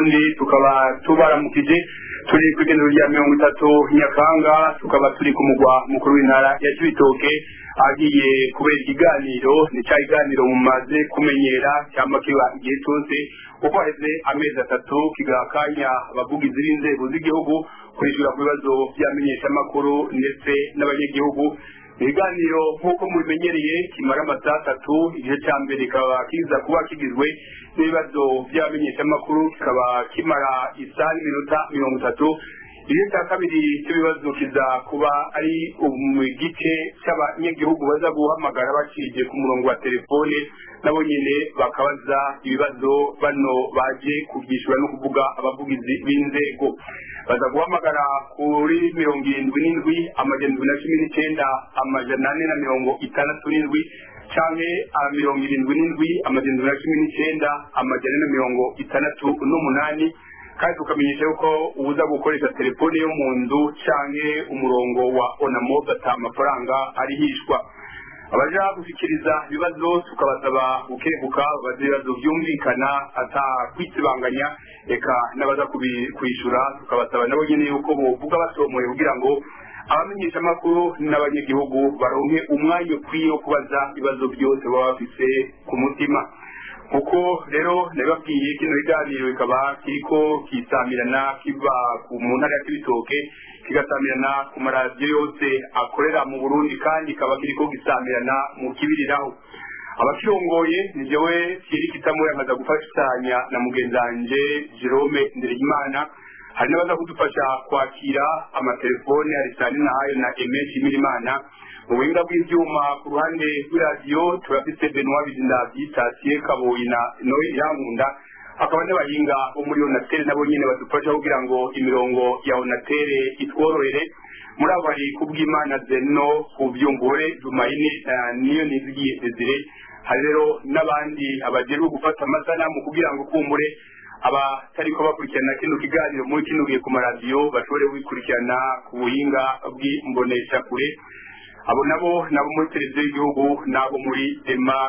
burundi tukaba tubaramukije turi ku igenero rya mirongo itatu nyakanga tukaba turi ku mugwa mukuru w'intara ya cibitoke agiye kubera ikiganiro ni cya kiganiro mumaze kumenyera cyangwa kiba igihe cyose kuko haheze amezi atatu kigaha akanya abavugizi b'inzego z'igihugu kwishyura ku bibazo by'amenyeshamakuru ndetse n'abanyagihugu ibiganiro nk'uko mubimenyereye kimara amasaha atatu igice cya mbere kikaba kiza kuba kigizwe n'ibibazo by'abamenyeshamakuru kikaba kimara isaha n'iminota mirongo itatu igice cya kabiri cy'ibibazo kiza kuba ari mu gice cy'abanyagihugu baza guhamagara bacije ku murongo wa telefone nabo nyine bakabaza ibibazo bano baje kubyishyura no kuvuga abavugizi b'inzego baza guhamagara kuri mirongo irindwi n'indwi amajana indwi na cumi n'icyenda amajana ane na mirongo itandatu n'indwi canke mirongo irindwi n'indwi amajana indwi na cumi n'icyenda amajana ane na mirongo itandatu n'umunani kandi tukamenyesha yuko ubuza gukoresha telefone yo mu nzu canke umurongo wa onamo ata amafaranga arihishwa abaja gushikiriza ibibazo tukabasaba gukebuka babaza ibibazo byumvikana ata kwitsibanganya reka n'abaza kwishyura tukabasaba nabo nyine yuko bovuga basomoye kugira ngo abamenyeshamakuru n'abanyagihugu baronke umwanya ukwiye wo kubaza ibibazo byose baba bafise ku mutima kuko rero nabibabwiye kino biganiro bikaba kiriko kisamirana kiva mu ntara ya kibitoke kigasamirana ku maradiyo yose akorera mu burundi kandi kikaba kiriko gisamirana mu kibiriraho abakirongoye ni jewe kiri kitamura nkaza gufashanya na mugenzi wanje jerome ndereyimana hari n'abaza kudufasha kwakira amatelefone arisani nahayo na eme shimirimana mu buhinga bw'ivyuma ku ruhande rw'iradiyo turafise benoit bizindavyi tasiye kaboyi na noe irankunda hakaba n'abahinga bo muri onatere nabo nyene badufasha kugira ngo imirongo ya onatere itworohere muri abo hari kubw'imana zeno kuvyungure jumayini niyo nizigiye desire hari rero n'abandi abajejwe gufata amasanamu kugira ngo kumbure abatariko bakurikirana kino kiganiro muri kino gihe ku maradiyo bashobore kubikurikirana ku buhinga bw'imboneshakure abo nabo nabo muri televiziyo y'igihugu n'abo muri ema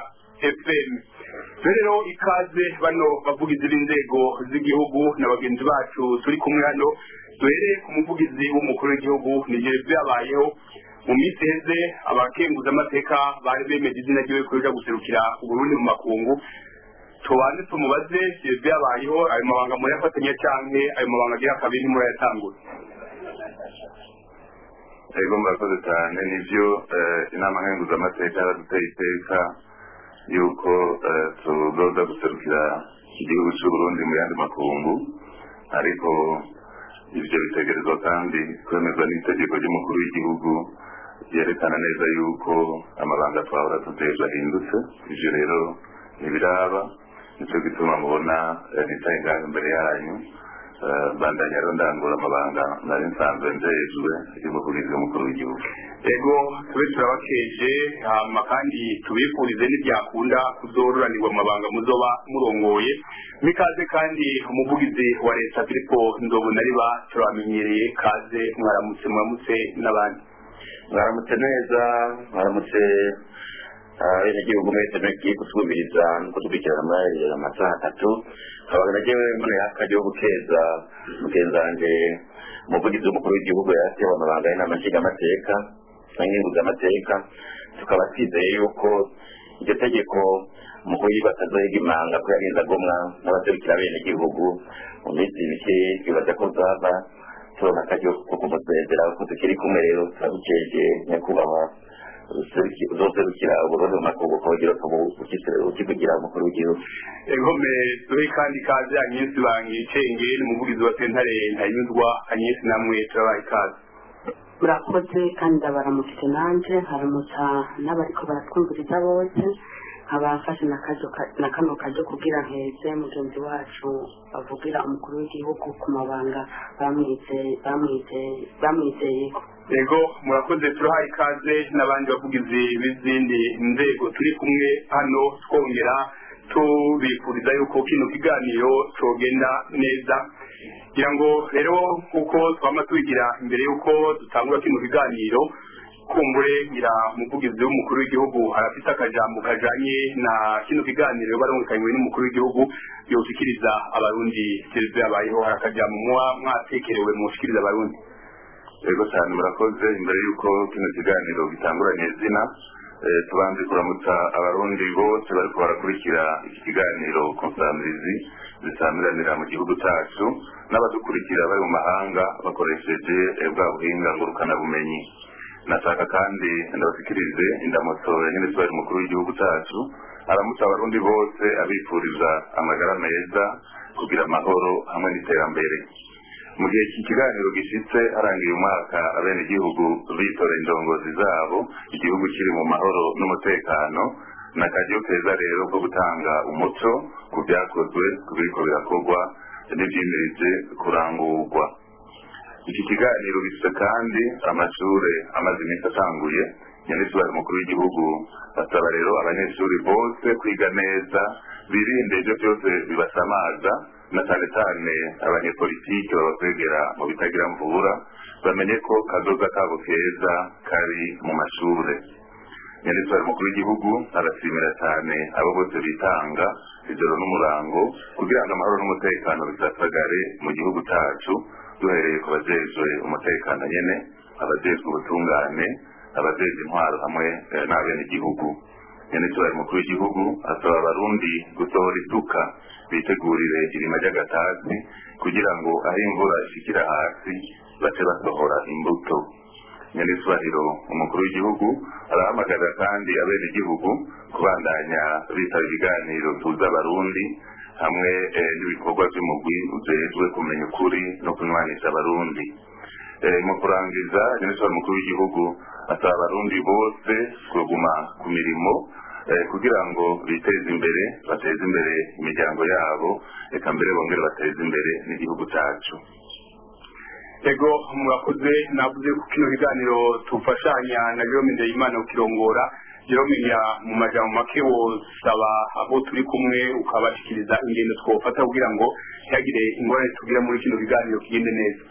fm rero ikaze bano bavugizi b'inzego z'igihugu na bagenzi bacu turi kumwe hano duhere ku muvugizi w'umukuru w'igihugu nigere byabayeho mu minsi heze abakenguza amateka bari bemeje izina ryiwe kuja guserukira uburundi mu makungu tubanze tumubaze byabayeho ayo mabanga murayafatanya canke ayo mabanga agira kabiri murayatangura ego murakoze cyane nivyo inama nkenguzamateka yaraduteye iteka yuko tuzoza guserukira igihugu c'uburundi mu yandi makungu ariko ivyo bitegerezwa kandi kwemezwa n'itegeko ry'umukuru w'igihugu ryerekana neza yuko amabanga twahora tuteje ahindutse ivyo rero ntibiraba nico gituma mubona nicaye ngaho imbere yanyu bandanya rero ndangura amabanga nari nsanzwe njejwe y'umuvugizi w'umukuru w'igihugu ego tube turabakeje hama kandi tubifurize n'ibyakunda kuzororanirwa amabanga muzoba murongoye mikaze kandi umuvugizi wa leta filipo nzobonariba turabamenyereye kaze mwaramutse muramutse n'abandi mwaramutse neza mwaramutse abenegihugu mwese mugiye gusubiriza no kudukurikirana muri amasaha atatu nkaba nagewe mboneye akaryo ko gukeza mugenzi wanje umuvugizi w'umukuru w'igihugu yatewe amabanga y'inama nshingamateka n'inkenguzamateka tukaba twizeye yuko iryo tegeko umukuru w'igihugu atazohiga imanga ko yagenze agomwa n'abaserukira abenegihugu mu minsi mike twibaza ko zaba turonka akaryo ko kumusezera ko tukiri kumwe rero turabukeje nyakubahwa uzoserukira uburundi mu makungu kongera ukivugira umukuru w'igihugu egome duhe kandi ikaze anyesi bangicenge ni umuvugizi wa sentare ntanyuzwa anyesi namwe turabaha ikaze murakoze kandi ndabaramutse nanje haramutsa n'abariko baratwumviriza bose abafashe na kano karyo kugira nkeze mugenzi wacu bavugira umukuru w'igihugu ku mabanga bamwizeyeko ego murakoze turahaye ikaze n'abandi bavugizi b'izindi nzego turi kumwe hano twongera tubifuriza yuko kino kiganiro cogenda neza kugira ngo rero kuko twama tubigira imbere yuko dutangura kino kiganiro kumbure ngira umuvugizi w'umukuru w'igihugu arafite akajambo kajanye na kino kiganiro barungikanywe n'umukuru w'igihugu yoshikiriza abarundi serivisi yabayeho hari akajambo muba mwatekerewe mushikiriza abarundi yego cyane murakoze imbere y'uko kino kiganiro gitanguranye izina eh, tubanze kuramutsa abarundi bose bariko barakurikira iki kiganiro konsamirizi zisamiranira mu gihugu cyacu n'abadukurikira bari mu mahanga bakoresheje eh, bwa buhinga ngurukanabumenyi nashaka kandi ndabashikirize indamutso ya minisitiri mukuru w'igihugu cyacu aramutsa abarundi bose abifuriza amagara meza kugira amahoro hamwe n'iterambere mu gihe iki kiganiro gishitse harangiye umwaka abenegihugu bitora indongozi zabo igihugu kiri mu mahoro n'umutekano ni akaryo keza rero ko gutanga umuco ku byakozwe ku biriko birakorwa n'ivyimirije kurangurwa iki kiganiro gifite kandi amashure amaze iminsi atanguye minisitiri mukuru w'igihugu basaba rero abanyeshuri bose kwiga neza birinde ibyo byose bibasamaza na cyane cyane abanyepolitiki babakwegera mu bitagira mvura bamenye ko kazoza kabo keza kari mu mashure minisitiri mukuru w'igihugu arashimira cyane abo bose bitanga ijoro n'umurango kugira ngo amahoro n'umutekano bisasagare mu gihugu cyacu duhereye ku bajejwe umutekano nyene abajejwe ubutungane abajejwe intwaro hamwe eh, n'abenegihugu minisitiri mukuru w'igihugu asaba abarundi gusohora isuka bitegurire irima ry'agatasi kugira ngo aho imvura ishikira hasi bace basohora imbuto nyanisubahiro umukuru w'igihugu arahamagarira kandi abenegihugu kubandanya bitaba ibiganiro tuza abarundi hamwe eh, n'ibikorwa by'umugwi ujejwe kumenya ukuri no kunywanisha abarundi Eh, mu kurangiza nyanisubahiro umukuru w'igihugu asaba abarundi bose kuguma ku mirimo eh, kugira ngo biteze imbere bateze imbere imiryango yabo reka mbere bongere bateze imbere n'igihugu cyacu ego murakoze navuze ko kino kiganiro tufashanya na Jerome Ndayimana ukirongora Jerome ya mu majambo make wosaba abo turi kumwe ukabashikiriza ingendo twofata kugira ngo ntihagire ingorane tugira muri kino kiganiro kigende neza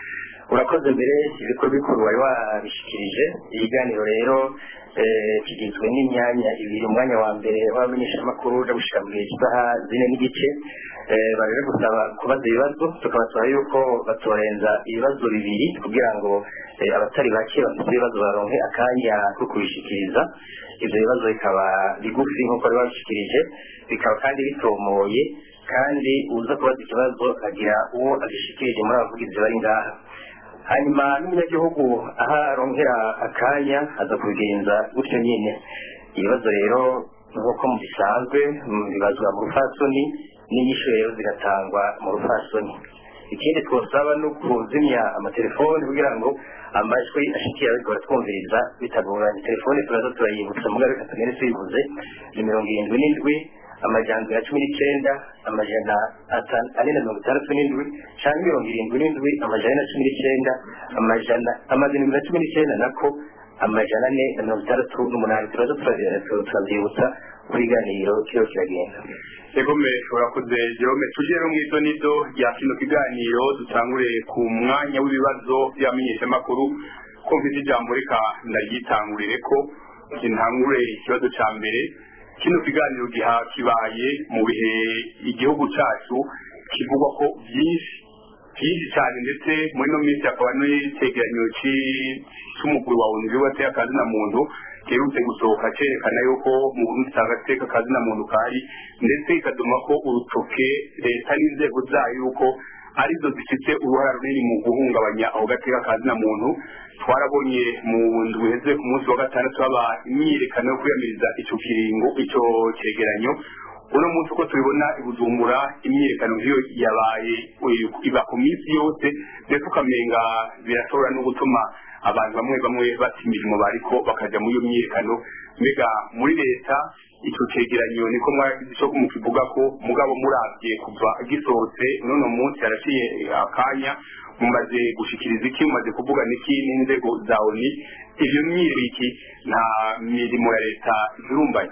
urakoze mbere ibikorwa bikuru wari wabishikirije ibiganiro rero eh, kigizwe n'imyanya ibiri umwanya wa mbere w'abamenyeshamakuru uje gushika mu gihe cy'isaha zine n'igice eh, baje gusaba kubaza ibibazo tukabasaba yuko batorenza ibibazo bibiri kugira ngo eh, abatari bake bafite ibibazo baronke akanya ko kubishikiriza ivyo bibazo bikaba bigufi nk'uko bari babishikirije bikaba kandi bitomoye kandi uza kubaza ikibazo agira uwo agishikirije muri abavugizi bari ngaha hanyuma n'umunyagihugu aho arongera akanya aza kubigenza gutyo nyine ibibazo rero nk'uko mu bisanzwe mm, bibazwa mu rufasoni n'inyishu rero zigatangwa mu rufasoni ikindi twosaba ni ukuzimya amatelefoni kugira ngo amajwi ashikira ariko baratwumviriza bitagoranye telefoni turaza turayibutsa mugabe reka tumere tuyibuze ni mirongo irindwi n'indwi amajana ya cumi n'icenda amajana ata- ane na mirongo itandatu n'indwi canke mirongo irindwi n'indwi amajana ane na cumi n'icenda amajana amajana indwi na cumi n'icenda nako amajana ane na mirongo itandatu n'umunani turaza turavyibutsa turavyibutsa uko ikiganiro kiriho kiragenda egome urakoze Jerome tuje rero mw'izo nizo rya kino kiganiro dutangure ku mwanya w'ibibazo by'abamenyeshamakuru ko mfite ijambo reka ndaryitangurire ko intangure ikibazo ca mbere kino kiganiro giha kibaye mu bihe igihugu cacu kivugwa ko byinshi byinshi cyane ndetse muri no minsi hakaba n'icyegeranyo ci- c'umugwi wa unzi wateye akazina muntu giherutse gusohoka cerekana yuko mu burundi usanga ateka akazina muntu kari ndetse ikaduma ko urutoke leta n'inzego zayo yuko arizo zifite uruhara runini mu guhungabanya ako gateka kazina muntu twarabonye mu ndwi iheze ku munsi wa gatandatu haba imyiyerekano yo kwiyamiriza ico kiringo ico cegeranyo uno munsi uko tubibona i bujumbura imyiyerekano nk'iyo yabaye eh, iba ku minsi yose ndetse ukamenga birashobora no gutuma abantu bamwe bamwe bata imirimo bariko bakaja muri iyo myiyerekano mbega muri leta ico cegeranyo niko mwagize ico mukivuga ko mugabo muravye kuva gisohotse n'uno munsi haraciye akanya mumaze gushikiriza iki mumaze kuvuga niki n'inzego za oni ivyo myiriki nta mirimo ya leta irumbanye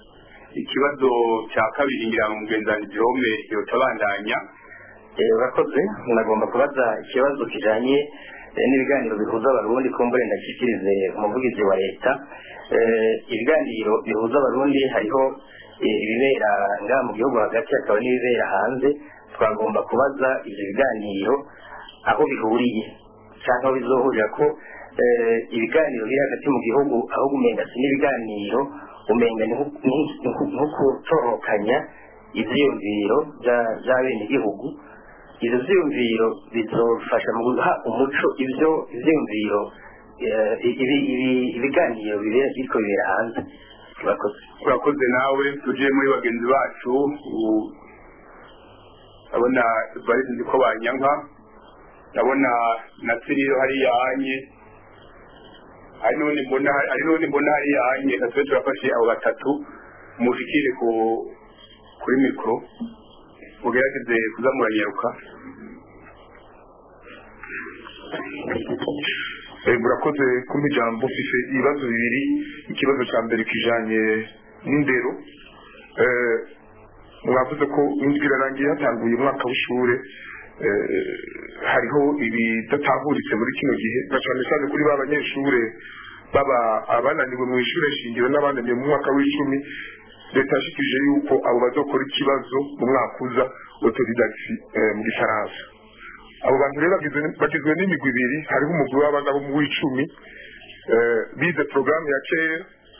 ikibazo cya kabiri ngira ngo mugenzani Jerome yotabandanya Eh, urakoze nagomba kubaza ikibazo kijanye eh, n'ibiganiro bihuza abarundi kumbure ndashyikirize umuvugizi wa leta Eh, ibiganiro bihuza abarundi hariho eh, ibibera ngaha mu gihugu hagati hakaba n'ibibera hanze twagomba kubaza ivyo biganiro aho bihuriye cyangwa aho bizohurira ko eh, ibiganiro biri hagati mu gihugu aho umenga si n'ibiganiro umenga ni nko- ni- ni nko- nko gutorokanya ivyiyumviro vya- vy'abenegihugu ivyo vyiyumviro bizofasha mu guha umuco ivyo ivyiyumviro eh, ibi- ibi- ibiganiro bibera biriko bibera hanze murakoze urakoze nawe tuje muri bagenzi bacu u- ndabona barisi nzi ko banyanka ndabona na siriro hariya hanye hari n'ubundi mbona hari n'ubundi mbona hariya hanye reka tube turafashe abo batatu mushikire ku kuri mikoro mugerageze kuza muranyaruka Eh, murakoze kumpa ijambo mfise ibibazo bibiri ikibazo cya mbere kijanye n'indero Eh, mwavuze ko indwi irarangiye hatanguye umwaka w'ishure Eh, hariho ibidatahuritse muri kino gihe na cane cane kuri ba banyeshure baba abananiwe mu ishure shingiro n'abananiwe mu mwaka w'icumi leta yashikirije yuko abo bazokora ikibazo mu mwaka uza autodidacti eh, mu gifaransa abo bantu rero bagizwe- bagizwe n'imigwi ibiri hariho umugwi w'abana bo mu w'icumi eh, bize porogaramu ya kera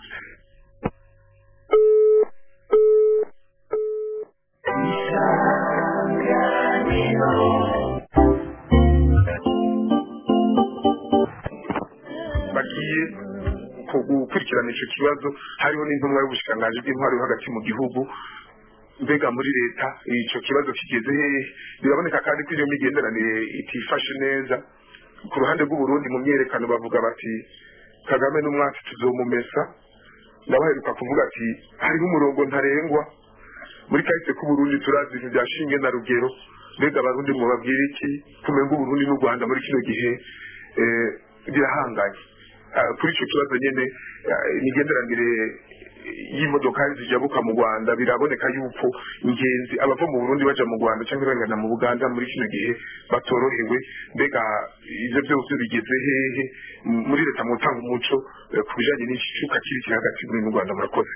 bagiye ku- gukurikirana ico kibazo hariho n'intumwa y'ubushikiranganji bw'intwaro yo hagati mu gihugu mbega muri leta ico kibazo kigeze hehe biraboneka kandi ko iyo migenderanire itifashe neza ku ruhande rw'uburundi mu myerekano bavuga bati kagame n'umwatsi tuzomumesa ndabaheruka kuvuga ati hariho umurongo ntarengwa muri kahise k'uburundi turazi ibintu bya shinge na rugero mbega abarundi mwababwira iki kumenga uburundi n'u rwanda muri kino gihe eh, birahanganye Ah, kuri ico kibazo nyene ah, imigenderanire y'imodokari zijabuka mu rwanda biraboneka yuko ingenzi abava mu burundi baja mu rwanda cyangwa bagana mu buganda muri kino gihe batorohewe mbega ivyo vyose bigeze hehe M- muri leta mutanga umuco eh, ku bijanye n'ikicuka kiri kiri hagati muri mu rwanda murakoze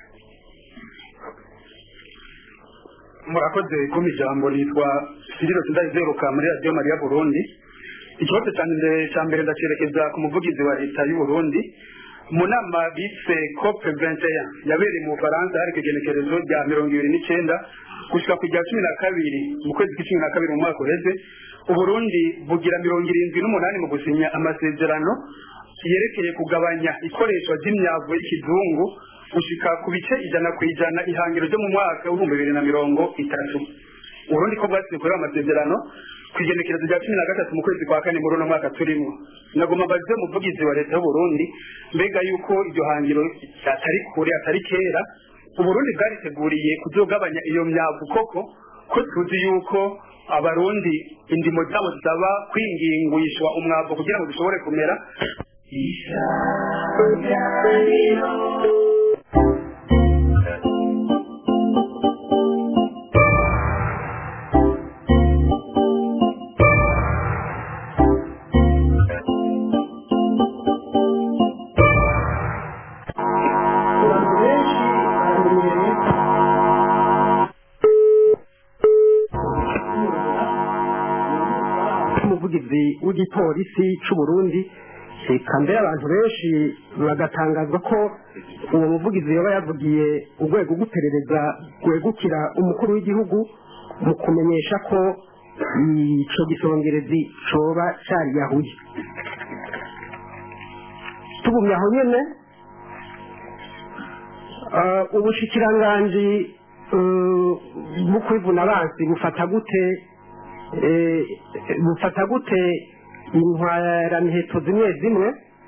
murakoze kumpa ijambo nitwa siriro sindayizeruka muri radiyo mariya burundi ikibazo cyanjye cya mbere ndacerekeza ku muvugizi wa leta y'u Burundi mu nama bise cope 21 yabereye mu bufaransa hari igenekerezo rya mirongo ibiri n'icyenda gushyira ku rya cumi na kabiri mu kwezi kw'icumi na kabiri mu mwaka uheze uburundi bugira mirongo irindwi n'umunani mu gusinya amasezerano yerekeye kugabanya ikoreshwa ry'imyavu y'ikizungu gushika ku bice ijana ku ijana ihangiro ryo mu mwaka w'ibihumbi bibiri na mirongo itatu uburundi ko bwasize kuri ayo masezerano ku igenekerezo rya cumi na gatatu mu kwezi kwa kane muri uno mwaka turimo nagomba mbaze umuvugizi wa leta y'uburundi mbega yuko iryo hangiro atari kure atari kera uburundi bwariteguriye kuzogabanya iyo myavu koko ko tuzi yuko abarundi indimo zabo zisaba kwingingwishwa umwavu kugira ngo zishobore kumera abantu benshi baramenyereye umuvugizi w'igipolisi cy'u Burundi reka mbere abantu benshi bagatangazwa ko uwo muvugizi yaba yavugiye urwego rw'iperereza rwegukira umukuru w'igihugu mu kumenyesha ko ico gisongerezi coba cariyahuye tugumye aho nyene Uh, ubushikiranganji uh, bwo kwivuna abansi bufata gute eh, bufata gute intwaramiheto zimwe zimwe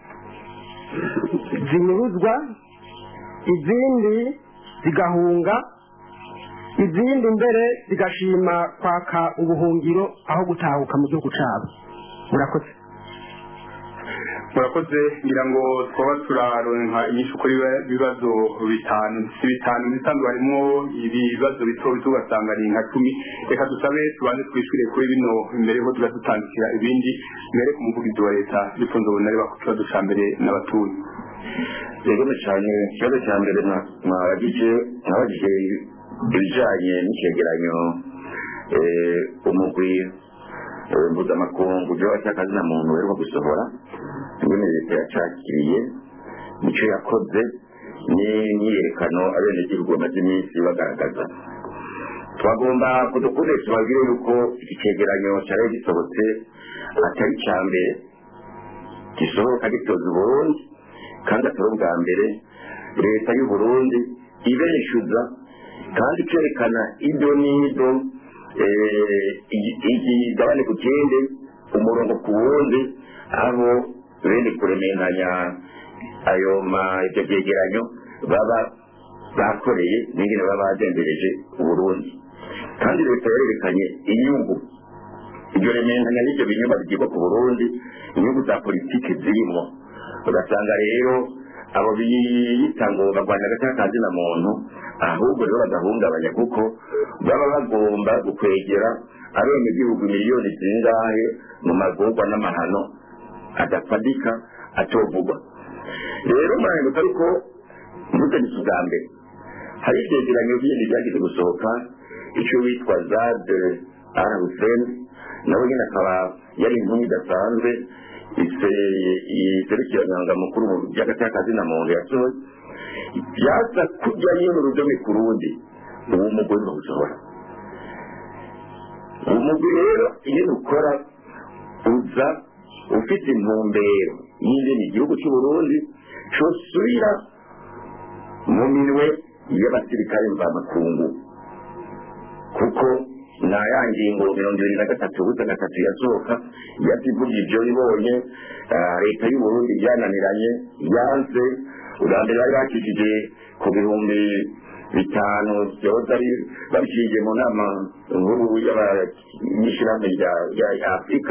zinyuruzwa izindi zigahunga izindi mbere zigashima kwaka ubuhungiro aho gutahuka mu gihugu cabo murakoze murakoze ngira ngo twaba turaronka inyinshi kuri ibibazo bitanu si bitanu bisanzwe harimo ibibazo bito bito ugasanga ni nka cumi reka dusabe tubanze twishyure kuri bino mbere ho tugatutandikira ibindi mbere ku muvugizi wa leta bifunze ubunare ku kibazo cya mbere n'abatuye yego cyane ikibazo cya mbere mwabagije mwabagije ibijyanye n'icyegeranyo umugwi mpuzamakungu byaba cy'akazina muntu uheruka gusohora ingene leta yacakiriye nicyo yakoze n'imyiyerekano abenegihugu bamaze iminsi bagaragaza twagomba kudukunde tubabwire yuko iki cyegeranyo cyari gisohotse atari icya mbere gisohoka gitoza uburundi kandi atari ubwa mbere leta y'u Burundi ibenishyuza kandi ikerekana ibyo n'ido igabane ku kindi umurongo ku wundi aho bene kuremeranya ayo ibyo byegeranyo baba bakoreye n'ingene baba bagendereje uburundi kandi leta yarerekanye inyungu iryo remeranya n'ibyo binyuma bigirwa ku burundi inyungu za politiki zirimo ugasanga rero abo biyita ngo barwanya agati na muntu ahubwo rero bagahungabanya kuko baba bagomba gukwegera abenegihugu miliyoni zingahe mu magorwa n'amahano adafatika atovugwa rero murahindutse ariko mvuganitse ubwa mbere hari ivyegeranyo bindi byagize gusohoka icyo witwa zade arahuseni nawe nyine akaba yari inkumi idasanzwe iserukiranyanga mukuru mu by'agatakazi na muntu yasohoye byaza kujya nyine urudome ku rundi uwo mugore bawusohora uwo mugwi rero iyo ukora uza ufite intumbero y'ingene igihugu cy'u Burundi cosubira mu minwe y'abasirikare mvamakungu kuko nta ya ngingo mirongo ibiri na gatatu busa gatatu yasohoka yazivuga ibyo ibonye leta y'u Burundi byananiranye yanze ubwa mbere bari bakijije ku bihumbi bitanu byoza ari babiciye mu nama nkuru y'ishyirahamwe rya afurika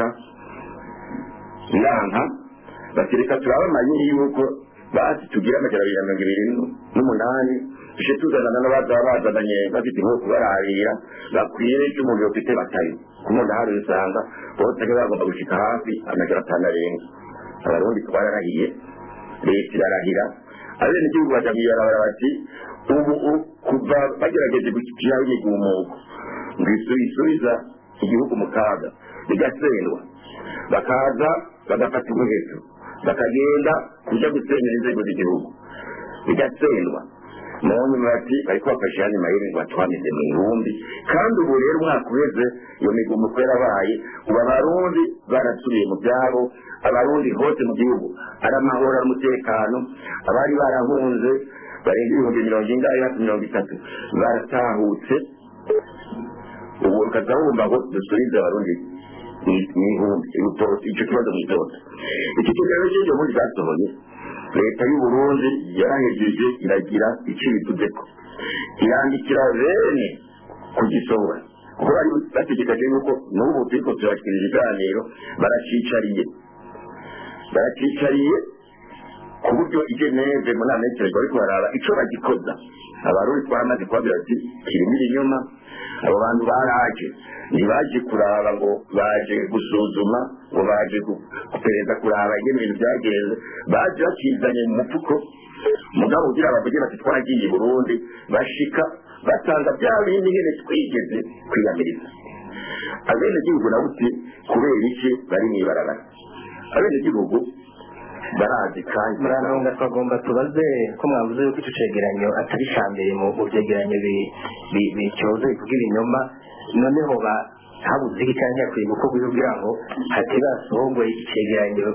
inama batereka turaba amayeri y'uko basi tugira amajana abiri na mirongo ibiri n'umunani tuje tuzanana n'abazaba bazananye bafite inkoko bararira bakwiye icyo umuntu yofite batari ku muntu hari usanga bose ari bagomba gushika hafi amajana atanu arenga abarundi twararahiye leta irarahira abenegihugu baja mw'ibarabara bati ubu kuva bagerageje gushyiraho imigumuko ngo isubiza igihugu mu kaga bigasendwa bakaza bagafata umuheto bakagenda kuja gusenyera inzego z'igihugu bigatsendwa none bati bariko bafashe yani mayeri ngo batwamize mu ihumbi kandi ubu rero umwaka uheze iyo migumuko yarabaye ubu abarundi barasubiye mu byabo abarundi hose mu gihugu ari amahoro ari umutekano abari barahunze barenga ibihumbi mirongo ingahe hafi mirongo itatu baratahutse ubu ukaza wumva ngo dusubize abarundi n'ihumbi icyo kibazo mu itoto iki kiganiro cy'iryo muri zasohoye leta y'u Burundi yarahejeje iragira icyo ibituzeko irandikira bene kugisohora kuko bari bategekaje yuko n'ubu turiko turakira ibiganiro baracicariye baracicariye ku buryo igeneve muri amekereza bariko baraba ico bagikoza abarundi twaramaze kubabwira ati kirimo ibinyoma abo bantu baraje ntibaje kuraba ngo baje gusuzuma ngo baje kupereza kuraba ingene ibintu byagenze baje bakizanye mu mufuko mugabo ugira bavuge bati twaragiye i burundi bashika basanga bya bindi nyene twigeze kwiyamiriza abenegihugu nabo uti kubera iki bari mw'ibarabara abenegihugu barazi kandi murantunga twagomba tubaze ko mwavuze yuko icyo cegeranyo atari icya mbere mu byegeranyo bicyoza bivuga ibinyoma noneho ba habuze iki cyangwa yakwiye gukorwa kugira ngo hatibasohogwe icegeranyo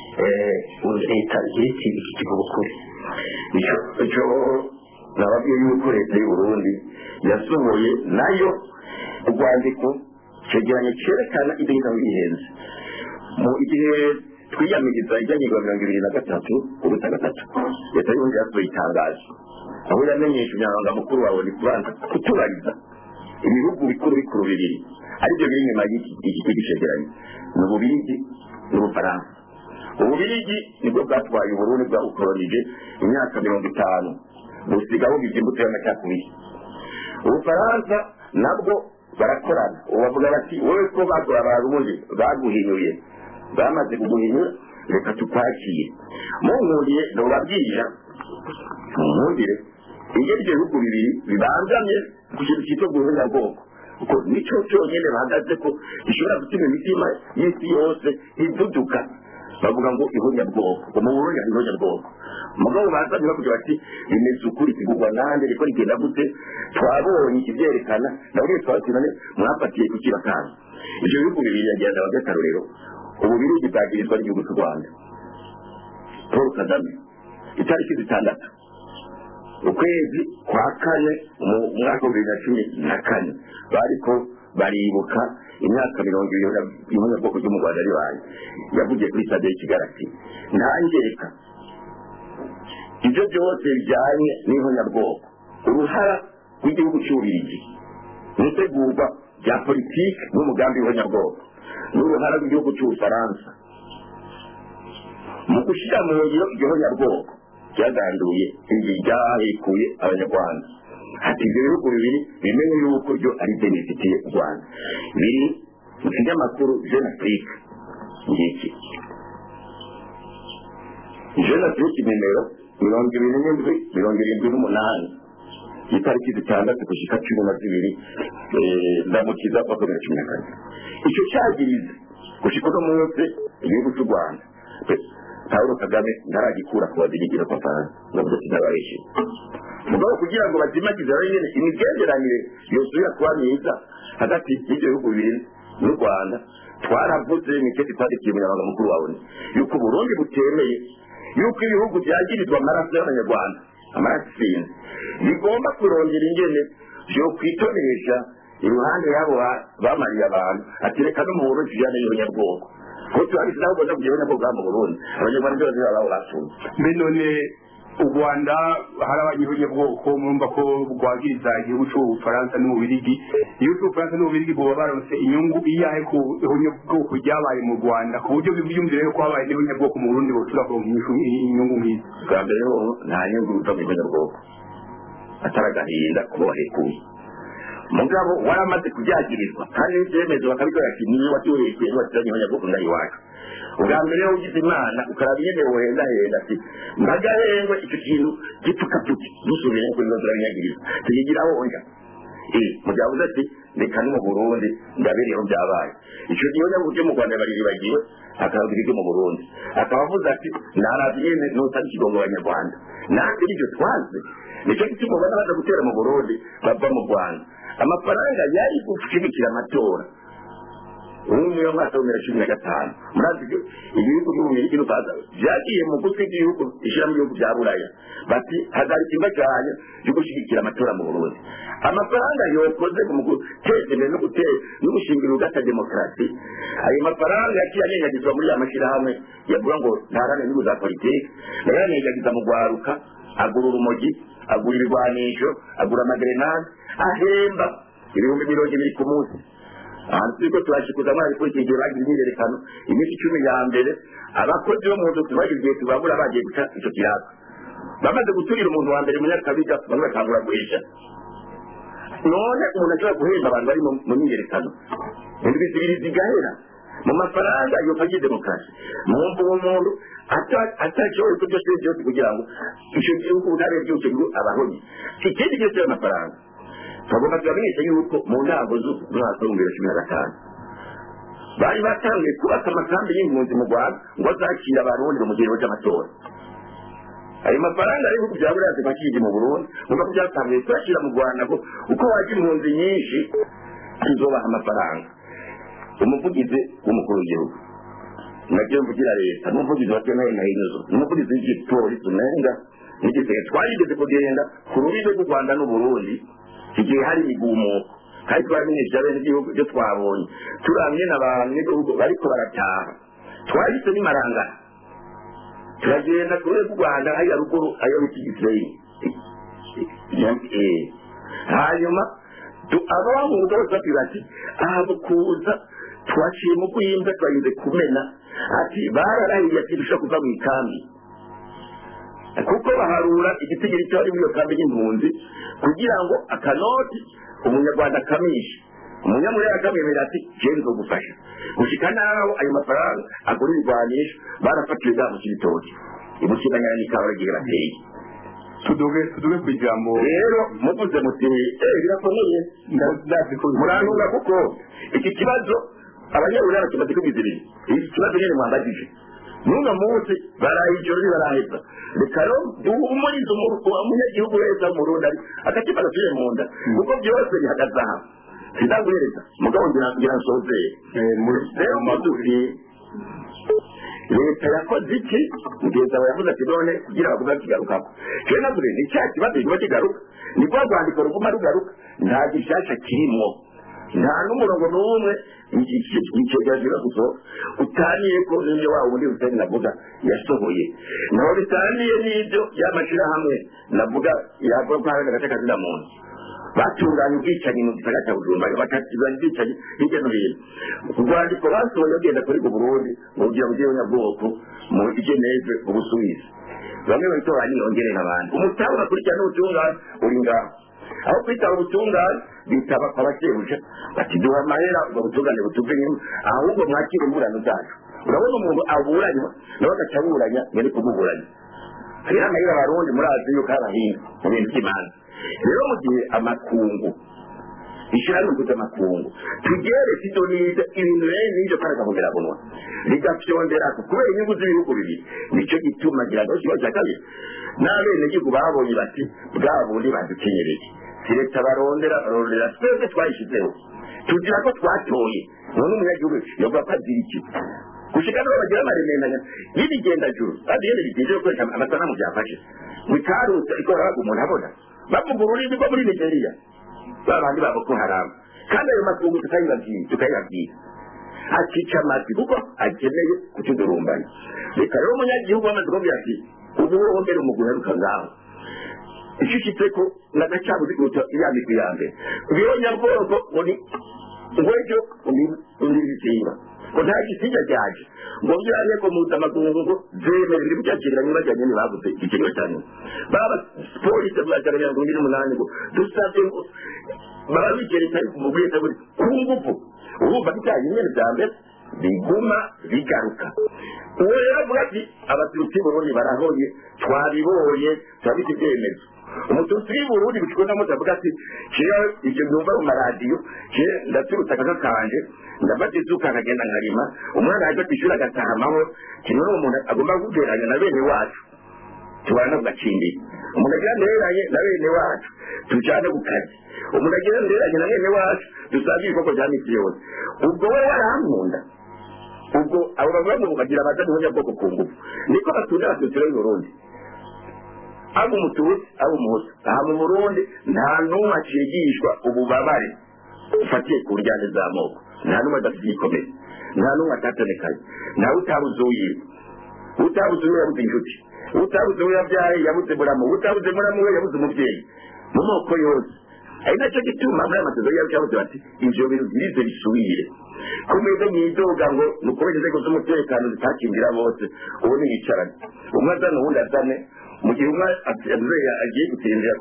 leta ziriti iki kivuga ukuri icyo nababwiye yuko leta y'u Burundi yasohoye nayo urwandiko cegeranyo cyerekana ibyo bihenze mu igihe twiyamiriza ijyanirwa mirongo ibiri na gatatu ubusa gatatu leta y'ubundi yasohoye itangazo aho yamenyesha umunyamabanga mukuru wawe ni kubanza kutubariza ibihugu bikuru bikuru bibiri aribyo biri inyuma y'iki cegeranyo ni ububirigi n'ubufaransa ububirigi nibwo bwatwaye uburundi bwabukoronije imyaka mirongo itanu busigaho bibye imbuto y'amacakubiri ubufaransa nabwo barakorana ubu bavuga bati wowe ko bagura abarundi baguhinyuye bamaze kuguhinyura reka tukwakire munkuriye ntubabwira munkundire iyo ibyo bihugu bibiri bibangamye ku kintu cyitwa guhunyabwoko kuko nicyo cyonyine bahagaze ko gishobora gutuma imitima y'isi yose iduduka bavuga ngo ihonyabwoko ngo mu burundi hari ihonyabwoko mugabo bazanye bavuga bati bimeze ukuri kigurwa nande riko rigenda gute twabonye ikivyerekana nabwo twabati none mwafatiye ku kibakanyi ivyo bihugu bibiri yagenda baby'akarorero ububirigi bwagirizwa n'igihugu cy'u rwanda paul kagame itariki zitandatu ukwezi kwa kane mu mwaka wa bibiri na cumi na kane bariko baribuka imyaka mirongo ibiri y'ihonyabwoko ryo mu rwanda ribaye yavugiye kuri stade y'ikigali ati ntangereka ibyo byose bijyanye n'ihonyabwoko uruhara rw'igihugu cy'ububirigi mu itegurwa rya politiki n'umugambi w'ihonyabwoko n'uruhara rw'igihugu cy'ubufaransa mu gushyira mu ngiro igihonyabwoko ryaganduye ibi ryahekuye abanyarwanda ati ibyo bihugu bibiri bimenye yuko byo ari byo bifitiye u rwanda biri mu kinyamakuru jeune afrique ngiki jeune afrique nimero mirongo ibiri n'indwi mirongo irindwi n'umunani itariki zitandatu gushika cumi na zibiri ndamukiza wa bibiri na cumi na kane icyo cyagirize gushika uno munsi igihugu cy'u rwanda pawulo kagame ntaragikura ku bazigigira kwa faransa nubwo kinabarishe mugabo kugira ngo bazimagize aho nyene imigenderanire yosubira kuba myiza hagati y'ibyo bihugu bibiri n'u rwanda twaravuze nicyo tutadikiye umunyamabanga mukuru wawe yuko uburundi butemeye yuko ibihugu byagirizwa amaraso y'abanyarwanda amaraso isinze bigomba kurongera ingene vyo kwitonesha iruhande y'abo bamariye abantu ati reka no mu burundi tujyane y'abanyabwoko ko turabise naho ugomba kugira abanyabwoko mu burundi abanyarwanda byose baba basuye mbe none u rwanda hari abanyabwoko murumva ko rwagiriza igihugu cy'ubufaransa n'ububirigi igihugu cy'ubufaransa n'ububirigi buba baronse inyungu iyahe ku ihonyabwoko ryabaye mu rwanda ku buryo biyumvire ko habaye n'ihonyabwoko mu burundi boshobora kuronka inyungu nk'izi bwa mbere ho nta nyungu uva mu ihonyabwoko atari agahinda kuba wahekuye mugabo waramaze kubyagirizwa kandi n'ibyemezo bakabikora ati niyo watuhekuye ntiwatuzanye ihonyabwoko ngaho iwacu ubwa mbere iyo ugize imana ukaraba ingene wohendahenda ati mbagahengwe icyo kintu gipfukapfuki dusubire ko ibibazo urabinyagirizwa tuyigiraho onja mugabuze ati reka ni mu burundi ndabereyeho byabaye icyo gihe nyabwo cyo mu rwanda bariribagiwe akavuga ibyo mu burundi akaba avuze ati narazi nyene nusaba ikigongo abanyarwanda natwe nibyo twazi nicyo gituma ubona baza gutera mu burundi bava mu rwanda amafaranga yari gushigikira amatora ubu niyo mwaka wa bibiri na cumi na gatanu murazi ko ibihugu by'ububirigi n'ubufaransa byagiye mu gutwi bw'ibihugu ishyiramo ibihugu bya buraya bati hagarika imbaganyo yo gushyigikira amatora mu burundi amafaranga yokoze mu guteza imbere no gutera no gushingira urugata demokarasi ayo mafaranga yaciye anyanyagizwa muri ya mashyirahamwe yavuga ngo ntarane n'inyungu za politiki nayo yanyanyagiza mu rwaruka agura urumogi agura ibigwanisho agura amagerenade ahemba ibihumbi mirongo ibiri ku munsi ahantu turiko turashikuza muri politiki igihe bagize imyiyerekano iminsi icumi ya mbere abakozi bo mu nzu tubagize igihe tubabura bagiye guca ico kiraka bamaze guturira umuntu wa mbere munyakabiga bamwe batangura guhisha none umuntu ashobora guhemba abantu bari mu myiyerekano indwi zibiri zigahera mu mafaranga iyo kagiye demokarasi mwumva uwo muntu atashoboye ko byose byose kugira ngo icyo gihugu ubutabera byose ngo abahonye ikindi gihe cy'ayo mafaranga bagomba kubamenyesha yuko mu ntango z'umwaka w'ibihumbi bibiri na cumi na gatanu bari batangiye kubaka amakambi y'impunzi mu rwanda ngo azakira abarundi mu gihe cy'amatora ayo mafaranga y'ibihugu bya buriya zifashije mu burundi nuko byatangiye kuyashyira mu rwanda ngo uko wagira impunzi nyinshi tuzobaha amafaranga umuvugizi w'umukuru w'igihugu nabyo mvugira leta n'umuvugizi wa kenya na hinyuzo n'umuvugizi w'igipolisi umenga n'igisenge twarigeze kugenda ku rubibe rw'u rwanda n'uburundi igihe hari imigumuko kandi twamenyesha bene igihugu ibyo twabonye turamye n'abantu n'igihugu bariko barataha twahise n'imarangara turagenda ku rwego rw'u rwanda hariya ruguru ayo bita igisirayeli hanyuma ababa mu rugo bose batubwira ati aha kuza twaciye mu guhinga twarinze kumena ati bararahiye ati dushobora kuva mu ikambi kuko baharura igitigiri cyo ari muri iyo kambi y'impunzi kugira ngo akanoti umunyarwanda akamishe umunyamurere akamwemera ati jewe nzogufasha gushika naho ayo mafaranga agura ibigwanisho barafatiwe bwa mu kibitoki ibushikanyana n'ikawa igihe bateye tuduge tuduge ku ijambo rero muvuze muti eh birakomeye ndazi ko murantunga kuko iki kibazo abanyaburara kimaze kubizirira iki kibazo nyine mwambagije n'uno munsi baraye ijoro baraheza reka rero duhumurize umunyagihugu wese w'umurundi ari agatima gasubiye mu nda kuko byose bihagaze aha sindaguhereza mugabo ngira ngira nsozeye rero mudufi leta yakoze iki mugenzi wawe yavuze ati none kugira bavuga kigarukako jewe navuze ni cya kibazo kiba kigaruka ni rwa rwandiko ruguma rugaruka nta gishasha kirimwo nta n'umurongo n'umwe icegera gusohoka utaniye ko n'ibyo wa wundi huseni navuga yasohoye naho bitaniye n'ibyo y'amashyirahamwe navuga yavuga ko hari agace kazina muntu batunganya ubwicanyi mu gisagara cya bujumbura bakatunganya ubwicanyi hirya no hino urwandiko basohoye bagenda kuri ku burundi mu bugira bw'abanyabwoko mu igeneve ubusuwisi bamwe bahita baniyongerera abantu umutahe unakurikirana n'ubutungane uri ngaho aho kwitaba ubutungane bitaba abasebuja bati duha amahera ubwo butungane butuve inyuma ahubwo mwakire imburano zacu urabona umuntu aburanywa nawe agaca aburanya nyari kumuburanya hariho amahera abarundi murazi yuko ari abahinga mu bintu by'imanza rero mu gihe amakungu ishyirahamwe mpuzamakungu tugere sidoniza ibintu bene n'ibyo kandi akamugerabunwa rigafyondera kubera inyungu z'ibihugu bibiri nicyo gituma gira ngo kibazo cya kabiri n'abenegihugu babonye bati bwa bundi badukenyereye si leta barondera barondera twebwe twayishyizeho tugira ko twatoye none umunyagihugu yovuga ko azira iki gushika n'aho bagira amaremendanya y'ibigendajuru kandi iyo bigenje gukoresha amasanamu byafashe bikarutse ikora umuntu abona bavuga ururimi rwo muri nigeria babandi ba boko haramu kandi ayo makungu tukayibabwira tukayibabwira akica amatwi kuko akeneye kutudurumbanya reka rero umunyagihugu wamaze kubwira ati ubu wowe mbere umuguru aruka ngaho ishishitse ko nagacabuzi kuruta iya migwi ya mbere rero nyabwoko muri ngo ejo undi bisimba ngo nta gisiga cyaje ngo byane ko mpuzamakungu ngo zemere biri byakiranye bajyanye ntibabuze ikigero cyane baba polisi bwagaragaye ngo ngiri umunani ngo dusabye ngo baba bigereka mu bwese buri ku ngufu urumva bijyanye nyine bya mbere biguma bigaruka uwo rero avuga ati abatutsi burundi barahoye twabibonye turabita ibyemezo umututsi w'i burundi bicikwa na moto avuga ati jewe ibyo byumva mu maradiyo je ndaturutse akaga kanje ndafata izuka nkagenda nkarima umwana yaje kwishuri agataha amahoro kino ni umuntu agomba guteranya na bene wacu tubana ku gacimbiri umuntu agira nderanye na bene wacu tujane ku kazi umuntu agira nderanye na bene wacu dusange ibikoko bya misi yose ubwo we warankunda ubwo abo bavuga ngo bagira baza n'ubunyabwoko ku ngufu niko batunda abatutsi b'i burundi aba umututsi aba umuhutu aha mu burundi nta n'umwe acigishwa ububabare ufatiye ku njyane z'amoko nta n'umwe adafite igikomere nta n'umwe atatonekaye ntawe utabuze uwiwe utabuze uwe yabuze inshuti utabuze uwe yabyaye yabuze muramu utabuze muramu we yabuze umubyeyi mu moko yose ari nacyo gituma muri aya masezerano yacu yabuze bati ivyo bintu birize bisubire kumeze mwidoga ngo ni ukubera inzego z'umutekano zitakingira bose ubu niyicarane umwe azane uwundi azane mu gihe umwe agiye gutembera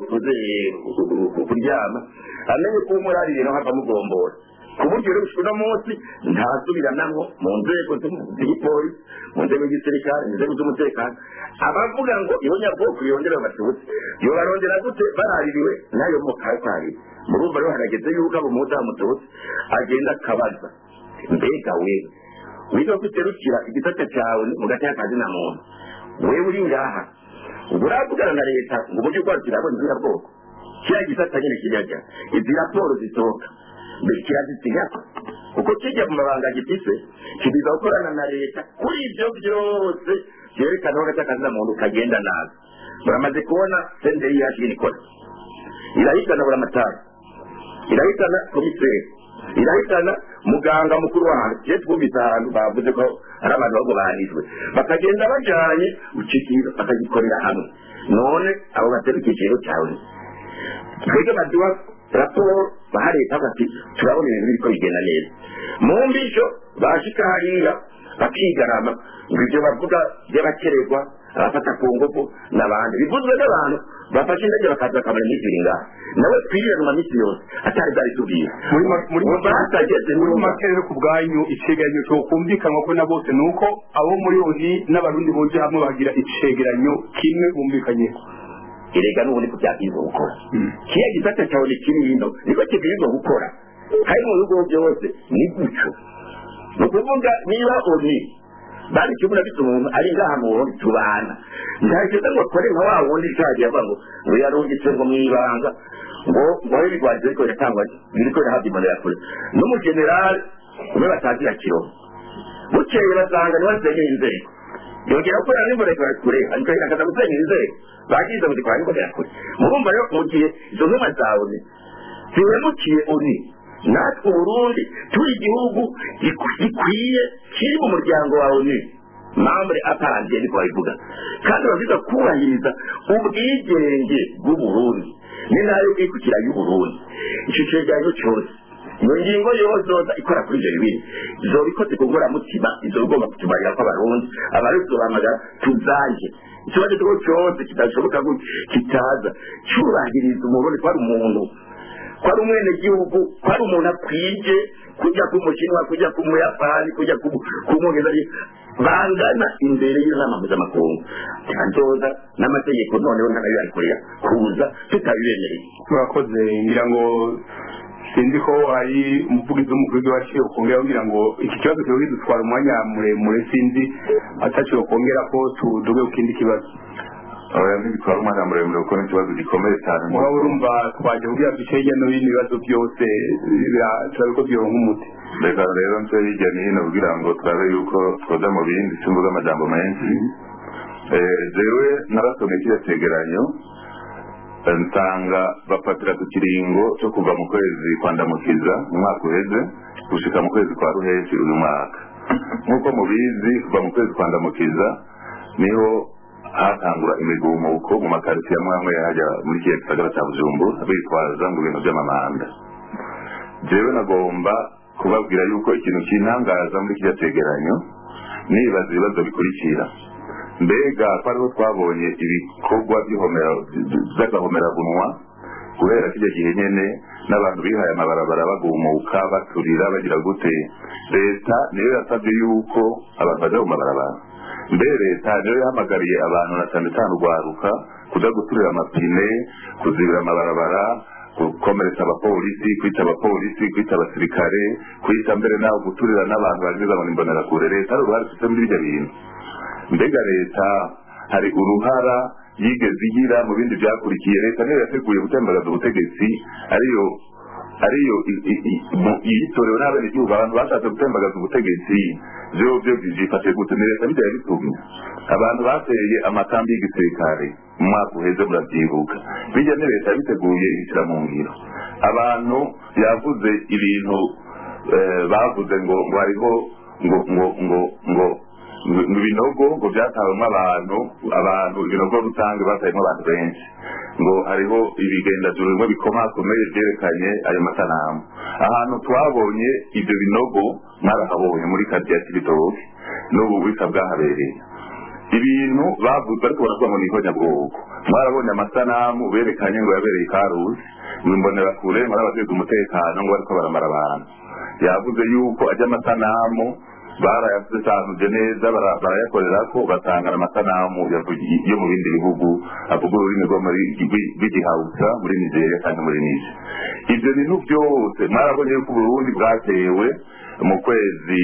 kuryama amenye ko umurari rero hava mugombora ku buryo rero uno munsi ntasubiranamwo mu nzego z'igipolisi mu nzego z'igisirikare mu nzego z'umutekano abavuga ngo iyo nyabwoko yongera abatutsi yobarondera gute baraririwe n'ayo moko ariko murumva rero harageze yuko abo muhuza w'umututsi agenda akabaza mbega we wiga guterukira igisata cyawe mu gace y'akazi na muntu wewe uri ngaha ubu uravugana na leta ngo uburyo bwacu kirabona izirabwoko kiriya gisata nyine kirajya izi raporo zisohoka mbere kirazisigaza kuko kijya mu mabanga gifise kibiza gukorana na leta kuri ibyo byose byerekana ko agace akazi na muntu kagenda nabi muramaze kubona senderi yacu ikora irahitana buramatari irahitana komiseri irahitana muganga mukuru wahantu kiye twumvise ahantu bavuze ko hari abantu ahubwo bahanijwe bakagenda bajanye ucikiro bakagikorera hamwe none abo batera ikiciro cyawe twebwe baduha raporo baha leta bati turabona ibintu biriko bigenda neza mu mbisho bashika hariya bakigarama ngo ibyo bavuga by'abakererwa abafata ku ngufu n'abandi bivuzwe n'abantu bafashe indege bakaza bakamara iminsi ibiri ngaha nawe twirirana minsi yose atari bwari tubwira muri ma- muri Ubu batageze muri n'ubu. make rero ku bwanyu icegeranyo cyo kumvikanwa ko na bose ni uko abo muri oni n'abarundi boje hamwe bagira icegeranyo kimwe bumvikanyeho erega n'ubundi ko byabwirizwa gukora kiriya gisata cyawe ni kiri hino niko kibwirizwa gukora hari mu bihugu byose ni gutyo ni ukuvuga niba oni bari kimwe na bito umuntu ari ngaha mu wundi tubana ntacyo ngo akore nka wa wundi cyagiye avuga ngo ngo yarungitse ngo mu ibanga ngo ngo aho ibigwari biriko biratangwa biriko birahabwa imbonera kure n'umujenerali umwe batazira kiroho bukeye basanga niwe asenyeye inzego yongera gukorera n'imbonerakure kure ariko akaza gusenya inzego bagize ngo zikora n'imbonerakure murumva rero mu gihe izo ntumwa zawe zihemukiye uni natwe uburundi turi igihugu giku- gikwiye kiri mu muryango wawe uni mambure apanze niko babivuga kandi bavuga kubahiriza ubwigenge bw'uburundi ni nayo bwikukira y'uburundi icyo cegeranyo cyose iyo ngingo yose yoza ikora kuri ibyo bibiri izoba ikoze ku ngororamutima izoba igomba kutumarira ko abarundi abarundi tubahamagara tuzanje ikibazo cyo cyose kidashoboka gutya kitaza cyubahiriza umurundi ko ari umuntu ko ari umwenegihugu ko ari umuntu akwije kujya ku mushinwa kujya ku muyapani kujya ku ku mwongereza bangana imbere y'inama mpuzamakungu nzoza n'amategeko noneho ntanayo yakorera kuza tutabibemereye murakoze ngira ngo sinzi ko hari umuvugizi w'umukuru waciye ukongera kugira ngo iki kibazo kiba kidutwara umwanya muremure sinzi ataciye ukongera ko tuduge ku kindi kibazo oya ntibitwara umwanya muremure kuko ni ikibazo gikomeye cyane waba urumva twaje kugira duce hirya no hino ibibazo byose bira- turabe ko byoronka umuti reka rero nce hirya no hino kugira ngo turabe yuko twoza mu bindi simvuga amajambo menshi Eh, jewe narasomye kiriya cegeranyo eh, nsanga bafatira ku kiringo cyo kuva mu kwezi kwa ndamukiza mu mwaka uheze gushika mu kwezi kwa ruheshi uyu mwaka nk'uko mubizi kuva mu kwezi kwa ndamukiza niho hatangura imigumuko mu makaritsiye amwe amwe hajya muri kiriya gisagara cya bujumbura bitwaza ngo ibintu by'amamanda jewe nagomba kubabwira yuko ikintu kintangaza muri kiriya cegeranyo nibaza ibibazo bikurikira mbega ko ariho twabonye ibikorwa by'ihomera- by'agahomerabunwa guhera kijya gihe nyene n'abantu bihaye amabarabara bagumuka baturira bagira gute leta niyo yasabye yuko abantu baja mu mabarabara mbere leta niyo yahamagariye abantu na cyane cyane urwaruka kuja guturira amapine kuzibira amabarabara gukomeretsa abapolisi kwica abapolisi kwica abasirikare kwica mbere naho guturira n'abantu bagize ngo nimbonerakure leta hari uruhare ifite muri ibyo bintu mbega leta hari uruhara yigeze igira mu bindi byakurikiye leta niyo yateguye gutembagaza ubutegetsi ariyo ariyo i- i- i- mu- yitorewe n'abenegihugu abantu bashatse gutembagaza ubutegetsi byo byo byifashe gute ni leta bijya yabitumye abantu bateye amakambi y'igisirikare mu mwaka uheze murabyibuka bijya ni leta yabiteguye ibishyira mu ngiro abantu yavuze ibintu eh, bavuze ngo ngo hariho ngo ngo ngo ngo ngo ibinogo ngo byatawemo abantu abantu ibinogo rusange batayemo abantu benshi ngo hariho ibigendajuru bimwe bikomakomeye byerekanye ayo masanamu ahantu twabonye ibyo binogo mwarahabonye muri karitsiye ya kibitoki n'ubu bwika bwahabereye ibintu bavuze ariko baravuga ngo ni ihonyabwoko mwarabonye amasanamu berekanye ngo yabereye i karusi ngo imbonerakure ngo n'abashinzwe umutekano ngo bariko baramara abantu yavuze yuko ajya amasanamu barayasanuje neza bara- barayakorera ko batanga amasanamu yavugi- yo mu bindi bihugu avuga ururimi rwo muri rw'i- rw'igihausa muri nigeria kandi muri nije ibyo bintu byose mwarabonye yuko uburundi bwatewe mu kwezi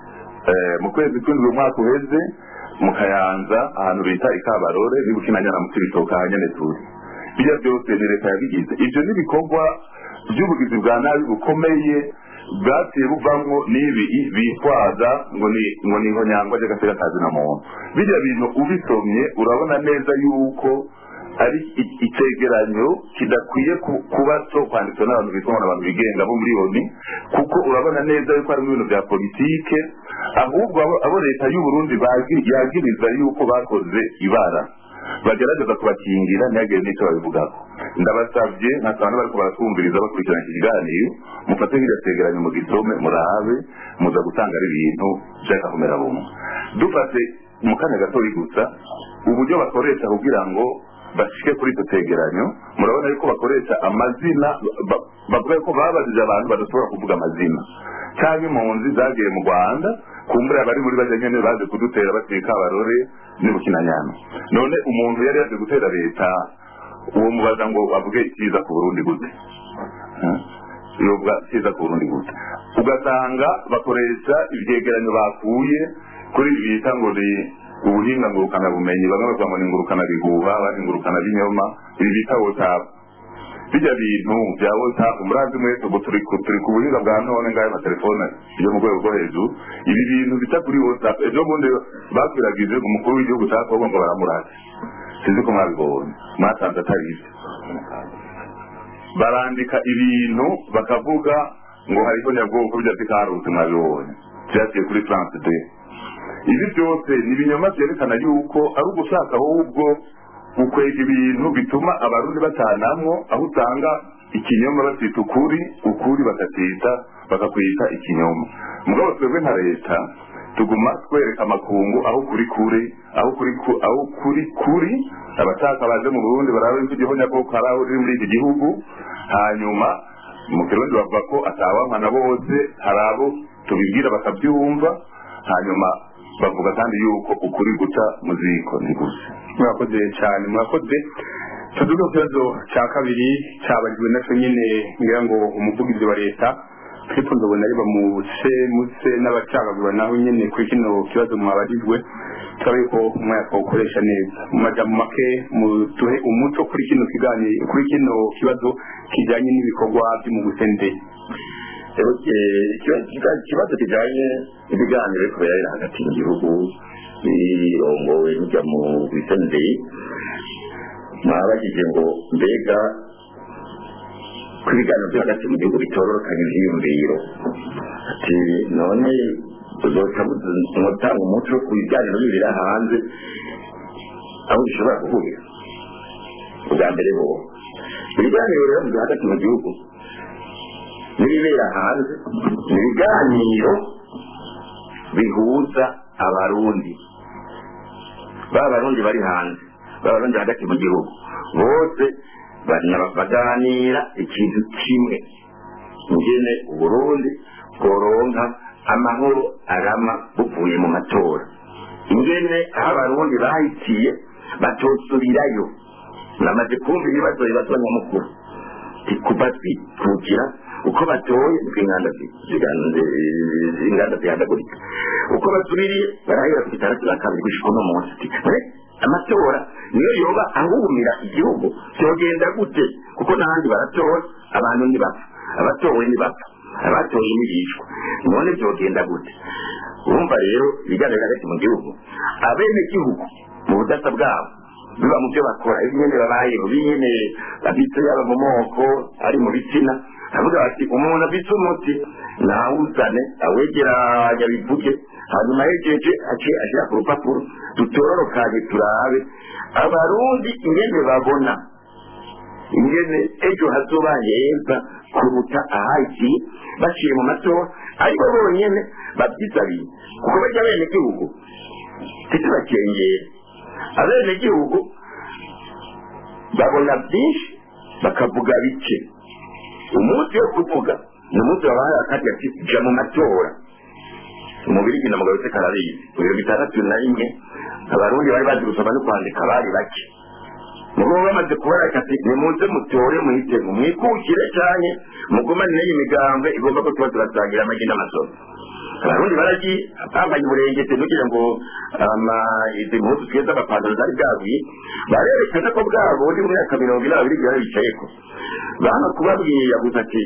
eh, mu kwezi kw'indwi umwaka uheze mu kayanza ahantu bita ikabarore ni gukinanyana mu kibitoka ahanyene turi bijya byose ni leta yabigize ibyo ni ibikorwa by'ubugizi bwa nabi bukomeye bwaciye buvamwo n'ibi bitwaza ngo ni ngo ni ihonyangwa ry'agateka kazi na muntu bijya bintu ubisomye urabona neza yuko ari i- icegeranyo kidakwiye ku- kuba cyo kwanditswe n'abantu bitwa ngo ni abantu bigenga bo muri oni kuko urabona neza yuko harimo ibintu bya politike ahubwo abo abo leta y'u Burundi bagi- yagiriza yuko bakoze ibara bagerageza kubakingira ntihagire n'icyo babivugako ndabasabye nkasanga bariko baratwumviriza bakurikirana iki kiganiro mufate nk'iryo cegeranyo mu gisome murabe muza gutanga ari ibintu vy'akahomera bumwe dufate mu kanya gatoyi gusa uburyo bakoresha kugira ngo bashike kuri icyo cegeranyo murabona yuko bakoresha amazina ba- bavuga ko babajije abantu badashobora kuvuga amazina cyangwa impunzi zagiye mu rwanda kumbura abari muri bajya nyene baje kudutera batwika abarore n'ibukinanyana none umuntu yari yaje gutera leta uwo mubaza ngo avuge icyiza ku burundi gute Hmm? yovuga icyiza ku burundi gute ugasanga bakoresha ivyegeranyo bakuye kuri ibi bita ngo ni ubuhinga ngurukana bumenyi bamwe bavuga ngo ni ngurukana bihuha abandi ngurukana binyoma ibi bita whatsapp bijya bintu bya whatsapp murazi mwese ubu turi ku turi ku buhinga bwa none ngayo amatelefone yo mu rwego rwo hejuru ibi bintu bica kuri whatsapp ejo bundi bakwiragije umukuru w'igihugu cya kongo ngo baramurate sinzi ko mwabibonye mwasanze atari ibyo barandika ibintu bakavuga ngo hariho nyabwoko bijya bikaruzi mwabibonye byaciye kuri france de ibi byose ni ibinyoma byerekana yuko ari ugushaka ahubwo gukwega ibintu bituma abarundi batanamwo aho usanga ikinyoma bacita ukuri ukuri bakacita bakakwita ikinyoma mugabo twebwe nka leta tuguma twereka amakungu aho kuri kuri aho kuri ku- aho kuri kuri abashaka baje mu burundi barabe ko igihonyabwoko hari aho riri muri iki gihugu hanyuma mu kirundi bavuga ko atawamana bose hari abo tubibwira bakabyumva hanyuma bavuga kandi yuko ukuri guca mu ziko ni gusa murakoze cyane murakoze tuduge ku kibazo cya kabiri cyabajijwe nacyo nyine ngira ngo umuvugizi wa leta ariko ndabona ari bamuse muse n'abacagagura naho nyine kuri kino kibazo mwabajijwe turabe ko umwanya twawukoresha neza mu majambo make muduhe umuco kuri kino kiganiro kuri kino kibazo kijyanye n'ibikorwa by'umugusende ikibazo kijyanye n'ibiganiro ariko birabera hagati mu gihugu birongowe bijya mu bisenderi mwabajije ngo mbega ko ibiganiro byo hagati mu gihugu bitororokanya ivyiyumviro ati none uzoca mutanga umuco ku biganiro bibera hanze aho bishobora guhurira ubwa mbere bo ibiganiro rero byo hagati mu gihugu n'ibibera hanze ni ibiganiro bihuza abarundi ba barundi bari hanze ba barundi hagati mu gihugu bose baganira ikintu kimwe ngene uburundi bworonka amahoro arama buvuye mu matora ingene aho abarundi bahitiye batosubirayo namaze kumva ibibazo bibazo nyamukuru kuva twikukira uko batoye uko inganda inganda zihadagurika uko basubiriye barahera ku bitandatu na kabiri gushika uno munsi amatora niyo yoba ahumira igihugu byogenda gute kuko n'ahandi baratora abantu ntibapfa abatowe ntibapfa abatoye ntibicwa none byogenda gute urumva rero ibiganiro hagati mu gihugu abene gihugu mu budasa bwabo biba mu byo bakora ibi nyene babayeho binyene babitse yaba mu moko ari mu bitsina avuga bati umuntu abitse umuti nawuzane awegeranya bivuge hanyuma yegeje ace ashira ku rupapuro dutororokanye turabe abarundi ingene babona ingene ejo hazoba heza kuruta ahaki baciye mu matora aribo bonyene babyisabiye kuko bajya bene gihugu ntitubakengere abene gihugu babona byinshi bakavuga bike umunsi wo kuvuga ni umunsi wabahaye akati ati jya mu matora umubiri gina mugabo se karabizi ibiro bitandatu na rimwe abarundi bari bazi gusoma no kwandika bari bake mubo bamaze kubara ati nimuze mutore muhitemo mwikukire cyane mugumanire iyi migambwe igomba ko tuba turasangira amagi n'amasomo abarundi baragiye bambaye uburengete kugira ngo izi mpuzu twiza amapantaro zari bwaguye barerekana ko bwabo undi mu myaka mirongo ine babiri byari bicayeko bana kubabwira gusa ati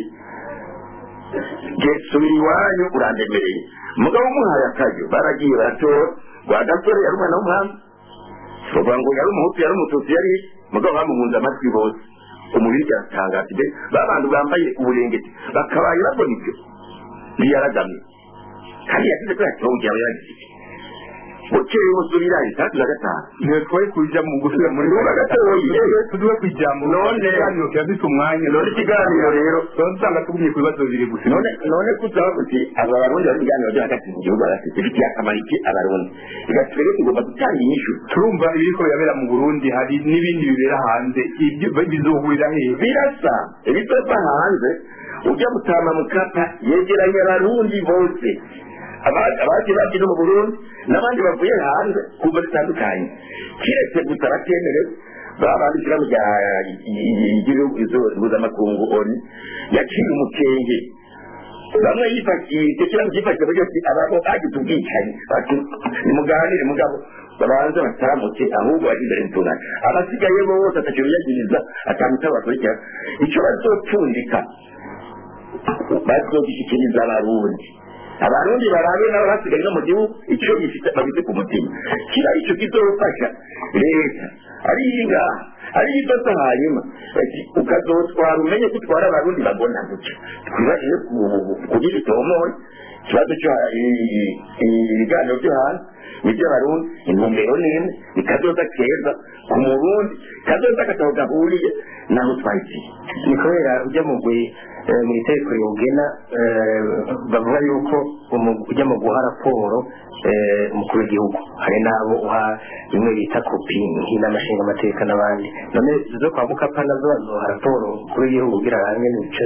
subira iwanyu urandemereye mugabo umuhaye akaryo baragiye baratora rwagasore yari umwana w'umuhanga bavuga ngo yari umuhutu yari umututsi yari mugabo bamuhunze amatwi bose umubiri byatangaje de babantu bambaye uburengeti bakabaye babona ibyo biyaragamye kandi yagize ko yatongera yagize bukeye busubira itandatu na gatanu ntitwoye kuja mu gusubira muri Tuvuga gatoyi. tuduwe kwijambo None- ikiganiro kirafise umwanya none ikiganiro rero tuba dusanga tugumye ku bibazo bibiri gusa none none kuzaba kuti aba barundi bari ibiganiro byo hagati mu gihugu hagati bifitiye akamaro iki abarundi reka twebwe tugomba gutanga inyishu turumva ibiriko birabera mu burundi hari n'ibindi bibera hanze ibyo bizohurira hehe birasa ibitova hanze ujya gutama mukapa yegeranya abarundi bose Aba- abaje bagize mu burundi n'abandi bavuye hanze kuva zitandukanye kiretse gusa batemerewe babandikira mu ry'igihugu mpuzamakungu oni yaciye umukenge bamwe yifakiye icyo kibazo cyifashishije buryo ki ababo bagize ubwicanyi bati nimuganire mugabo babanze batamuke ahubwo bari imbere mutungane abasigaye bose atacyo biyagiriza atamutabo bakurikira icyo bazopfundika bazogishikiriza abarundi abarundi barabe nabo basigaye no mu gihugu icyo gifite babise ku mutima kiba icyo kizofasha leta ari ingaha ari idosa hanyuma ati ukazotwara umenye ko utwara abarundi bagona gutya twibajije kugira itomoye ikibazo cyo ibiganiro byo hanze nibyo barundi intumbero n'imwe ikazoza keza ku murundi kazoza kataho gahuriye naho twagiye ni kubera ujya mu gwe eh, mu itegeko riwugena eh, bavuga yuko umu- ujya mu guha raporo eh, umukuru w'igihugu hari n'abo uha bimwe bita kopi nk'inama nshingamateka n'abandi none zo kwa mukapa nazo bazoha raporo umukuru w'igihugu kugira hamwe n'ibice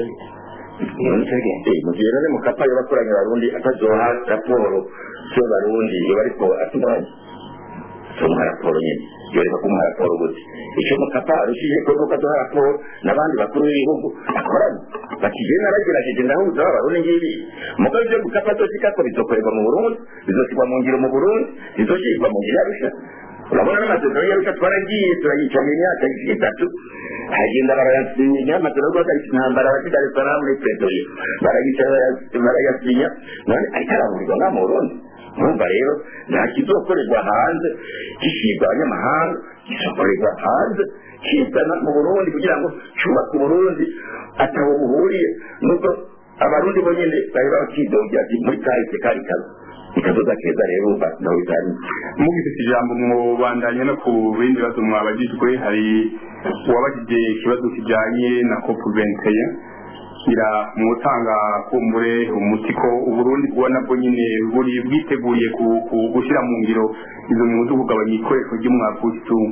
ibice bigenda Eh, mu gihe rero mukapa yo bakoranye abarundi atazoha raporo cyo barundi iyo bariko atunganye tumuha raporo nyine yoreka kumuha raporo gute icyo mukapa arushije ko nuko aduha raporo n'abandi bakuru b'ibihugu akorana bati je naragerageje ndahuza abarundi ngibi mugabo ibyo mukapa azoshika ko bizokorerwa mu burundi bizoshyirwa mu ngiro mu burundi bizoshirwa mu ngiro yarusha urabona n'amasezerano yarusha twaragiye turayicanye imyaka itatu hagenda barayasinya amasezerano yo guhagarika intambara abati dar es salaam muri pretoria barayicara barayasinya none ariko arahurirwa nka mu burundi urumva rero nta kizokorerwa hanze gishyirwa abanyamahanga kizokorerwa hanze kizana mu burundi kugira ngo cyubake uburundi ataho buhuriye nuko abarundi bonyine bari bakidogera ati muri kahise kari kazi ikazoza keza rero urumva nawe bizanye mugifite ijambo mubandanya no ku bindi bibazo mwabagijwe hari uwabagije ikibazo kijanye na cop 21 ngira mwutanga kumbure umuti ko uburundi bwona bwo nyine buri bwiteguriye ku- ku- gushyira mu ngiro izo nyungu zo kugabanya ikoreshwa ry'umwavu w'igitungo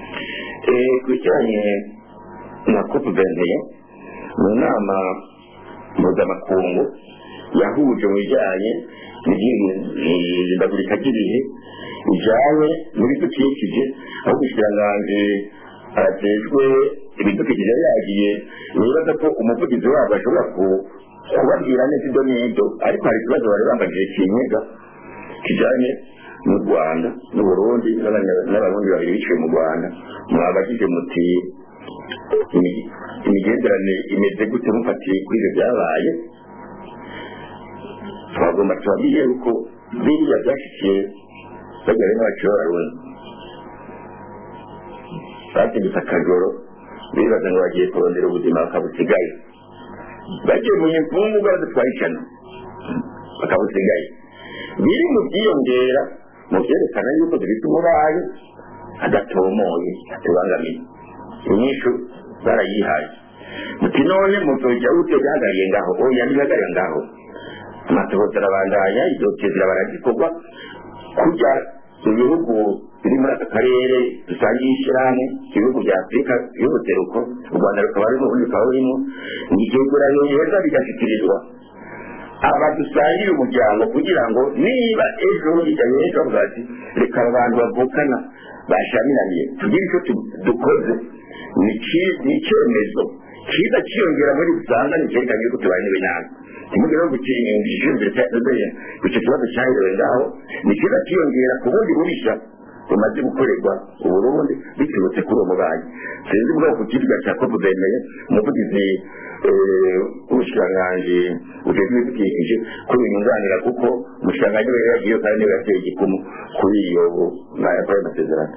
Eh, ku kijyanye na cop 21 mu nama mpuzamakungu yahuje mu bijyanye n'ihindagurika ry'ibihe bijyanye n'ibidukikije aho ubushikiranganji ajejwe ibidukikije yari yagiye nibaza ko umuvugizi wabo ashobora ku- kubabwira neza ibyo n'ibyo ariko hari ikibazo bari bambajije kinyega kijyanye n'u rwanda n'uburundi n'abanya- n'abarundi babiri biciwe mu rwanda mwabajije muti imi- imigenderanire imeze gute mufatiye kuri ibyo byabaye twagomba tubabwiye yuko biriya byashyikiye bagera n'abaciye b'abarundi bategetse akajoro bibaza ngo bagiye kurondera ubuzima bakabusigaye bagiye mu imfungu baradutwara ijana bakabusigaye biri mu byiyongera mu byerekana yuko dufite umurayi adatomoye atubangamiye inyishu barayihaye muti none muzojya ute byagariye ngaho oya ntibagariye ngaho amatohoza arabandanya izotezera baragikorwa kujya ibihugu biri muri aka karere dusangiye ishyirahamwe ibihugu bya afurika y'ubuseruko u rwanda rukaba rurimo ubundi rukaba rurimo igeguranyo heza bigashyikirizwa aba dusangira umuryango kugira ngo niba ejo bijyanye n'ejo bavuga bati reka aba bantu bavukana bashamiraniye tugire icyo tu- dukoze ni ki- ni icyemezo kiza cyiyongera muri usanga ni cyerekana yuko tubaye n'ibinyaga kimugera no gushinzwe icyo kibazo cyaherewe ngaho ni kiza cyiyongera ku bundi bubishya bumaze gukorerwa uburundi biturutse kuri uwo mubanyi sinzi ubwoko ku kibuga cya kopu bemeye umuvugizi eh, w'ubushikiranganji bujejwe ibidukikije ko binyunganira kuko umushikiranganji we yagiye kandi niwe yateye igikumu kuri iyo kuri ayo masezerano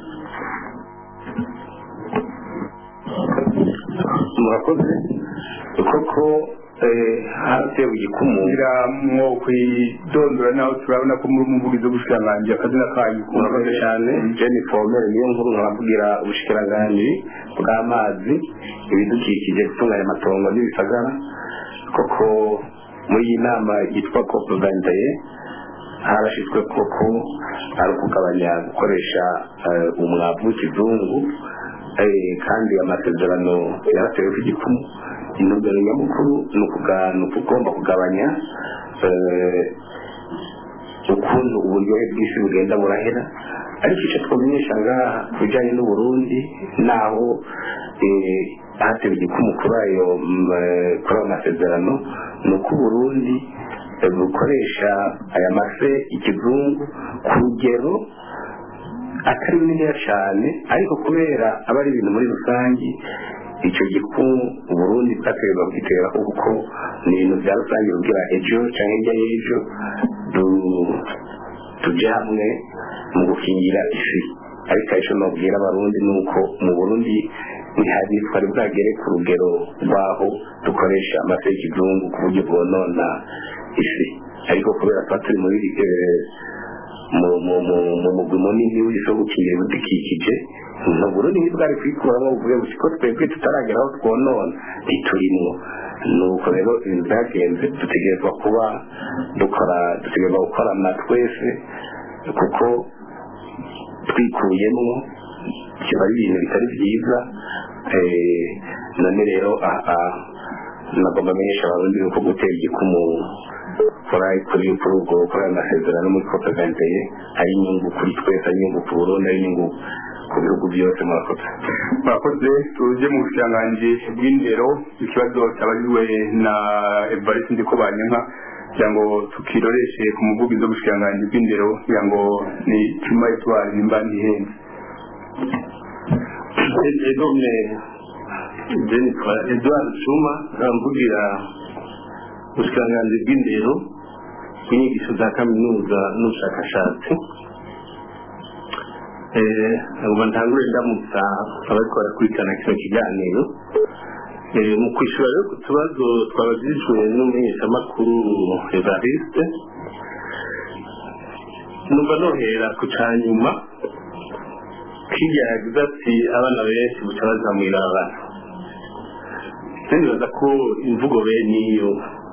murakoze koko haratewe igikumu ngira mwo kwidondora naho turabona ko muri umuvugizi w'ubushikiranganji akazina kanyu murakoze cyane jeni fomere niyo nkuru nkavugira ubushikiranganji bw'amazi ibidukikije gutunganya amatongo n'ibisagara koko muri iyi nama yitwa kopu vandaye harashyizwe koko ari ukugabanya gukoresha umwavu w'ikizungu kandi amasezerano yaratewe ku gikumu intumbero nyamukuru ni ukugomba kugabanya ukuntu uburyohe bw'isi bugenda burahera ariko icyo twamenyesha ngaha ku bijyanye n'uburundi naho hatewe igikumu kuri ayo kuri ayo masezerano ni uko uburundi bukoresha aya mafe ikizungu ku rugero atari bininiya cyane ariko kubera aba ari ibintu muri rusange icyo gikumu uburundi bwaterwa kugitera kuko ni ibintu bya rusange kugira ejo cyangwa hirya y'ejo tujye hamwe mu gukingira isi ariko icyo nabwira abarundi ni uko mu burundi ntihari twari bwagere ku rugero rw'aho dukoresha amase y'ikizungu ku buryo bwonona isi ariko kubera tuba turi muri mu mugwi munini w'isi wo gukingira ibidukikije mu burundi ntibwari kwikuramo buvuye gusa ko twebwe tutaragera aho twonona ntiturimwo nuko rero ibintu byagenze dutegerezwa kuba dukora dutegerezwa gukorana twese kuko twikuyemo kiba ari ibintu bitari byiza none rero aha nagomba amenyesha abarundi yuko gutera igikumu kuri kuri kuri ubwo kuri ayo masezerano muri kopeganteye ari inyungu kuri twese ari inyungu ku burundi ari inyungu ku bihugu byose murakoze murakoze tuje mu bushikiranganji bw'indero ikibazo cyabajijwe na evariste ndiko banyanka kugira ngo tukiroreshe ku muvugizi w'ubushikiranganji bw'indero kugira ngo ni cuma etwari nimba ntihenze egome jenitwa edward cuma aramvugira ubushikiranganji bw'indero bw'inyigisho za kaminuza n'ubushakashatsi ngo ntangure ndamutsa abariko barakurikirana kino kiganiro mu kwishyura rero ku tubazo twabajijwe n'umumenyeshamakuru evariste numva nohera ku ca nyuma kirya yagize ati abana benshi buca baza mw'ibarabara nibaza ko imvugo bene iyo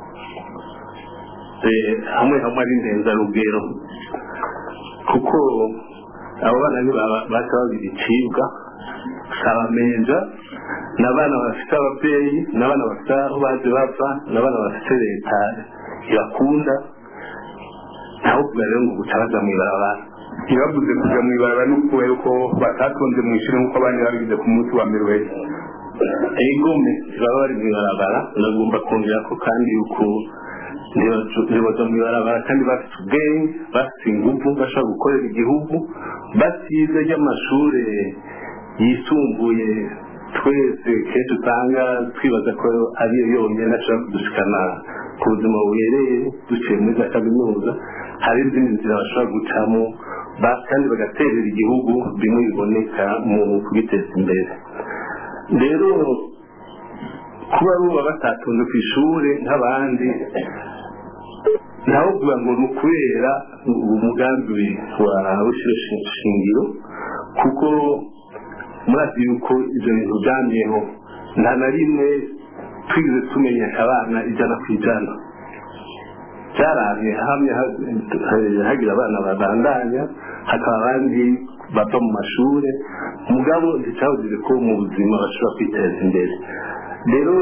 hamwe hamwe ari ndenzarugero kuko abo bana baca babiri icibwa abamenja ni abana bafite ababyeyi ni abana bafite aho baje bava ni abana bafite leta ibakunda ntawe kugira rero ngo guca baja mw'ibarabara ntibavuze kuja mw'ibarabara no kubera ko batatonze mu ishuri nk'uko abandi babigize ku munsi wa mbere wese egome baba bari mw'ibarabara nagomba kongera ko kandi yuko ntibaza mw'ibarabara kandi bafite ubwenge bafite ingufu bashobora gukorera igihugu basize ry'amashuri yisumbuye twese kenshi usanga twibaza ko ariyo yonyine ashobora kudushikana ku buzima buhereye duciye muri za kaminuza hari izindi nzira bashobora gucamo kandi bagaterera igihugu bimwe biboneka mu kubiteza imbere rero kuba buba batatonze ku ishuri nk'abandi ntawe kuvuga ngo ni ukubera umugambi wa rushyira shingiro kuko murazi yuko ibyo bintu byamyeho nta na rimwe twize tumenyesha abana ijana ku ijana byarabye hamwe hagira abana babandanya hakaba abandi bava mu mashuri mugabo nticyabujije ko mu buzima bashobora kwiteza imbere rero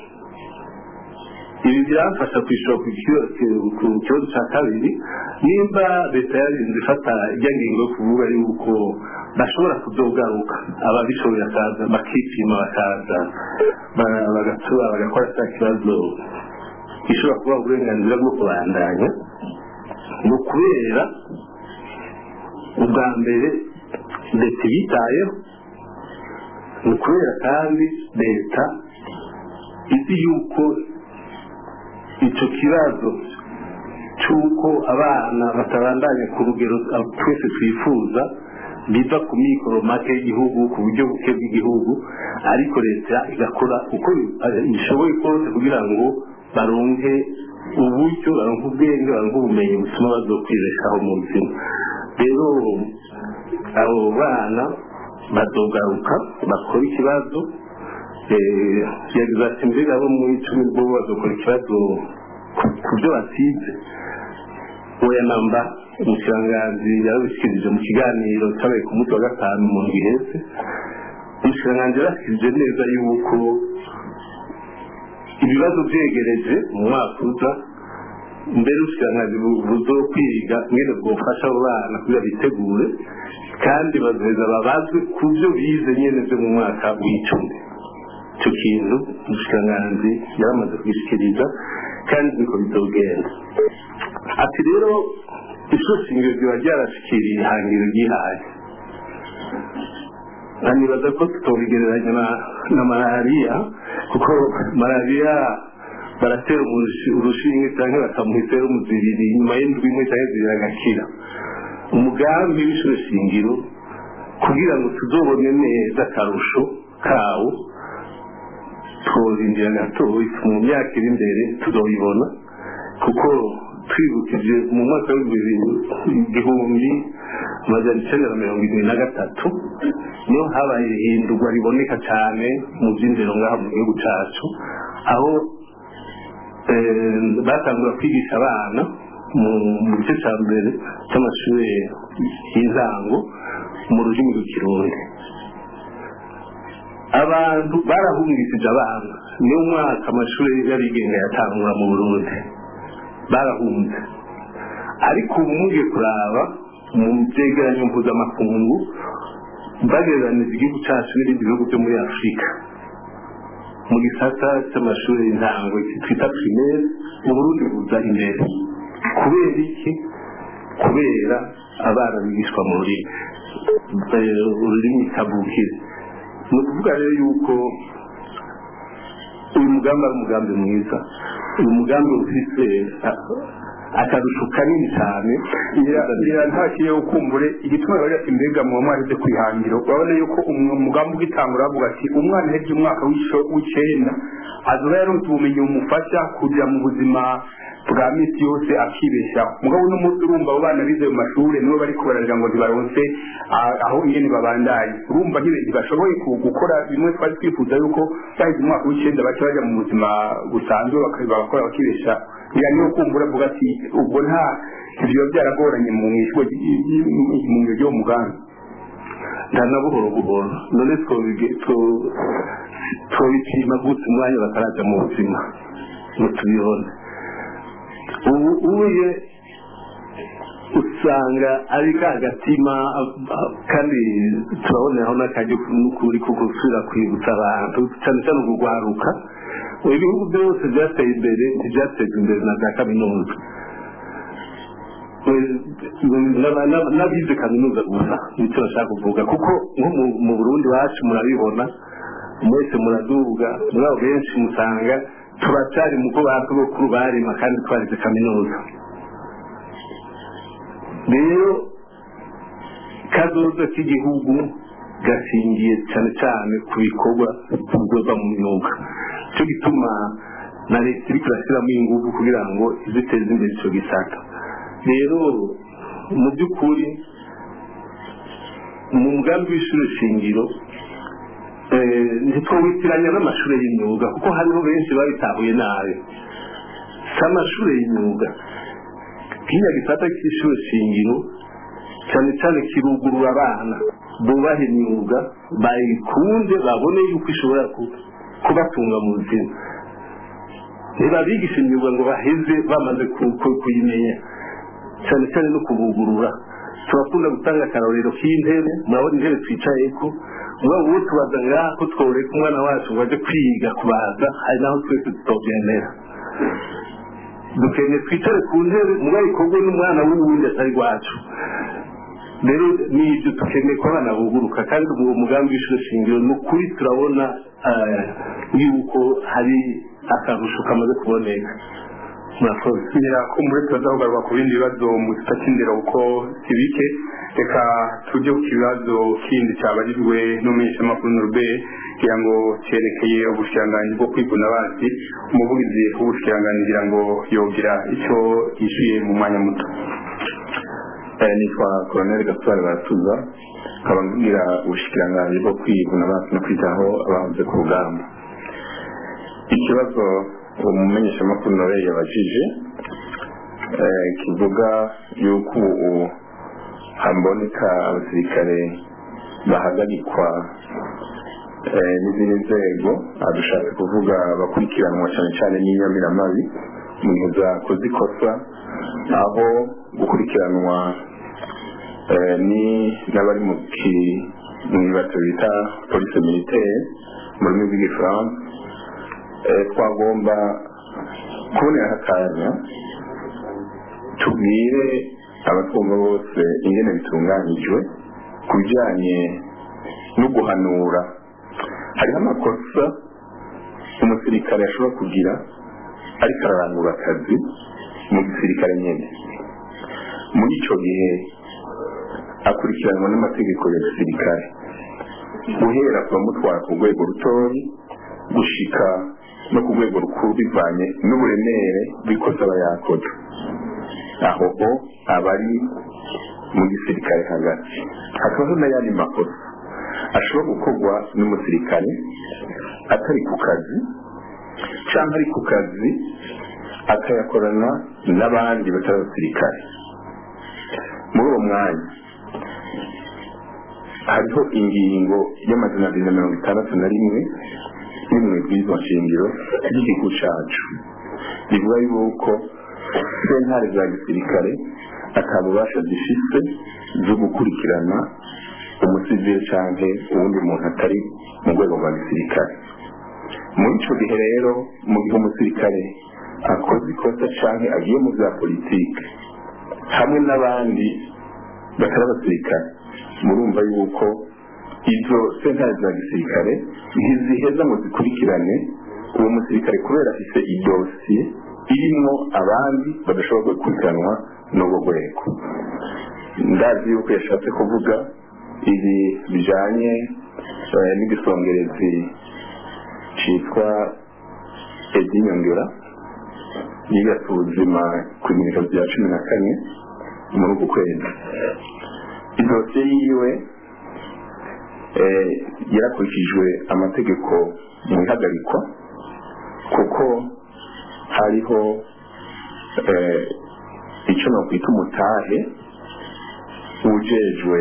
ibi birafasha kwishyura ku kibazo cya kabiri nimba leta yarinze ifata ijya ngingo yo kuvuga yuko bashobora kudogaruka ababishoboye bakaza bakipima bakaza bagatura bagakora cya kibazo gishobora kuba uburenganzira bwo kubandanya ni ukubera ubwa mbere leta yitayeho ni ukubera kandi leta izi yuko icyo kibazo cy'uko abana batabandanya ku rugero twese twifuza biva ku mikoro make y'igihugu ku buryo buke bw'igihugu ariko leta igakora uko ishoboye kose kugira ngo baronke uburyo baronke ubwenge baronke ubumenyi butuma bazokwibeshaho mu buzima rero abo bana bazogaruka bakora ikibazo yagize ati mbega abo mu icumi bo bazokora ikibazo ku byo basize oya namba umushiranganzi yarabishyikirije mu kiganiro cyabaye ku munsi wa gatanu mu ndwi iheze umushiranganzi yarashyikirije neza yuko ibibazo byegereje mu mwaka uza mbere ubushiranganzi buzo kwiga mwene bwofasha abo bana kugira bitegure kandi bazoheza babazwe ku byo bize nyene byo mu mwaka w'icumi icyo kintu umushiranganzi yaramaze kubishyikiriza kandi niko bizogenda ati rero ishuri shingiro riba ryarashikiriye ihangiro ryihaye nkanibaza ko tutobigereranya na malariya kuko malariya baratera urushinge cyangwa bakamuha iserumu zibiri nyuma y'indwi imwe cyangwa zibiri agakira umugambi w'ishuri shingiro kugira ngo tuzobone neza akarusho kawo twozindira gatoya mu myaka iri imbere tuzobibona kuko twibukije mu mwaka w'igihumbi amajana icyenda na mirongo irindwi na gatatu niho habaye ihindurwa riboneka cyane mu by'indero ngaha mu gihugu cyacu aho batangura kwigisha abana mu gice cya mbere cy'amashuri y'intango mu rurimi rw'ikirundi abantu barahungishije abana niyo mwaka amashuri y'abigenga yatangura mu burundi barahunze ariko ubu mugiye kuraba mu byegeranyo mpuzamakungu bagereranije igihugu cyacu n'ibindi bihugu byo muri afurika mu gisata cy'amashuri y'intango twita primaire mu burundi buza imbere kubera iki kubera abana bigishwa mu rurimi ururimi kavukire ni ukuvuga rero yuko uyu mugambi ari umugambi mwiza uyu mugambi ufite akarusho kanini cyane ngira ntakiye ukumbure igituma bari ati mbega mu mwarize kwihangiro urabona yuko umugambi ugitangura bavuga ati umwana uhebye umwaka w'icenda azoba yaronse ubumenyi bumufasha kuja mu buzima bwa misi yose akibeshaho mugabo uno munsi urumva abo bana bize mu mashuri nibo bariko baragira ngo ntibaronse aho ingene babandanye urumva ntibashoboye gukora bimwe twari twifuza yuko baheze umwaka w'icenda baca baja mu buzima busanzwe bagakora bakibesha ngira niyo kumbura avuga ati ubwo nta ivyo byaragoranye mu mwishwe mu ngiro ry'uwo mugambi nta na buhoro buhoro none twobipima gute umwanya bataraja mu buzima ngo tubibone ubu uye usanga ari ka gatima kandi turaboneraho n'akajya n'ukuri ko gusubira kwibutsa abantu cyane cyane ukugwaruka ibihugu byose byateye imbere ntibyateza imbere na za kaminuza n'abize kaminuza gusa nicyo bashaka kuvuga kuko nko mu burundi wacu murabibona mwese muraduga muri abo benshi musanga turacyari mu ko basogokuru barima kandi twarize kaminuza rero kazoza k'igihugu gashingiye cyane cyane ku bikorwa bikorwa mu myuga cyo gituma na leta iri kurashyiramo ingufu kugira ngo iziteze imbere icyo gisata rero mu by'ukuri mu mugambi w'ishuri shingiro ntitwawitiranya n'amashuri y'imyuga kuko hariho benshi babitahuye nabi si amashuri y'imyuga kiriya gisata cy'ishuri shingiro cyane cyane kirugurura abana bubaha imyuga bayikunde babone yuko ishobora kubatunga mu buzima ntibabigisha imyuga ngo baheze bamaze kuyimenya cyane cyane no kubugurura turakunda gutanga akarorero k'intebe murabona intebe twicaye ko mugabo uwo tubaza ngaha ko tworeka umwana wacu ngo aje kwiga kubaza hari naho twese tutobyemera dukeneye twicare ku ntebe mugabo ikorwe n'umwana w'uwundi atari rwacu rero ni ibyo dukeneye ko abana buguruka kandi uwo mugambi w'ishuri shingiro ni ukuri turabona yuko hari akarusho kamaze kuboneka murakoze kumbure turaza kugaruka ku bindi bibazo mu gita cy'indero kuko si bike reka tujye ku kibazo kindi cyabajijwe n'umumenyeshamakuru norbe kugira ngo cyerekeye ubushikiranganji bwo kwiguna abansi umuvugizi w'ubushikiranganji kugira ngo yogira icyo yishyuye mu mwanya muto nitwa koroneli gaspar baratuza nkaba mbwira ubushikiranganji bwo kwiguna abansi no kwitaho abahoze ku rugamba ikibazo umumenyeshamakuru nawe yabajije kivuga yuko ubu haboneka abasirikare bahagarikwa n'izindi nzego dushatse kuvuga bakurikiranwa cyane cyane n'inyamiramabi mu gihe zakoze ikosa aho gukurikiranwa ni n'abari mu kibazo bita polisi militaire mu rurimi rw'igifaransa twagomba kubonera akanya tubwire abatwumva bose ingene bitunganyijwe ku bijyanye no guhanura hariho amakosa umusirikare ashobora kugira ariko ararangura akazi mu gisirikare nyine muri icyo gihe akurikiranwa n'amategeko ya gisirikare guhera ku bamutwara ku rwego rutoya gushika no ku rwego rukuru bivanye n'uburemere bw'ikosa aba yakoze aho ho aba ari mu gisirikare hagati hakabaho n'ayandi makosa ashobora gukorwa n'umusirikare atari ku kazi cyangwa ari ku kazi akayakorana n'abandi batari abasirikare muri uwo mwanya hariho ingingo y'amazina abiri na mirongo itandatu na rimwe rimwe bw'izo nshingiro ry'igihugu cyacu rivuga yuko sentare za gisirikare atabubasha zifise zo gukurikirana umusivili cyangwa uwundi muntu atari mu rwego rwa gisirikare muri icyo gihe rero mu gihe umusirikare akoze ikosa cyangwa agiye mu bya politiki hamwe n'abandi batari abasirikare murumva yuko izo sentare za gisirikare ntiziheza ngo zikurikirane uwo musirikare kubera afite idosiye irimo abandi badashobora gukurikiranwa n'ubwo rwego ndazi yuko yashatse kuvuga ibi bijyanye n'igisongerezi cyitwa edinyongera yigatse ubuzima ku bimenyetso bya cumi na kane muri uku kwezi idosiye yiwe yarakurikijwe amategeko mu ihagarikwa kuko hariho icyo nakwita umutahe ujejwe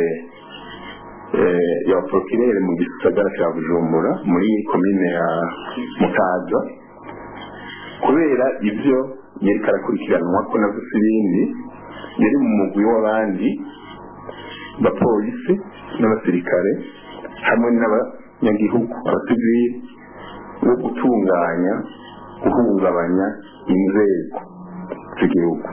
ya porokirere mu gisagara cya bujumbura muri komine ya mutaza kubera ibyo yari karakurikiranwa ko nazo si ibindi yari mu mugwi w'abandi bapolisi n'abasirikare hamwe n'abanyagihugu abasivili wo gutunganya guhungabanya inzego z'igihugu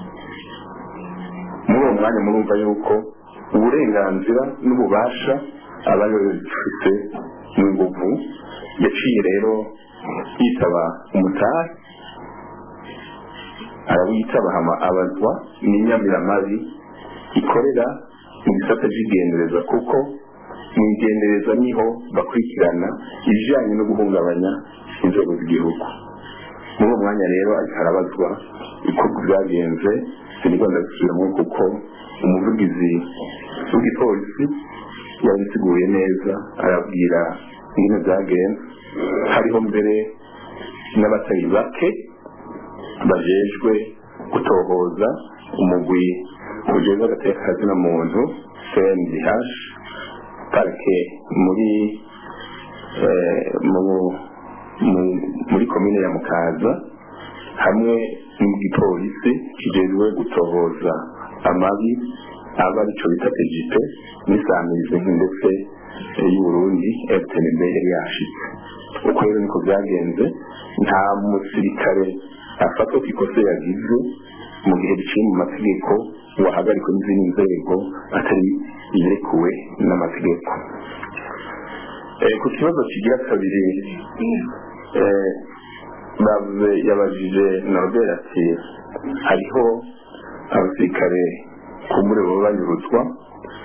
muri uwo mwanya murumva yuko uburenganzira n'ububasha aba bifite mu nguvu yaciye rero yitaba umutari arawitaba hama abazwa n'inyamiramabi ikorera mu gisata cy'igendereza kuko mu igendereza niho bakurikirana ibijyanye no guhungabanya inzego z'igihugu muri uwo mwanya rero ariko harabazwa ibikorwa byagenze sinigwa ndabisubiramo kuko umuvugizi w'igipolisi yabisiguye neza arabwira ingene byagenze hariho mbere n'abatari bake bajejwe gutohoza umugwi ujejwe agateka kazina muntu cndh parike muri muri komine ya mukaza hamwe n'igipolisi kijejwe gutohoza amabi aba arico bita pejipe n'isamizi ndetse y'uburundi fpnb yari yashitse uko rero niko byagenze nta musirikare afatwa ku ikosa yagize mu gihe biciye mu mategeko wahagarikwa n'izindi nzego atari yerekuwe n'amategeko ku kibazo kigira kabiri bavuze yabajije norbert ati hariho abasirikare kumbure baba banyuruzwa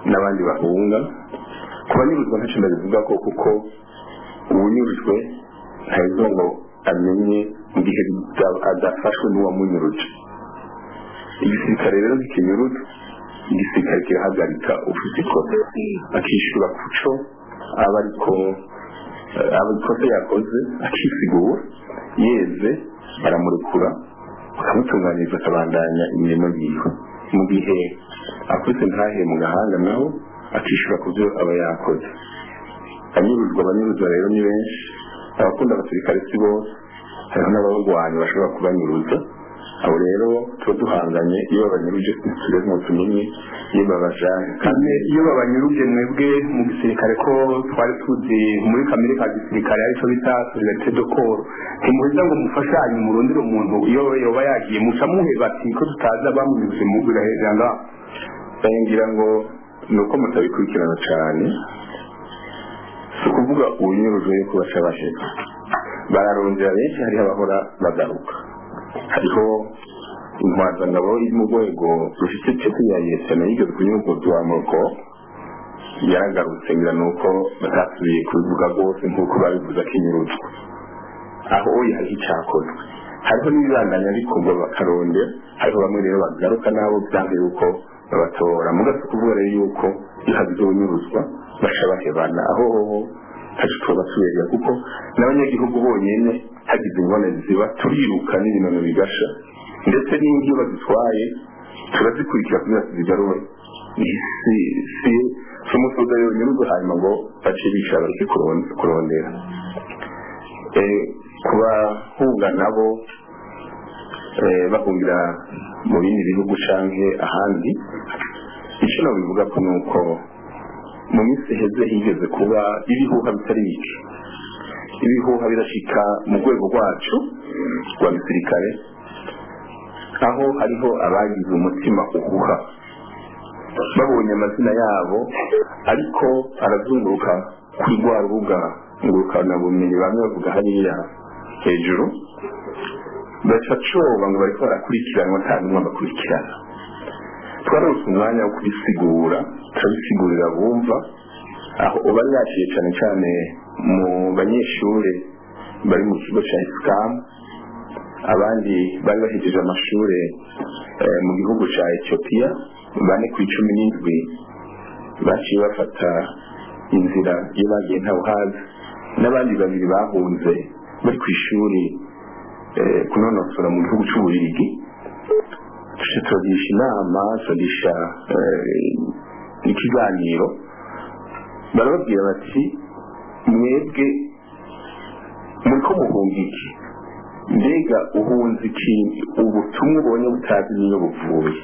n'abandi bahunga ku banyuruzwa ntacyo ndabivuga ko kuko uwunyurujwe ntaheza ngo amenye mu gihe adafashwe n'uwamunyuruje igisirikare rero ntikinyuruza igisirikare kirahagarika ufite ikosa akishyura ku cyo aba ariko aba ikosa yakoze akisigura yeze baramurekura bakamutunganyiriza akabandanya imirimo yiwe mu gihe akubise ntahe mu gahanga naho akishyura ku byo aba yakoze anyuruzwa abanyuruzwa rero ni benshi abakunda abasirikare si bose hariho n'abarwanyi bashobora kubanyuruza abo rero tuba duhanganye iyo babanyuruje tugeze ngo tumenye iyo babajanye kandi iyo babanyuruje mwebwe mu gisirikare ko twari tuzi muri kamere ka gisirikare aricyo bita solidarite de corps ntimuheza ngo mufashanye murondere umuntu iyo yoba yagiye muca muheba ati ko tutazi abamunyuze mu birahera ngaho ngira ngo ni uko mutabikurikirana cyane si ukuvuga ubunyurujwe yo kubaca bahera bararondera benshi hariho abahora bagaruka hariho intwazangabo iri mu rwego rufite ipeti ya yesena yigeze kunyurwa moko yaragarutse ngira ni uko batasubiye kubivuga rwose nk'uko babivuze akinyuruzwa aho oya hariho icyakozwe hariho n'ibibandanya bikorwa bakarondera hariho bamwe rero bagaruka nabo byanze yuko babatora mugase kuvuga rero yuko iyo hagize unyuruzwa baca bahebana aho hoho ntacyo tuba tubereye kuko n'abanyagihugu bonyine hagize ingorane ziba turiruka n'ibinono bigasha ndetse n'indi iyo bazitwaye turazikurikira kugira ngo tuzigarure si si si umusoza yonyuruzwa hanyuma ngo bace bicara bareke kurondera ku bahunga nabo bahungira mu bindi bihugu cyangwa ahandi icyo nabivuga ko ni uko mu minsi iheze higeze kuba ibihuha bitari bike ibihuha birashika mu rwego rwacu rwa gisirikare aho hariho abagize umutima uhuha babonye amazina yabo ariko arazunguruka kuri rwa rubuga ngurukanabumenyi bamwe bavuga hariya hejuru baca coba ngo bariko barakurikiranwa nta n'umwe bakurikirana twarose umwanya wo kubisigura turabisigurira bumva aho uba yaciye cyane cyane mu banyeshuri bari mu kigo cya isikamu abandi bari bahejeje amashuri mu gihugu cya etiyopiya bane ku icumi n'indwi baciye bafata inzira iyo bagiye ntawuhazi n'abandi babiri bahunze bari ku ishuri kunonosora mu gihugu cy'ububirigi tugisha inama tugisha ikiganiro barababwira bati mwebwe muri ko muhunga iki mbega uhunze iki ubutumwa ubonye butazi niyo buvuye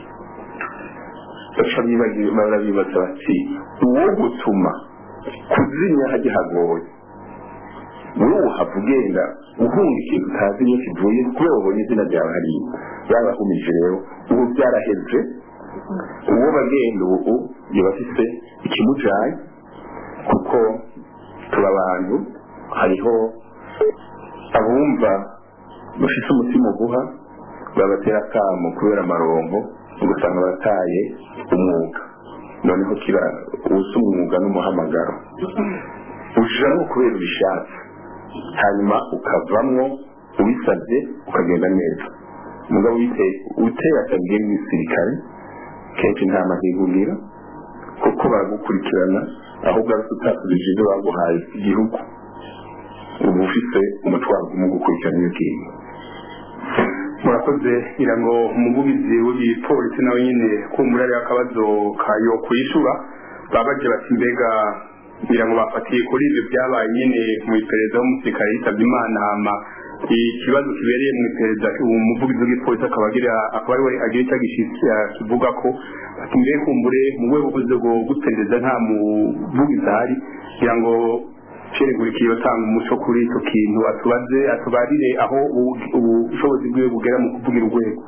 barabibaza bati uwo gutuma kuzimya hajya hagoye wowe uhava ugenda uhunga ikintu utazi niyo kivuye kubera wabonye izina ryawe hariya yabahumije rero ubu byaraheze uwo bagenda ubu yaba afite ikimujaye kuko tuba abantu hariho abumva bafite umutima uguha babatera akamo kubera amarongo ugasanga bataye umwuga noneho kiba ubusa umwuga n'umuhamagaro ujamo kubera ubishatse hanyuma ukavamwo ubisabye ukagenda neza mugabo uteye akabwiye n'igisirikare kenshi nta mahirwe ugira kuko baragukurikirana ahubwo ari utasubije ibyo baguhaye igihugu uba ufite umutwaro umwe gukurikirana iyo ngiyo murakoze ngira ngo umuvugizi w'igipolisi nawe nyine kumbura ariyo akabazo kayo kwishyura baba bagira bati mbega ngira ngo bafatiye kuri ibyo byabaye nyine mu iperereza w'umusirikare yitabye imana hama ikibazo kibereye mu iperereza umuvugizi w'igipolisi akaba agira akaba ari we agira icyo agishyitsi kivuga ko ati mbere kumbure mu rwego rwo guperereza nta muvugizi ahari kugira ngo ceregurika iyo tanga umuco kuri icyo kintu atubaze atubarire aho ubushobozi bwiwe bugera mu kuvugira urwego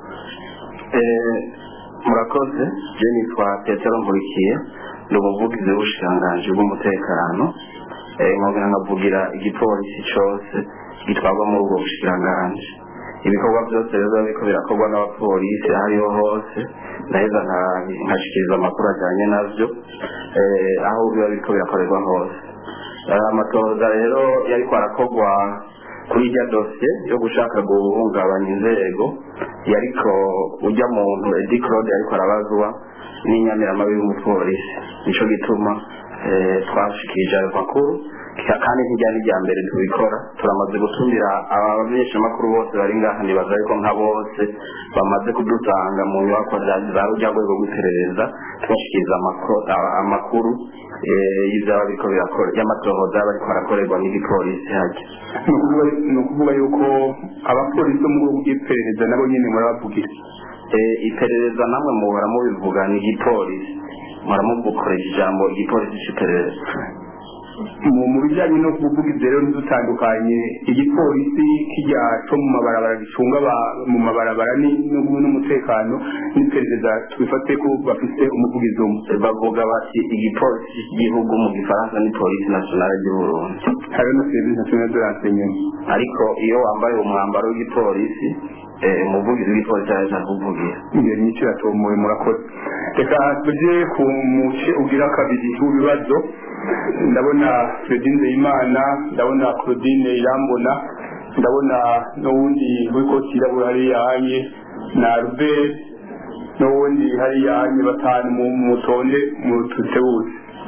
murakoze je nitwa petero nkurikiye ni umuvugizi w'ubushikiranganji bw'umutekano nkongera nkavugira igipolisi cose gitwarwa muri ubwo bushikiranganji ibikorwa byose rero biba biriko birakorwa n'abapolisi aho ariho hose ndaheza nka- nkashikiriza amakuru ajyanye navyo eh, aho biba biriko birakorerwa hose Eh, amatohoza rero yariko arakorwa kuri irya dosiye yo gushaka guhungabanya inzego yariko ujya muntu edi claude yariko arabazwa n'inyamiramabi y'umupolisi nico gituma eh, twashikirije ayo makuru Ka- kandi nk'ijya n'ijya mbere tubikora turamaze gutumira abamenyeshamakuru bose bari ngaha nibaza ariko nka bose bamaze kudusanga mu nyubako za za rujya rwego rw'iperereza tubashikiriza amako- a- amakuru eh, y'ivyaba biriko birakora y'amatohoza yaba ariko arakorerwa n'igipolisi hajya ni ukuvuga- ni ukuvuga yuko abapolisi bo mu rwego rw'iperereza nabo nyine murabavugira Eh, iperereza namwe muhora mubivuga ni igipolisi muhora mugukoresha ijambo igipolisi c'iperereza mu mu bijyanye no kuvuga rero ntidutandukanye igipolisi kijya cyo mu mabarabara gicunga aba- mu mabarabara ni- n'ubu- n'umutekano n'iperereza tubifate ko bafite umuvugizi umwe bavuga bati igipolisi cy'igihugu mu gifaransa ni polisi nationale du Burundi hari na serivisi nationale de renseignement ariko iyo wambaye umwambaro w'igipolisi eh, umuvugizi w'igipolisi araja kuvugira iyo nyinshi iratomoye murakoze reka tujye ku muce ugira kabiri w'ibibazo ndabona Fredine Nzeyimana ndabona Claudine Irambona ndabona n'uwundi w'ikoti yirabura hariya hanye na Albert n'uwundi hariya hanye batanu mu mutonde mu tutewuzi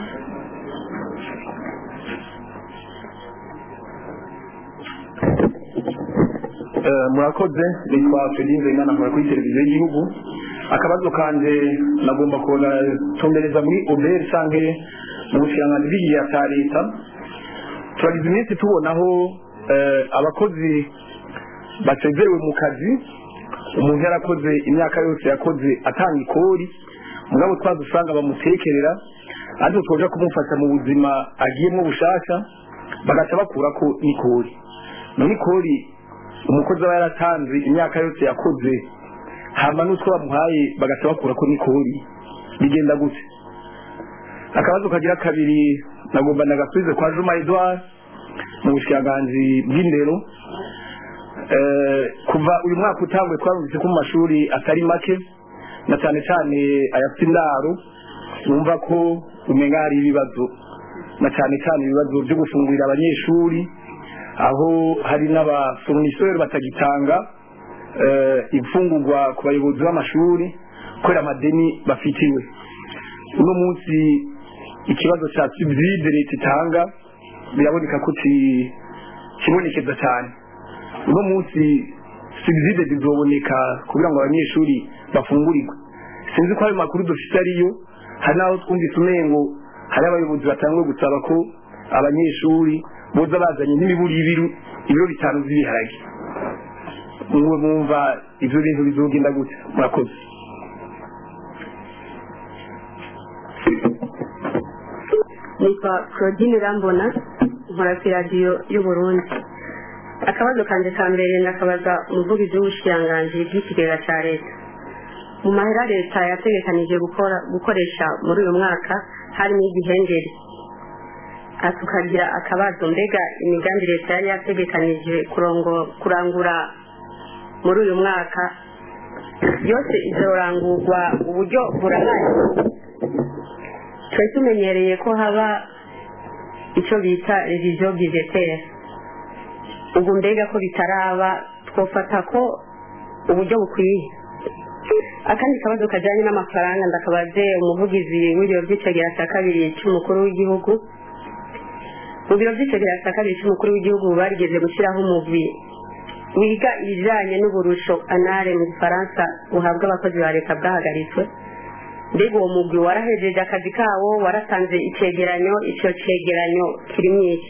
Eh, murakoze nitwa Fredin Nzeyimana nkora kuri televiziyo y'igihugu akabazo kanje nagomba kugatumbereza muri OBR canke mu bushikiranganji bw'igihe cya leta turagize iminsi tubonaho eh, abakozi basezerewe mu kazi umuntu yarakoze imyaka yose yakoze atanga ikori mugabo twaza usanga bamutekerera ariko twoja kumufasha mu buzima agiyemo bushasha bagaca bakurako n'ikori none ikori umukozi aba yaratanze imyaka yose yakoze hama n'utwo bamuhaye bagaca bakurako n'ikori bigenda gute akabazo kagira kabiri nagomba nagasubize kwa Juma Edouard mu bushikiranganji bw'indero Eh, kuva uyu mwaka utangwe twarumvise ko mu mashuri atari make na cyane cyane ayafite indaro wumva ko umenga hari ibibazo na cyane cyane ibibazo byo gufungurira abanyeshuri aho hari n'abafourniseurs batagitanga eh, imfungurwa ku bayobozi b'amashuri kubera amadeni bafitiwe uno munsi ikibazo cya subside leta itanga biraboneka ko ki- kibonekeza cyane uno munsi subside zizoboneka kugira ngo abanyeshuri bafungurirwe sinzi ko ayo makuru dufite ariyo hari n'aho twumvise umengo hari abayobozi batanguye gusaba ko abanyeshuri boza bazanye n'imiburi y'ibiru ibiro bitanu by'ibiharage mwe mwumva ivyo bintu bizogenda gute murakoze nitwa claudine rambona nkora ku radiyo y'uburundi akabazo kanje ka mbere ndakabaza umuvugizi w'ubushikiranganji bw'ikigega cya leta mu mahera leta yategekanije gukora gukoresha muri uyu mwaka harimo igihengeri Aha tukagira akabazo mbega imigambi leta yari yategekanije kurongo- kurangura muri uyu mwaka yose izorangurwa uburyo burahari twari tumenyereye ko haba icyo bita reviziyo budgetaire ubu mbega ko bitaraba twofata ko uburyo bukwiye akandi kabazo kajyanye n'amafaranga ndakabaze umuvugizi w'ibiro by'icegera cya kabiri cy'umukuru w'igihugu mu biro by'icegera cya kabiri cy'umukuru w'igihugu barigeze gushyiraho umugwi wiga ibijyanye n'uburusho anare mu gifaransa buhabwa abakozi ba leta bwahagaritswe mbega uwo mugwi warahejeje akazi kawo waratanze icegeranyo icyo cegeranyo kirimo iki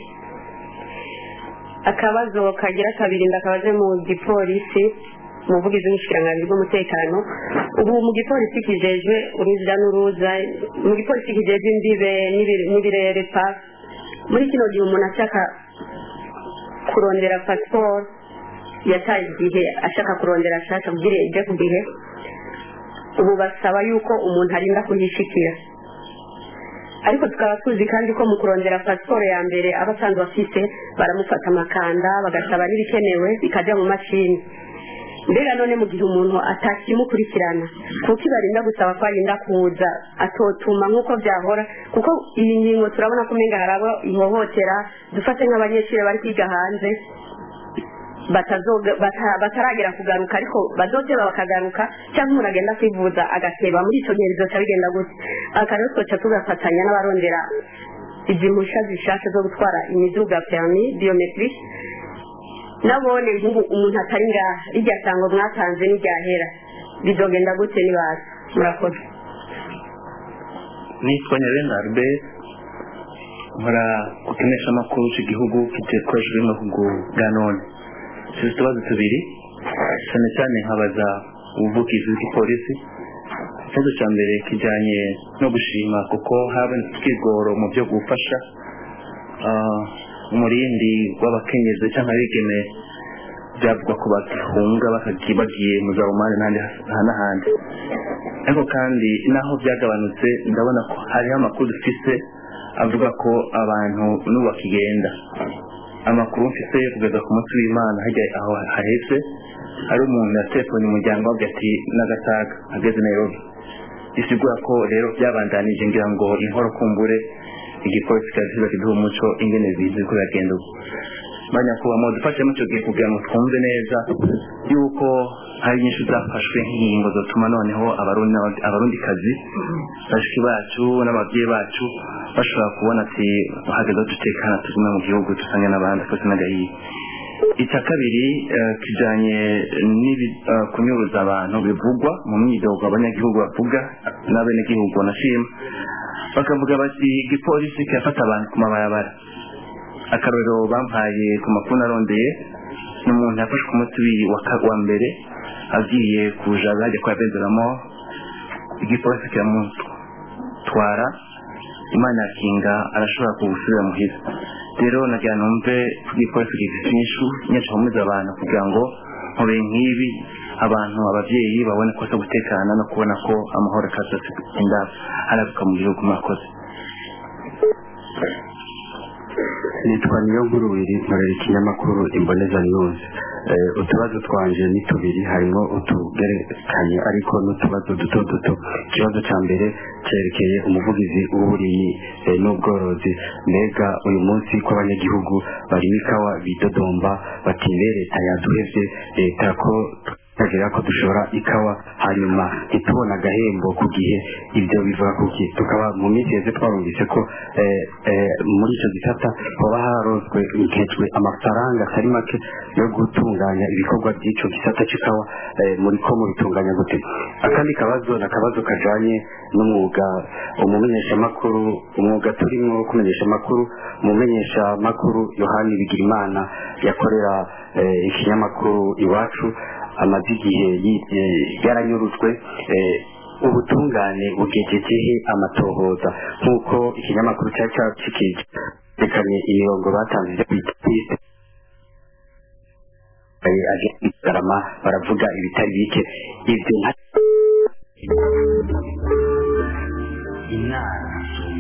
akabazo kagira kabiri ndakabaze mu gipolisi umuvugizi w'ubushikiranganji bw'umutekano ubu mu gipolisi kijejwe uruza n'uruza mu gipolisi kijejwe imbibe n'ibi- n'ibirere pa muri kino gihe umuntu ashaka kurondera pasiporo yataye igihe ashaka kurondera ashaka kugira ijye ku gihe ubu basaba yuko umuntu arinda kuyishikira ariko tukaba tuzi kandi ko mu kurondera pasiporo ya mbere aba asanzwe afite baramufata amakanda bagasaba n'ibikenewe bikajya mu mashini mbega none mu gihe umuntu atakimukurikirana kuko ibarinda gusaba ko arinda kuza atotuma nk'uko byahora kuko iyi ngingo turabona ko umenga hari abo ihohotera dufate nk'abanyeshuri bari kwiga hanze batazoga- bata- bataragera kugaruka ariko bazoteba bakagaruka cyangwa umuntu agenda kwivuza agateba muri icyo gihe bizoca bigenda gute aka rero twoca tugafatanya n'abarondera izi mpushya zishasha zo gutwara imiduga permi biometric nabone nk'ubu umuntu atari ngaha rijya sango mwatanze n'iryahera bizogenda gute nibaza murakoze nitwa nyarenda albert nkora ku kimenyeshamakuru cy'igihugu gikoreshejwe n'ubuhugu bwa none tuzi utubazo tubiri cyane cyane nkabaza ubuvugizi bw'igipolisi ikibazo cya mbere kijyanye no gushima kuko habonetse ubwigoro mu byo gufasha ah, umurindi w'abakenyezi cyangwa abigeme byavugwa ko bagihunga bakagiye bagiye mu za umani n'ahandi n'ahandi ariko kandi naho byagabanutse ndabona ko hariho amakuru dufise avuga ko abantu n'ubu bakigenda amakuru mfise kugeza ku munsi w'imana hajya aho hahetse hari umuntu yatelefone umuryango wavuga ati n'agataga ageze nairobi bisigura ko rero byabandanije ngira ngo inkoro kumbure igipolisi kiraziba kiduha umuco ingene bizi ko biragenda ubu banyakubaha dufashemo icyo gihe kugira ngo twumve neza yuko hari nyinshi zafashwe nk'ingingo zotuma noneho abarundi abarundikazi bashiki bacu n'ababyeyi bacu bashobora kubona ati hageze aho dutekana tugume mu gihugu dusange n'abandi twese n'agahiye icya kabiri eh, kijanye n'ibi- eh, kunyuruza abantu bivugwa mu myidogo abanyagihugu bavuga n'abenegihugu banashima bakavuga bati igipolisi kirafata abantu ku mabarabara akarorero bampaye ku makuru narondeye ni umuntu yafashwe ku munsi w'i- wa ka- wa mbere agiye kuja bajya kwa benzeramo igipolisi kiramutwara imana yakinga arashobora kugusubira muhira rero nagira numve ko igipolisi gifite inyishu nyinshi bahumuza abantu kugira ngo nkube nk'ibi abantu ababyeyi babone ko se gutekana no kubona ko amahoro akazatse indabo harabuka mu gihugu mwakoze nitwa niyo nkuru wiri nkorera ikinyamakuru imboneza news Eh, utubazo twanje ni tubiri harimo utugerekanye ariko n'utubazo duto duto ikibazo cya mbere cyerekeye umuvugizi w'uburimyi eh, n'ubworozi mbega uyu munsi ko abanyagihugu barimo ikawa bidodomba bati "Mbe leta yaduhevye leta ko tukagira ko dushora ikawa hanyuma ntitubone agahembo ku gihe ibyo bivuga kuki tukaba mu minsi yeze twarumvise ko eh, eh, muri icyo gisata hoba harozwe nkejwe amafaranga atari make yo gutunganya ibikorwa by'icyo gisata cy'ikawa eh, muri ko mubitunganya gute akandi kabazo ni akabazo kajanye n'umwuga umumenyeshamakuru umwuga turimo wo kumenyesha amakuru umumenyeshamakuru yohani bigirimana yakorera eh, ikinyamakuru iwacu amaze igihe yi- eh, yaranyurujwe eh, ubutungane bugejejehe amatohoza nk'uko ikinyamakuru cyari cyacikije rekanye imirongo batanze yo kwita twiste aje kwigarama baravuga ibitari bike ibyo nka inama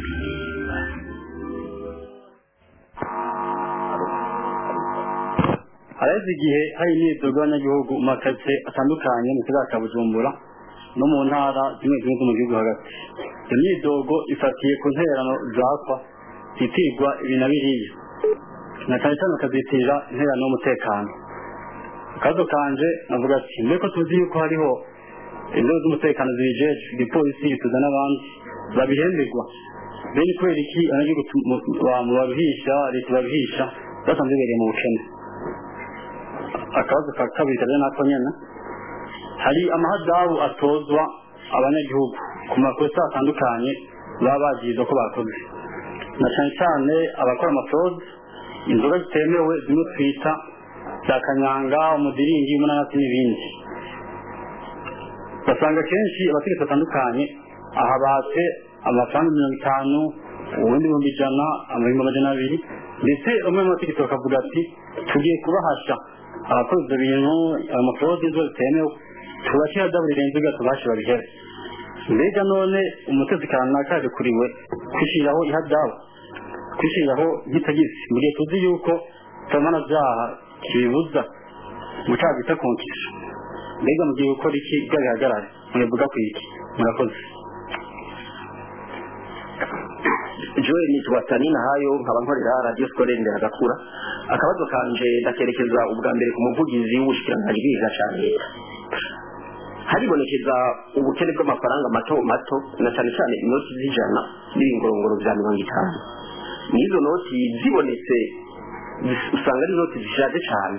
haraheze igihe hari imyidogo y'abanyagihugu mu makaritsiye atandukanye mu kizaza cya bujumbura no mu ntara zimwe zimwe zo mu gihugu hagati iyo myidogo ifatiye ku ntererano zakwa zitirwa ibi na biriya na cyane cyane bakazitirira intererano y'umutekano akazo kanje navuga ati mbere ko tuzi yuko hariho inzego z'umutekano zibijeje igipolisi gituza n'abandi babihemberwa bene kubera iki abanyagihugu tu- mu- ba- mu babihisha leta babihisha basanzwe bibereye mu bukene akabazo ka kabiri kajya nako nyene hari amahadabu atozwa abanyagihugu ku makosa atandukanye baba bagirizwa ko bakoze na cyane cyane abakora amafrode inzoga zitemewe zimwe twita za kanyanga umudiringi umunanasi n'ibindi basanga kenshi abategetsi batandukanye aha batse amafaranga mirongo itanu ubundi ibihumbi ijana amahumbi amajana abiri ndetse umwe mu bategetsi bakavuga ati tugiye kubahasha abakoze ibyo bintu amafrode inzoga zitemewe tubashyira dabu rirenze ubwa tubashe babihere mbega none umutetsi kanaka yarekuriwe kwishyiriraho ihadabu kwishyiriraho nk'itagisi mu gihe tuzi yuko tutamana byaha kibibuza mu cyaha bita konkisha mbega mugiye gukora iki bwabihagarare mwivuga ku iki murakoze joel nitwa tanina hayo nkaba nkorera radiyo sikorere ndera gakura akabazo kanje ndakerekeza ubwa mbere ku muvugizi w'ubushikiranganji bw'igihugu cya leta haribonekeza ubukene bw'amafaranga mato mato na cyane cyane inoti z'ijana n'ibingorongoro bya mirongo itanu n'izo noti zibonetse zis- usanga ari inoti zishaje cyane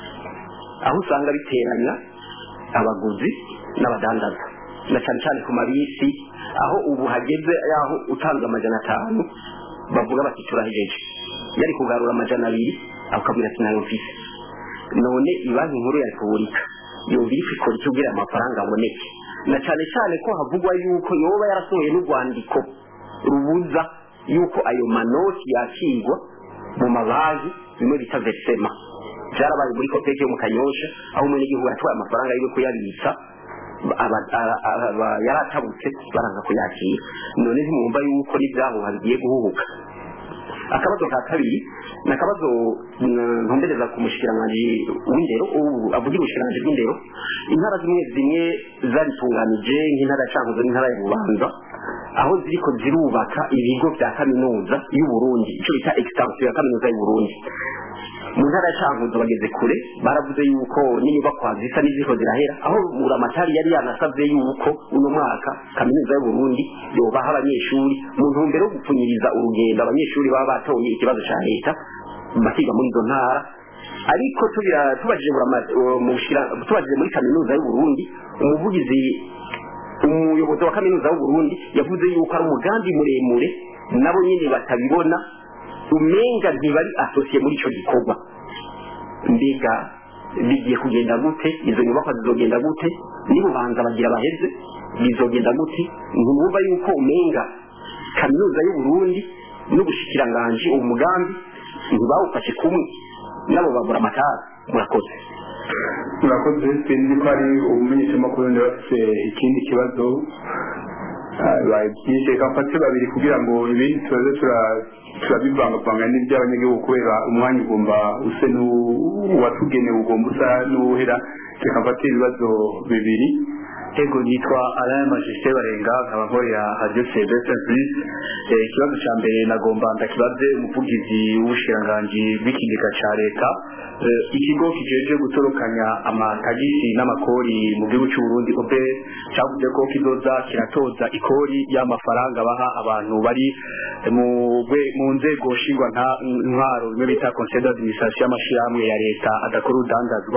aho usanga biteranya abaguzi n'abadandaza na cyane cyane ku mabisi aho ubu hageze yaho utanze amajana atanu bavuga bati turahejeje yari kugarura amajana abiri akabwira ati nayo mfise none ibanki nkuru ya repubulika yumva iri kwikora icyo kugira amafaranga aboneke na cyane cyane ko havugwa yuko yoba yarasohoye n'urwandiko rubuza yuko ayo manoti yakirwa mu mabanki bimwe bita versema byarabaye muri kopeke yo mu kanyosha aho umunyagihugu yatwaye amafaranga yo kuyabitsa aba- aba- aba- yaratabutse baranga kuyakira none ntimwumva yuko n'ibyahuha bigiye guhuhuka akabazo ka kabiri ni akabazo mm, ntumbereza ku mushikiranganji w'indero ubu avugira ubushikiranganji bw'indero intara zimwe zimwe zaritunganije nk'intara ya cankuzo n'intara ya bubanza aho ziriko zirubaka ibigo bya kaminuza y'uburundi icyo bita extension ya kaminuza y'uburundi mu ntara ya cankuzo bageze kure baravuze yuko n'inyubakwa zisa n'iziko zirahera aho buramatari yari yanasabye yuko uno mwaka kaminuza y'uburundi yobaha abanyeshuri mu ntumbero yo gupfunyiriza urugendo abanyeshuri baba batoye ikibazo cya leta bakiga muri izo ntara ariko tubira- tubajije burama- uh, mu bushira- tubajije muri kaminuza y'uburundi umuvugizi umuyobozi wa kaminuza y'uburundi yavuze yuko ari umugambi muremure nabo nyine batabibona umenga ntibari asosiye muri icyo gikorwa mbega bigiye kugenda gute izo nyubakwa zizogenda gute nibubanza bagira baheze bizogenda gute ntimwumva yuko umenga kaminuza y'uburundi n'ubushikiranganji uwo mugambi ntibawufashe kumwe nabo babura amatara murakoze murakoze sinzi ko hari umumenyeshamakuru ndi bafite ikindi kibazo Ah, babyishe reka mfate babiri kugira ngo ibindi tubaze tura- turabivangavanga n'iby'abanyagihugu kubera umwanya ugomba use n'uwatugenewe ugomba usa n'uwuhera reka mfate ibibazo bibiri ego nitwa alain majesté barenga nkaba nkorera radio cbs plus ikibazo cya mbere nagomba ndakibaze umuvugizi w'ubushikiranganji bw'ikigega cya leta Eh, ikigo kijeje gutorokanya amatagisi n'amakori mu gihugu cy'u Burundi obe cyavuze ko kizoza kiratoza ikori y'amafaranga baha abantu bari mu gwe- mu nzego nshingwa nta- ntwaro bimwe bita conseil d'administration y'amashirahamwe ya leta adakora urudandazwa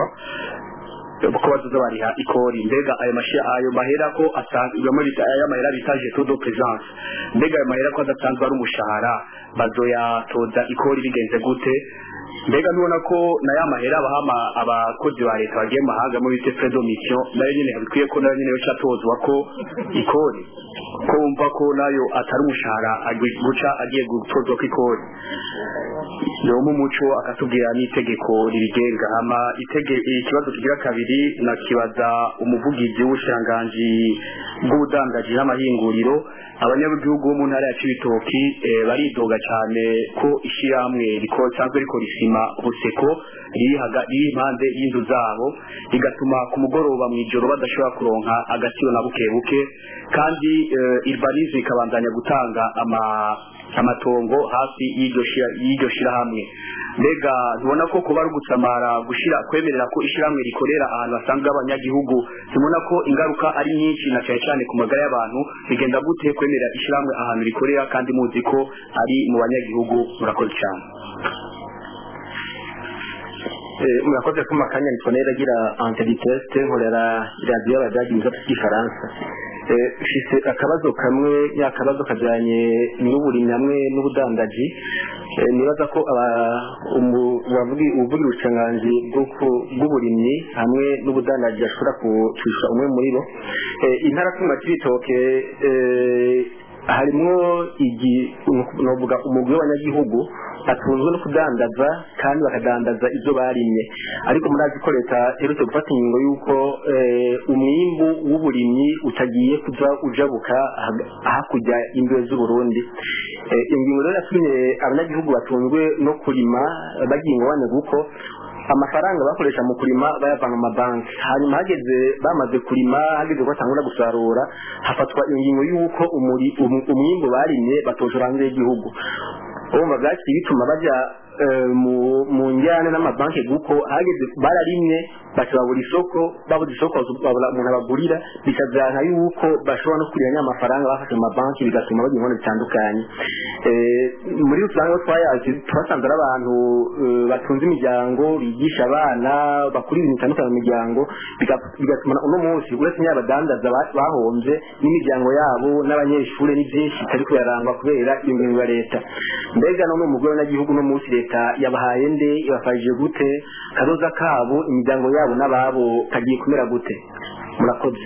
ko bazoza bariha ikori mbega ayo mashi ayo mahera ko asanzwe muri ayo mahera bita jeto do présence mbega ayo mahera ko adasanzwe ari umushahara bazoyatoza ikori bigenze gute mbega nubona ko na ya mahera baha ama- abakozi ba leta bagiye mu mahanga muri bita fredo mission nayo nyene bikwiye ko nayo nyene yoca atozwa ko ikori ko wumva ko nayo atari umushahara agi- guca agiye gutozwa ko ikori yomu umuco akatubwira n'itegeko ribigenga hama itege ikibazo kigira kabiri nakibaza umuvugizi w'ubushiranganji bw'ubudandaji n'amahinguriro abanyagihugu bo mu ntara ya cibitoki eh, baridoga cyane ko ishyirahamwe riko risanzwe rikora isima buseko riri haga- riri impande y'inzu zabo rigatuma ku mugoroba mu ijoro badashobora kuronka agaciro na buke buke kandi eh, irbanizi ikabandanya gutanga ama amatongo hafi y'iryo shira- y'iryo shirahamwe mbega ntubona ko kuba ari ugutsamara gushira kwemerera ko ishirahamwe rikorera ahantu hasanzwe abanyagihugu tubona ko ingaruka ari nyinshi na cyane cyane ku magara y'abantu bigenda gute kwemerera ishirahamwe ahantu rikorera kandi muzi ko ari mu banyagihugu murakoze cyane Eh, murakoze kuma kanya nitonera agira antibiteste nkorera radiyo y'abadage mu gisata cy'igifaransa Eh, mfise akabazo kamwe ya kabazo kajyanye n'uburimyi hamwe n'ubudandaji Eh, nibaza ko aba- umu- uwavugi- uvugira ubucanganji bw'uku- bw'uburimyi hamwe n'ubudandaji ashobora kucisha umwe muri bo Eh, intara kuma cy'ibitoke eh, harimwo igi novuga umugwi w'abanyagihugu batunzwe no kudandaza kandi bakadandaza ibyo barimye ariko murazi ko leta iherutse gufata ingingo y'uko eh, umwimbu w'uburimyi utagiye kuza ujabuka hag- hakurya y'imbibe z'uburundi Eh, iyo ngingo rero yatumye abanyagihugu batunzwe no kurima bagiye ingorane kuko amafaranga bakoresha mu kurima bayavana mu mabanki hanyuma hageze bamaze kurima hageze ko batangura gusarura hafatwa ingingo y'uko umuri- um- umwimbu barimye batoshora hanze y'igihugu urumva byaciye bituma bajya eh, mu- mu njyane n'amabanki kuko hageze bararimye baca babura isoko babuze isoko babura umuntu abagurira bikabyara yuko bashobora no kurira nya mafaranga bafashe mu mabanki bigatuma bagira ingorane zitandukanye Eh, muri rusange aho twayazi twasanze ari abantu eh, batunze imiryango bigisha abana bakura ibintu bitandukanye mu miryango biga- bigatuma uno munsi uretse n'abadandaza ba- bahombye n'imiryango yabo n'abanyeshuri ni byinshi bitari kuyarangwa kubera iyo ngingo ya leta mbega none umugore n'agihugu no munsi leta yabahaye nde ibafashije gute kazoza kabo imiryango yabo n'ababo kagiye kumera gute murakoze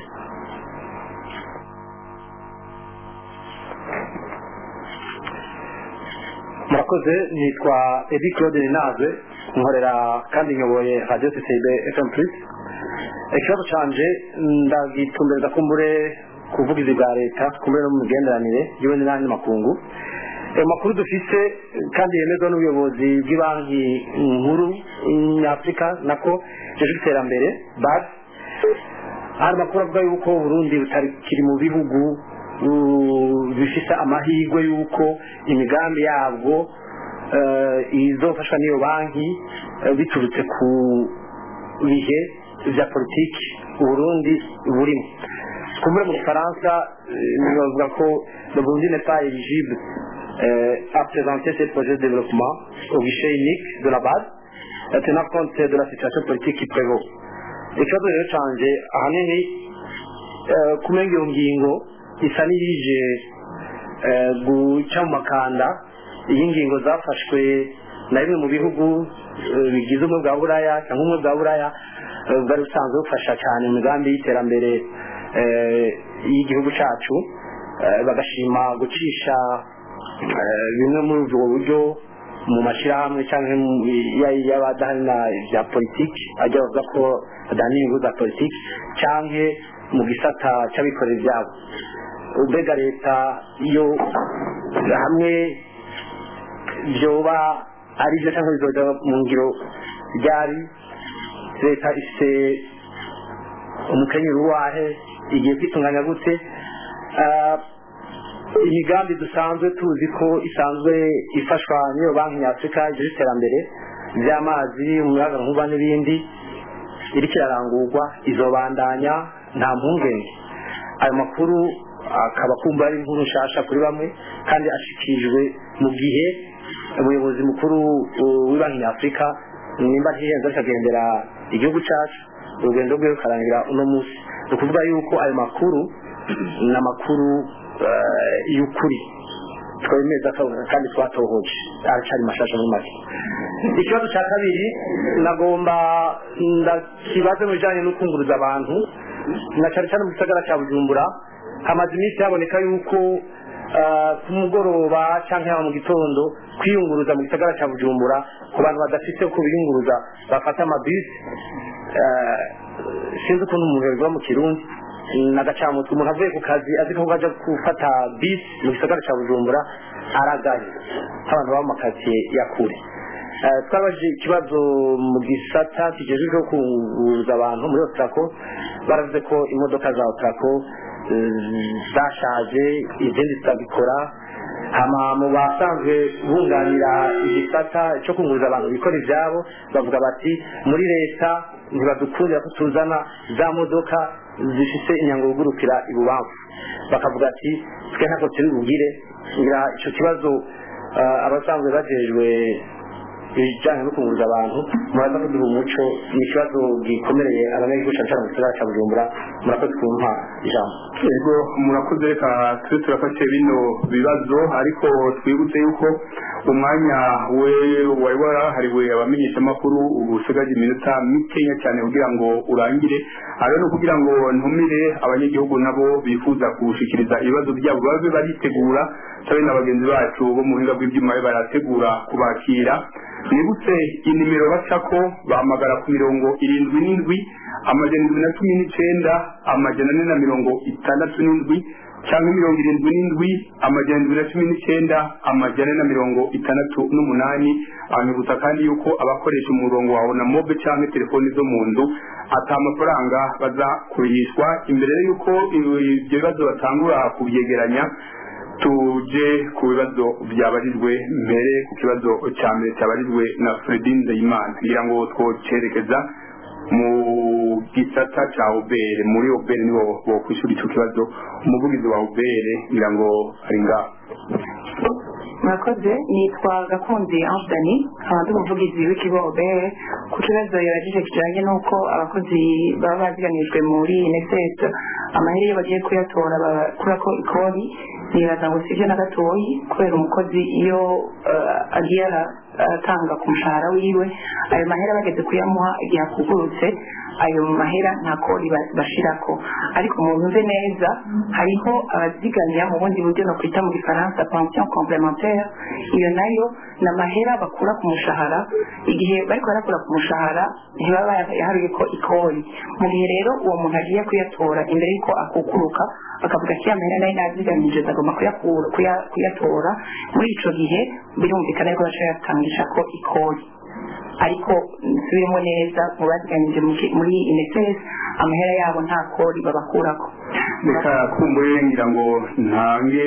murakoze nitwa edi claude rinaze nkorera kandi nyoboye radio ccb fm plus ikibazo canje ndagitumbereza kumbure ku buvugizi bwa leta kumbure no mu migenderanire yewe n'andi makungu ayo makuru dufise kandi yemezwa n'ubuyobozi bw'ibanki nkuru nyafurika nako jeje iterambere bad hari amakuru avuga yuko uburundi butakiri mu bihugu uh, bifise amahirwe yuko imigambi yabwo eh, izofashwa n'iyo banki eh, biturutse ku bihe vya politiki uburundi burimo kumbure mu gifaransa eh, bavuga ko le burundi n'est pas éligible euh, à présenter ses projets de développement au guichet unique de la base euh, tenant compte de la situation politique qui prévaut ikibazo rero canje ahanini eh, kumenga iyo ngingo isa n'iyije eh, guca mu makanda iyi ngingo zafashwe na bimwe mu bihugu eh, bigize ubumwe bwa buraya cyangwa ubumwe bwa buraya eh, bwari busanzwe bufasha cyane mu migambi y'iterambere eh, y'igihugu cyacu eh, bagashima gucisha eh, bimwe muri ubwo buryo mu mashyirahamwe cyangwa mu- ya- y'abadahanira bya politiki ajya bavuga ko badahanira inyungu za politiki cyangwa mu gisata cy'abikorera ibyabo mbega leta iyo hamwe byoba ari byo cyangwa bizoja mu ngiro ryari leta ifite umukenyero uwahe igiye kwitunganya gute Ah, imigambi dusanzwe tuzi ko isanzwe ifashwa n'iyo banki nyafurika igira iterambere ry'amazi umuyaga nkuba n'ibindi iriko irarangurwa izobandanya nta mpungenge ayo makuru akaba kumva ari inkuru nshasha kuri bamwe kandi ashikirijwe mu gihe umuyobozi mukuru uh, w'ibanki nyafurika nimba ntihenze akagendera igihugu cyacu urugendo rwe rukarangira uno munsi ni ukuvuga yuko ayo makuru ni amakuru eh, y'ukuri twemeza ko- kandi twatohoje aracyari mashasha muri make ikibazo cya kabiri nagomba ndakibaze mu bijyanye no kunguruza abantu na cyane cyane mu gisagara cya bujumbura hamaze iminsi haboneka yuko ah, ku mugoroba cyangwa yaba mu gitondo kwiyunguruza mu gisagara cya bujumbura ku bantu badafite uko biyunguruza bafata amabisi eh, sinzi ukuntu umuntu yabivuga mu kirundi nagacamutwe umuntu avuye ku kazi azi ko aja gufata bisi mu gisagara cya bujumbura aragaye nk'abantu baba mu makaritsiye ya kure Eh, twabajije ikibazo mu gisata kijejejwe kunguruza abantu muri otrako baravuze ko imodoka za otrako eh, zashaje izindi zitagikora hama mu basanzwe bunganira igisata cyo kunguruza abantu bikora ibyabo bavuga bati muri leta ntibadukundira ko tuzana za modoka zifite inyango igurukira ibubamfu bakavuga ati twe ntabwo turi bugire ngira icyo kibazo ah, abasanzwe bajejwe ibijyanye no kunguruza abantu muraza kuduha umuco ni ikibazo gikomereye abanyagihugu cyane cyane mu gisagara cya bujumbura murakoze kumpa ijambo yego murakoze reka tube turafashe bino bibazo ariko twibutse yuko umwanya we wari warahariwe abamenyeshamakuru ubu usigaje iminota mikenya cyane kugira ngo urangire ari no kugira ngo ntumire abanyagihugu nabo bifuza gushikiriza ibibazo byabo babe baritegura tabe na bagenzi bacu bo mu buhinga bw'ibyuma babe barategura kubakira nibutse inimero bacako bahamagara ku mirongo irindwi n'indwi amajana indwi na cumi n'icenda amajana ane na mirongo itandatu n'indwi cyangwa mirongo irindwi n'indwi amajana indwi na cumi n'icyenda amajana na mirongo itandatu n'umunani abanyibutsa kandi yuko abakoresha umurongo wawe na mobe cyangwa telefoni zo mu nzu ata amafaranga baza kurihishwa imbere y'uko ibyo bibazo batangura kubyegeranya tuje ku bibazo byabarijwe mbere ku kibazo cya mbere cyabarijwe na Fredin Ndayimana kugira ngo twocerekeza mu gisata cya obere muri obere nibo bo kwishura icyo kibazo umuvugizi wa obere kugira ngo ari ngaho murakoze nitwa gakundi anthony nkaba ndi umuvugizi w'ikigo obere ku kibazo yabajije kijyanye n'uko abakozi baba baziganijwe muri nss amahera iyo bagiye kuyatora bakurako ikori nibaza ngo sibyo na gatoyi kubera umukozi iyo uh, agiye aratanga ku mushahara wiwe ayo mahera bageze kuyamuha igihe akugurutse ayo mahera nta kori bashirako ariko umuntu uze neza hariho abazigamira mu bundi buryo no kwita mu gifaransa pension complementaire iyo nayo ni amahera bakura ku mushahara igihe bariko barakura ku mushahara ntibaba yaharuye ko ikori mu gihe rero uwo muntu agiye kuyatora imbere y'uko akukuruka akavuga ko amahera nayo nazigamije agomba kuyatora muri ico gihe birumvikana yuko baca yatangisha ko ikori ariko nsubiremo neza mu bazigamije muri ineses amahera yabo nta kori babakurako reka kumbuye ngira ngo ntange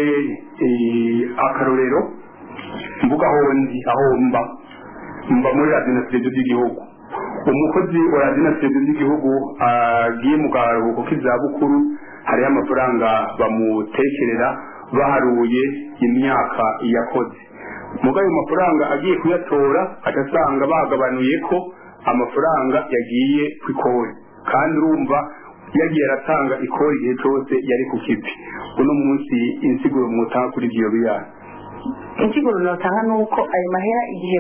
akarorero mvuga aho ndi aho mba mba muri radiyo by'igihugu umukozi wa radiyo by'igihugu agiye mu karuhuko k'izabukuru hariho amafaranga bamutekerera baharuye imyaka yakoze muga ayo mafaranga agiye kuyatora agasanga bagabanuye ko amafaranga yagiye ku ikori kandi urumva yagiye aratanga ikori igihe cyose yari ku kipi uno munsi insiguro mutanga kuri ibyo biyana insiguro notanga ni uko ayo mahera igihe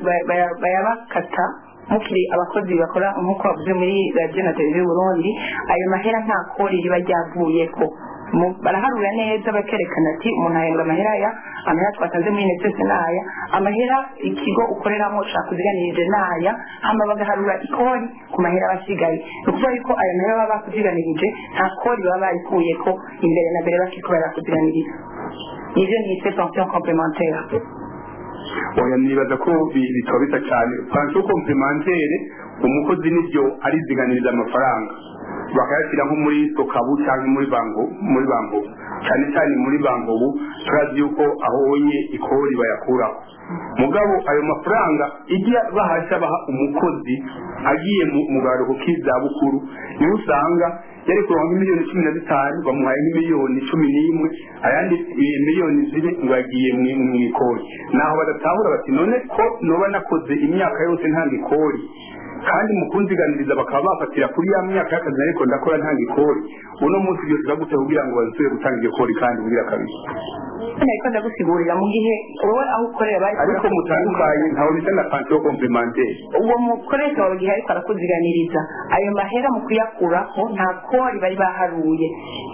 bayabakata mukiri abakozi bakora nk'uko bavuze muri radiyo na televiziyo burundi ayo mahera nta kori riba ryavuyeko baraharura neza bakerekana ati umuntu ahembwa amahera aya amahera twatanze muri nesese n'aya amahera ikigo ukoreramo ushaka kuziganirije n'aya hama bagaharura ikori ku mahera aba asigaye ni ukuvuga yuko ayo mahera baba bakuziganirije nta kori baba barikuyeko imbere na mbere bakiriko barakuziganiriza nivyo nise pension complementaire oya nibaza ko bitaba bisa cyane pension complementaire umukozi nivyo ariziganiriza amafaranga bakayashyira nko muri sokabu cyangwa muri bango muri bango cyane cyane muri bangobu turazi yuko aho wonye ikori bayakuraho mugabo ayo mafaranga ijya bahasha baha umukozi agiye mu garuhuko k'izabukuru niho usanga yari kuronka miliyoni cumi na zitanu bamuhaye nk'imiliyoni cumi n'imwe ayandi miliyoni ziri ngo yagiye mu ikori naho badatahura bati none ko noba nakoze imyaka yose ntanga ikori kandi mu kunziganiriza bakaba bafatira kuri ya myaka y'akazi ariko ndakora ntanga ikori uno munsi byose uragute kugira ngo bazusubire gutanga iryo kori kandi bugira kabiri ariko ndagusigurira mu gihe wowe aho ukorera bari ariko mutandukanye ntawe bisa na pansiyo komplementeri uwo mukoresha wawe igihe ariko arakuziganiriza ayo mahera mu kuyakuraho nta kori bari baharuye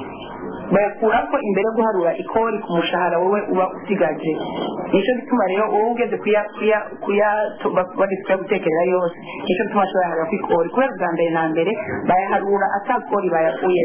bayakurako imbere yo guharura ikori ku mushahara wowe uba usigaje nicyo gituma rero wowe ugeze kuya kuya kuya bageze kuyagutekerera yose nicyo gituma ashobora yaharura ku ikori kubera ubwa mbere na mbere bayaharura atakori bayakuye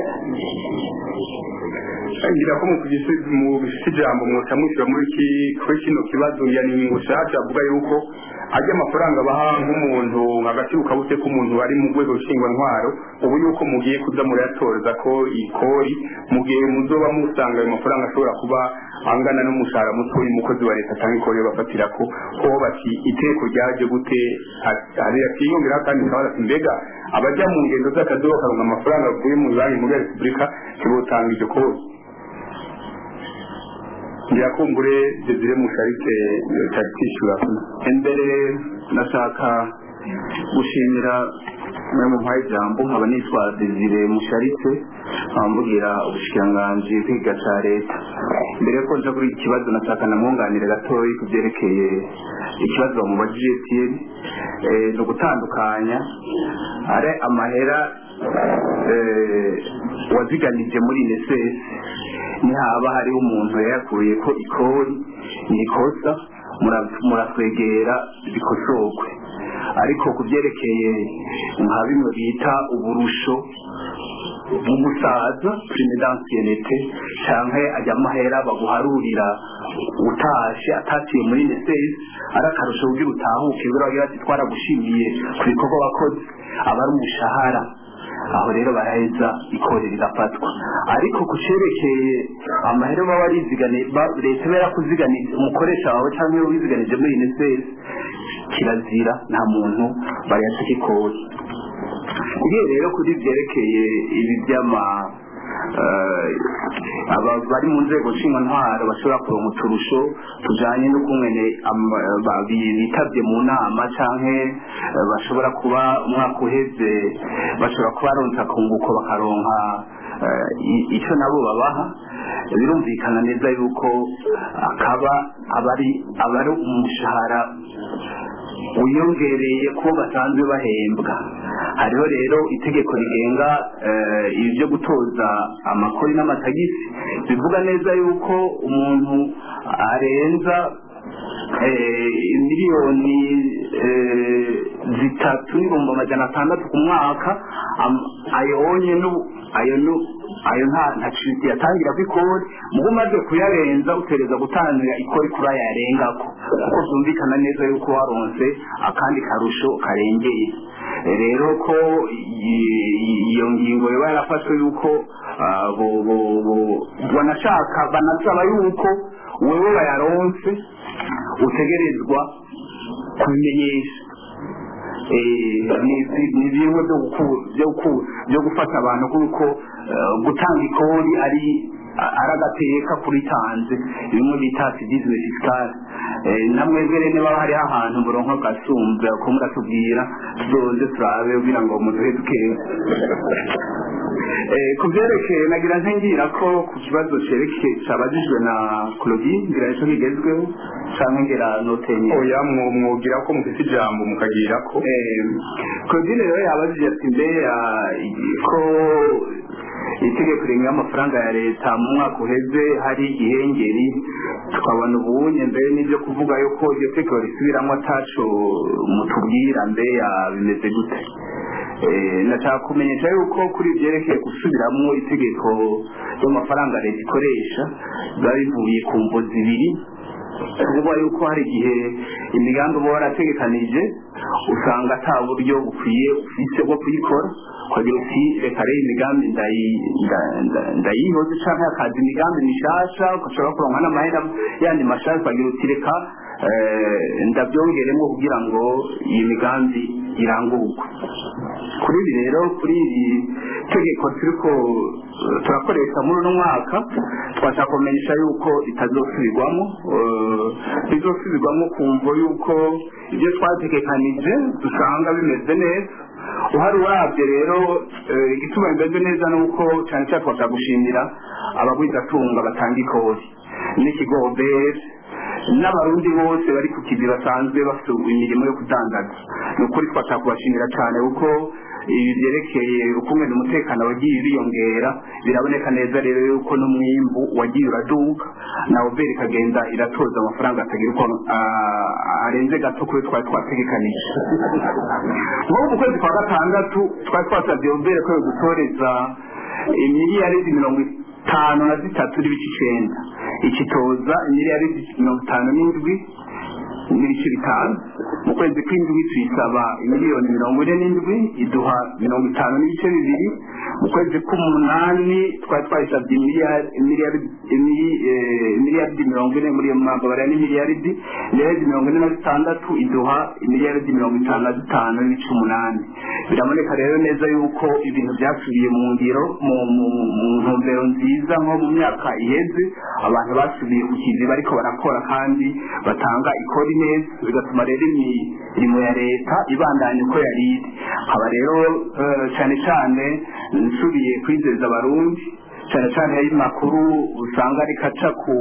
ngira ko mu bifite ijambo mwota mushyira muri kuri kino kibazo ya ni ngushasha avuga yuko ajya amafaranga baha nk'umuntu hagati ukabute k'umuntu ari mu rwego nshingwantwaro ubu yuko mugiye kuza murayatoreza ko ikori mu gihe muzoba musanga ayo mafaranga ashobora kuba angana n'umushahara muto umukozi wa leta atanga ikori bafatira ko ko bati iteko ryaje gute hari akiyongera kandi kabaza ati mbega abajya mu ngendo z'akazi bakaronka amafaranga avuye mu banki muri repubulika ntibotanga iryo kori ngiyakumbure desire musharike cyari kwishyura imbere nashaka gushimira mwe mu mpaye ijambo nkaba nitwa desire musharitse nkabambwira ubushikiranganji bw'ikiga cya leta mbere yuko nja kuri iki kibazo nashaka namwunganire gatoya ku byerekeye ikibazo bamubajije tiyeni ni ugutandukanya ari amahera waziganije muri nesesi nihaba hariho umuntu yayakuye ko ikori ni ikosa muratwegera bikosorwe ariko ku byerekeye nka bimwe bita uburusho mu gusaza prime d'ancienneté canke ajya amahera baguharurira utashe atatiye muri nesesi ari akarusho kugira utahuke biro bagira ati twaragushimiye ku bikorwa wakoze aba ari umushahara aho rero baraheza ikore rigafatwa ariko ku cerekeye amahera baba bariziganiye ba- leta iba yarakuziganije umukoresha wawe cyangwa iyo wiziganije muri unicef kirazira nta muntu bayataka ikori ugiye rero kuri byerekeye ibi by'ama eh, aba bari mu nzego ntwaro bashobora kuronka uturusho tujanye n'ukungene ama- ba- bi- bitabye mu nama canke eh, bashobora kuba umwaka uheze bashobora kuba baronsa kunguko bakaronka eh, i- ico nabo babaha birumvikana neza yuko akaba abari abari umushahara wiyongereye ko basanzwe bahembwa hariho rero itegeko rigenga eh, ibi byo gutoza amakori n'amatagisi bivuga neza yuko umuntu arenza eh, miliyoni eh, zitatu n'ibihumbi amajana atandatu ku mwaka am- ayonye nu- ayo nu- ayo nta nta citi yatangira ko ikori mugo umaze kuyarenza utereza gutangira ikori kuri aya yarengako kuko byumvikana neza yuko waronse akandi karusho karengeye rero ko i- i- iyo ngingo yoba yarafashwe yuko ah, bo- bo- bo- banashaka banasaba yuko wewe bayaronse utegerezwa kubimenyesha Eh, ni- ni bimwe byo guku- byo guku- byo gufata abantu kuko eh, gutanga ikori ari ari agateka kuritanze bimwe bita fidizime fisikale namwebwe rero niba hariho ahantu muronko gasumbe ko muratubwira tuzoze turabe kugira ngo muduhe dukeya Eh, ku byerekeye nagira ntengira ko ku kibazo cerekeye cabajijwe na Claudine ngira ico kigezweho canke ngira notenye oya mwo- mwogira ko mufite ijambo mukagira ko Claudine rero yabajije ati mbe ah, ko itegeko rigenga amafaranga ya leta mu mwaka uheze hari igihengeri tukabona ubunye mbere n'ibyo kuvuga yuko iryo tegeko risubiramo ataco mutubwira mbe ya- bimeze gute Eh, nashaka kumenyesha yuko kuri ibyerekeye gusubiramo itegeko ry'amafaranga leta ikoresha biba bivuye ku mvo zibiri kuvuga yuko hari igihe imigambi uba warategekanije usanga ata buryo bukwiye ufise bwo kuyikora ukagira uti reka rero imigambi ndayi- nda- nda- ndayihoze canke hakaza imigambi mishasha ugashobora kuronka n'amahera yandi mashasha ukagira uti reka eh, ndabyongeremo kugira ngo iyi migambi irangurwe kuri ibi rero kuri iri tegeko turiko eh, turakoresha muri uno mwaka twashaka kumenyesha yuko ritazosubirwamo eh, rizosubirwamo kumvo yuko ibyo twategekanije dusanga bimeze neza uhari urabye rero eh, igituma bimeze neza ni uko cyane cyane twashaka gushimira abagwizatunga batanga ikori n'ikigo oberi n'abarundi bose bari ku kizi basanzwe bafite imirimo yo kudandaza ni ukuri twashaka kubashimira cyane kuko ibi byerekeye ukungena umutekano wagiye uriyongera biraboneka neza rero yuko n'umwimbu wagiye uraduka na oberi ikagenda iratoza amafaranga atagira uko ah, arenze gato kuri twari twategekanije nk'ubu mu kwezi kwa gatandatu twari twasabye oberi ko gutoreza miliyaridi mirongo itanu na zitatu n'ibice icenda ikitoza miliyaridi mirongo itanu n'indwi n'ibice bitanu mu kwezi kw'indwi tuyisaba miliyoni mirongo ine n'indwi iduha mirongo itanu n'ibice bibiri mu kwezi k'umunani twari twayisabye miliyari- miliyari- mili- eh, miliyaridi mirongo ine muri iyo mwaka bariya ni miliyaridi miliyaridi mirongo ine na zitandatu iduha miliyaridi mirongo itanu na zitanu n'ibice umunani biraboneka rero neza yuko ibintu byasubiye mu ngiro mu mu- mu ntumbero nziza nko mu myaka iheze abantu basubiye ku kizi bariko barakora kandi batanga ikori neza bigatuma rero imirimo ya leta ibandanya uko yari iri haba rero eh, cyane cyane nsubiye kwizeza abarundi cyane cyane y'amakuru usanga ariko aca ku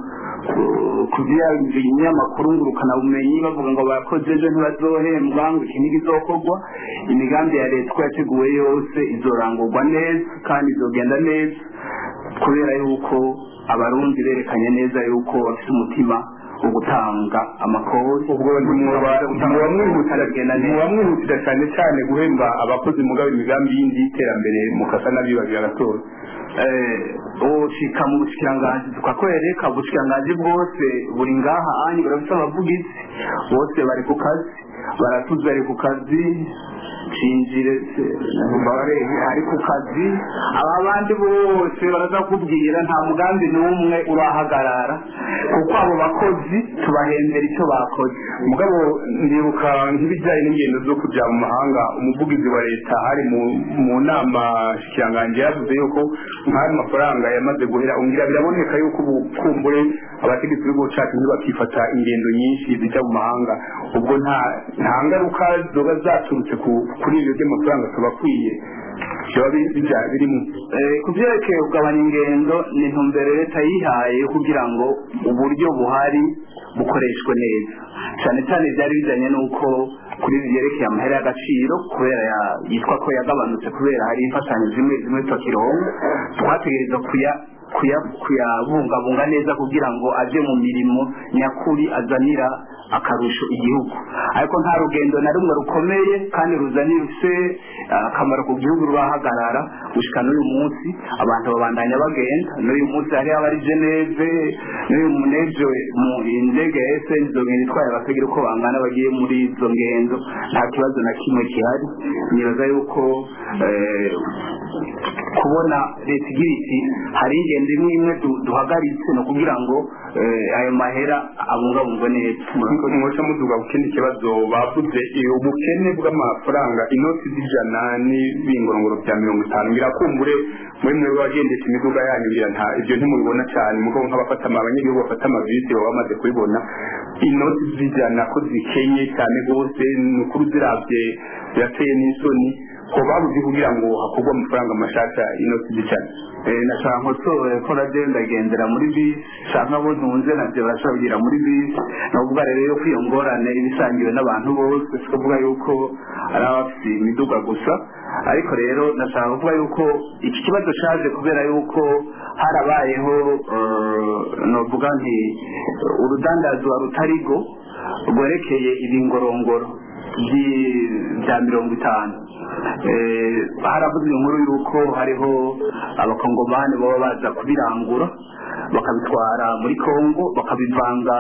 ku- ku binyamakuru ngurukanabumenyi bavuga ngo bakoze ejo ntibazohembwa ngo iki ntikizokorwa imigambi ya leta uko yateguwe yose izorangurwa neza kandi izogenda neza kubera yuko abarundi berekanye neza yuko bafite umutima ugutanga amakori ubwo muba mwihutira cyane cyane guhemba abakozi mugabo imigambi yindi y'iterambere mukasa n'abibagira agatora ushika mu bushikiranganji tukakwereka ubushikiranganji bwose buri ngaha anyi burafite abavugizi bose bari ku kazi baratuze ari ku kazi cinjire bare ari ku kazi aba bandi bose baraza kubwira nta mugambi n'umwe urahagarara kuko abo bakozi tubahembera icyo bakoze mugabo ndibuka nk'ibijyanye n'ingendo zo kujya mu mahanga umuvugizi wa leta hari mu nama shikirangange yavuze yuko nk'ayo mafaranga yamaze guhera ungira biraboneka yuko ubu kumbure abategetsi b'igihugu cyacu ntibakifata ingendo nyinshi zijya mu mahanga ubwo nta nta ngaruka zoba zaturutse kuri ibyo by'amafaranga tubakwiye biba birimo ku byerekeye kugabanya ingendo ni intumbero leta yihaye kugira ngo uburyo buhari bukoreshwe neza cyane cyane byari bijyanye n'uko kuri byerekeye amahera y'agaciro kubera yitwa ko yagabanutse kubera hari imfashanyo zimwe zimwe twakironka twategereza kuya kuyabungabunga neza kugira ngo ajye mu mirimo nyakuri azanira akarusho igihugu ariko nta rugendo na rumwe rukomeye kandi ruzanira ufite akamaro ku gihugu rurahagarara gushika n'uyu munsi abantu babandanya bagenda n'uyu munsi hari abari geneve n'uyu munejo mu indege ya sn izo ngendo itwaye abatagira uko bangana bagiye muri izo ngendo nta kibazo na kimwe gihari nibaza yuko kubona leta igira iti hari ingendo imwe imwe duhagaritse ni ukugira ngo ayo mahera abungabungwe neza mwoca muduga ku kindi kibazo bavuze ubukene bw'amafaranga inoti z'ijana n'ibingorongoro bya mirongo itanu birakumbure muri mwe wagendesha imiduga yanyu ngira nta ibyo ntimubibona cyane mugo nk'abafata abanyagihugu bafata amavisi baba bamaze kubibona inoti z'ijana ko zikenye cyane rwose ni ukuri ziravye birateye n'isoni ko babuze kugira ngo hakorwe amafaranga mashasha inoti z'ijana nashaka nkosore ko nabyo ndagendera muri bisi nshaka abo ntunze nabyo barashabwira muri bisi ni ukuvuga rero yuko iyo ngorane iba isangiwe n'abantu bose si kuvuga yuko ari abafite imiduga gusa ariko rero nashaka kuvuga yuko iki kibazo cyaje kubera yuko harabayeho novuga nti urudandazwa rutarigo rwerekeye ibingorongoro bya mirongo itanu haravuzwe inkuru y'uko hariho abakongomani baba baza kubirangura bakabitwara muri kongo bakabivanga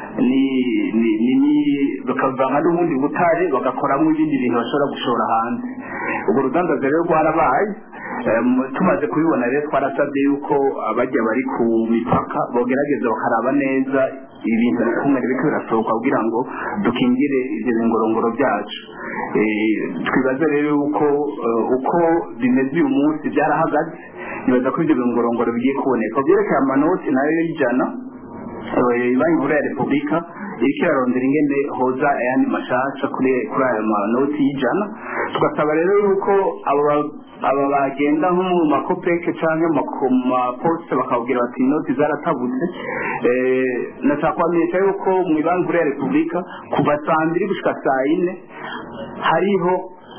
bakabivanga n'ubundi butare bagakoramo ibindi bintu bashobora gushora hanze urwo rudandazo rero rwarabaye tumaze kubibona rero twarasabye yuko abajya bari ku mipaka bogerageza bakaraba neza ibintu bikumwe biriko birasohoka kugira ngo dukingire ivyo bingorongoro byacu twibaza rero yuko uko bimeze uyu munsi byarahagaze nibaza ko ivyo bingorongoro bigiye kuboneka byerekeye amanoti nayo y'ijana banki nkuru ya repubulika iriko irarondera ingene hoza ayandi mashasha kuri kuri ayo manoti y'ijana tugasaba rero yuko abo aba bagenda nko mu makopeke canke mu maposite bakabwira bati inoti zaratabutse nashaka kubamenyesha yuko mu ibanki nkuru ya repubulika kuva saa mbiri gushika saa yine hariho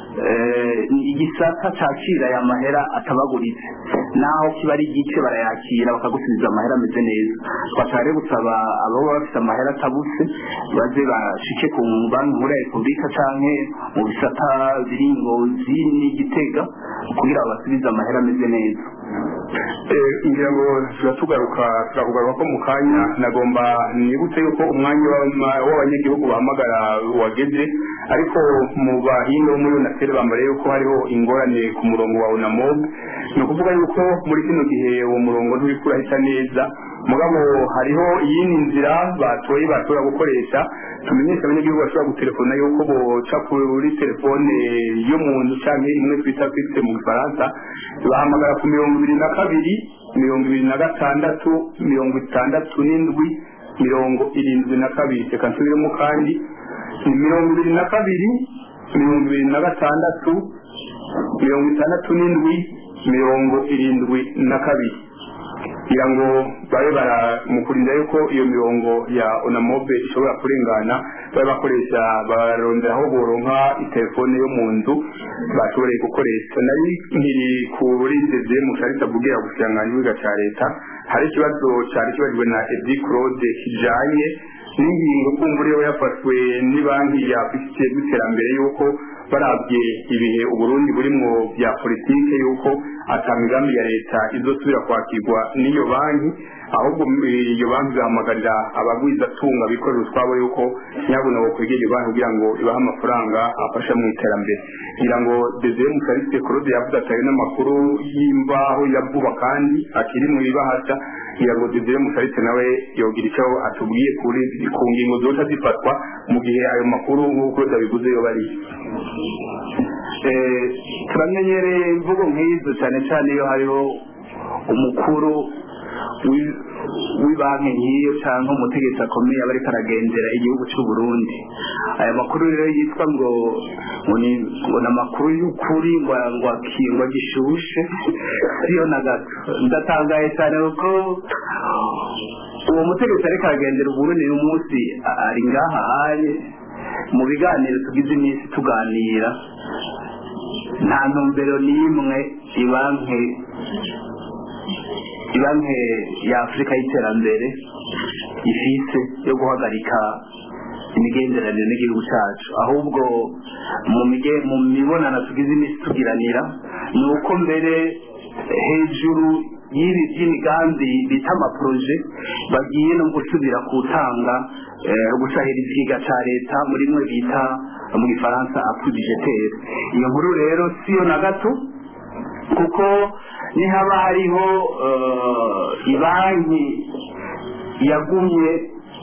igisata cakira aya mahera atabaguritse naho kiba ari igice barayakira bakagusubiza amahera ameze neza twashaka rero gusaba abo baba bafite amahera atabutse baze bashike ku banki nkuru ya repubulika canke mu bisata biri ngozi n'igitega kugira babasubize amahera ameze neza ngira ngo tuba tugaruka turakugaruka ko mu kanya nagomba nibutse yuko umwanya w'abanyagihugu bahamagara wageze ariko mu bahinga bo muri unaseri bambariye yuko hariho ingorane ku murongo wa unamob ni ukuvuga yuko muri kino gihe uwo murongo nturiko urahita neza mugabo hariho iyindi nzira batoye bashobora gukoresha tumenyesha abanyagihugu bashobora gutelefona yuko boca kuri telefone yo mu nzu canke imwe twita fixe mu gifaransa bahamagara ku mirongo ibiri na kabiri mirongo ibiri na gatandatu mirongo itandatu n'indwi mirongo irindwi na kabiri reka nsubiremo kandi ni mirongo ibiri na kabiri mirongo ibiri na gatandatu mirongo itandatu n'indwi mirongo irindwi na kabiri kugira ngo babe baramukurinda yuko iyo mirongo ya onamobe ishobora kurengana babe bakoresha barondera aho boronka itelefone yo mu nzu bashoboreye gukoresha nari nkiri kuri ndeze mu carita bubwira gusanganya ibiga ca leta hari ikibazo cari kibajwe na edi claude kijanye n'ingingo kumva uriyo yafashwe ni banki ya afurika y'iterambere y'uko barabye ibihe uburundi burimwo bya politike y'uko ata migambi ya leta izosubira kwakirwa n'iyo banki ahubwo iyo banki igahamagarira abagwizatunga bikorera utwabo y'uko nyabuna bokwegera iyo banki kugira ngo ibahe amafaranga afasha mu iterambere kugira ngo desire mukariste claude yavuze atari n'amakuru y'imbaho ya vuba kandi akiri mu ibahasha kugira ngo desire mukariste nawe yogira icyo atubwiye kuri ku ngingo zoca zifatwa mu gihe ayo makuru nk'uko dabivuze yo bari turamenyereye imvugo nk'izo cyane cyane iyo hariho umukuru w'ibanki nk'iyo cyangwa umutegetsi akomeye aba ariko aragendera igihugu cy'u Burundi aya makuru rero yitwa ngo ngo ni ngo ni amakuru y'ukuri ngo ngo akingwa gishushe siyo na gato ndatangaye cyane kuko uwo mutegetsi ariko aragendera uburundi uyu munsi ari ngaha aye mu biganiro tugize iminsi tuganira nta ntumbero n'imwe ibanki ibanki ya afurika y'iterambere ifise yo guhagarika imigenderanire n'igihugu cyacu ahubwo mu mige- mu mibonano tugize iminsi tugiranira ni uko mbere hejuru y'ibi by'imigambi bita amaporoje bagiye no gusubira gutanga eh, gusahira ikiga cya leta muri mwe bita mu gifaransa appui budgetaire iyo nkuru rero siyo na gato kuko nihaba hariho eh, ibanki yagumye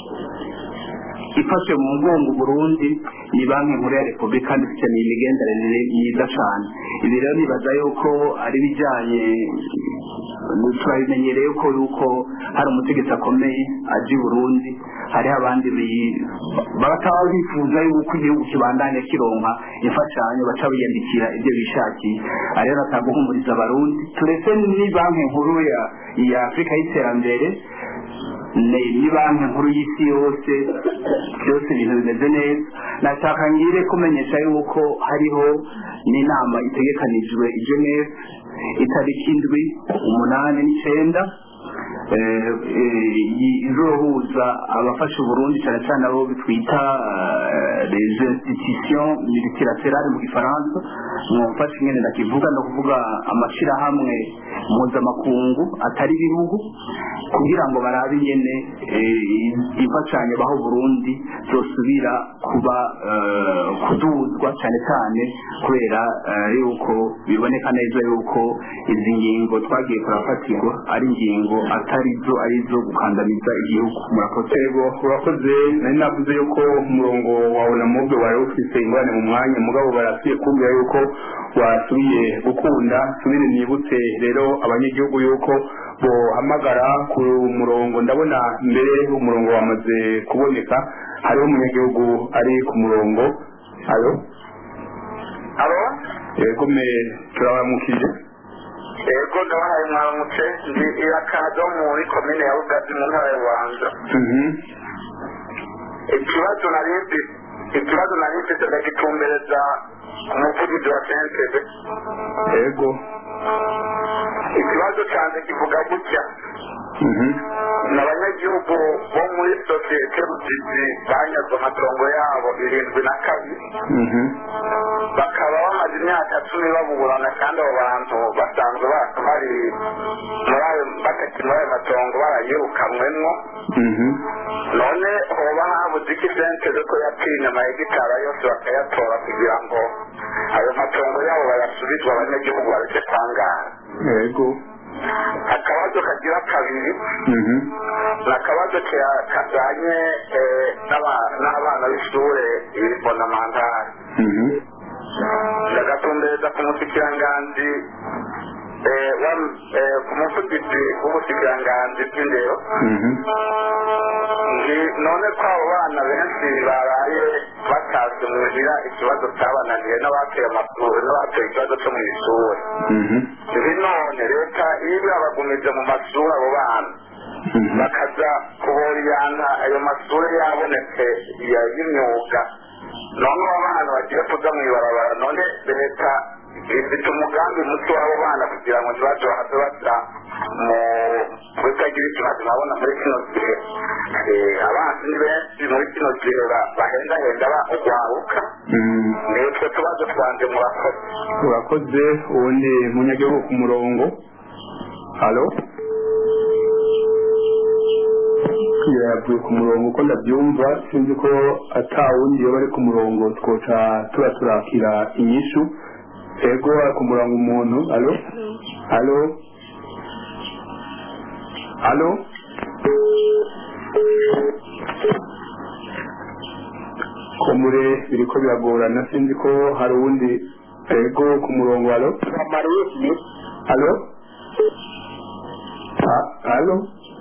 ifashe mu mugongo Burundi ni banki nkuru ya repubulika kandi ifite imigenderanire myiza cyane ibi rero nibaza yuko ari ibijyanye turabimenyereye ko yuko hari umutegetsi akomeye aje i burundi hariho abandi bi- bataba bifuza yuko igihugu kibandanya kironka imfashanyo baca biyandikira ibyo bishakiye aha rero natanga guhumuriza abarundi turetse ni banki nkuru ya ya afurika y'iterambere ni ni banki nkuru y'isi yose byose ibintu bimeze neza nashaka ngire kumenyesha yuko hariho n'inama itegekanijwe i geneve itariki indwi umunani n'icyenda eh, eh, izohuza abafasha uburundi cyane cyane abo twita eh, les institutions multilatérales mu gifaransa mwumfasha ingene ndakivuga no kuvuga amashyirahamwe mpuzamakungu atari ibihugu kugira ngo barabe ingene eh, imfashanyo baho burundi zosubira kuba eh, kuduzwa cyane cyane kubera eh, yuko biboneka neza yuko izi ngingo twagiye turafatirwa ari ingingo atari zo ari zo gukandamiza igihugu murakoze yego urakoze nari navuze yuko umurongo wawe na mubwe wari ufite ingorane mu mwanya mugabo barasubiye kumbwira yuko wasubiye gukunda subire nibutse rero abanyagihugu yuko bohamagara ku murongo ndabona mbere umurongo wamaze kuboneka hariho umunyagihugu ari ku murongo alo alo yego me turabaramukije yego ndabahaye mwaramutse ndi irakazo muri komine ya bugazi mu ntara ya bubanza ikibazo nari mfite ikibazo nari mfite ndagitumbereza umuvugizi wa sentebe yego ikibazo cyanjye kivuga gutya ni abanyagihugu bo muri sosiyete rugizi banyazwe amatongo yabo irindwi na kabiri bakaba bamaze imyaka cumi baburana kandi abo bantu basanzwe ba- bari muri ayo batakiri muri ayo matongo barayirukanwemwo none hoba habuze iki sentebe ko yatinye amahegitari yose bakayatora kugira ngo ayo matongo yabo bayasubizwe abanyagihugu bareke kwangara yego akabazo kagira kabiri ni akabazo ka- kajyanye eh, n'aba- n'abana b'ishure ibonamantari ndagatumbereza ku musikiranganzi eh, wa- eh, ku muvugizi w'ubusikiranganzi bw'indero Ngi- none ko abo bana benshi baraye batashye muhira ikibazo cyabananiye n'abateye amakuru n'abateye ikibazo cyo mu ishuri ibi none leta iyo ibabagumije mu mashuri abo bana bakaza kuboriyana ayo mashuri yabonetse ya- y'imyuga none abo bana bagiye kuja mu ibarabara none leta ifite umugambi muto w'abo bana kugira ngo ntibaje bahave baja mu kutagira ikibazo urabona muri kino gihe eh, abanzi ni benshi muri kino gihe ba- bahendahenda bagwaruka ni utwo tubazo twanje murakoze urakoze ubundi munyagihugu ku murongo halo yavuye ku murongo uko ndabyumva sinzi ko ata wundi iyo bari ku murongo twoca tuba turakira inyishu ego ari ku murongo umuntu halo halo halo komure biriko biragorana sinzi ko hari uwundi ego ku murongo halo halo Ha- halo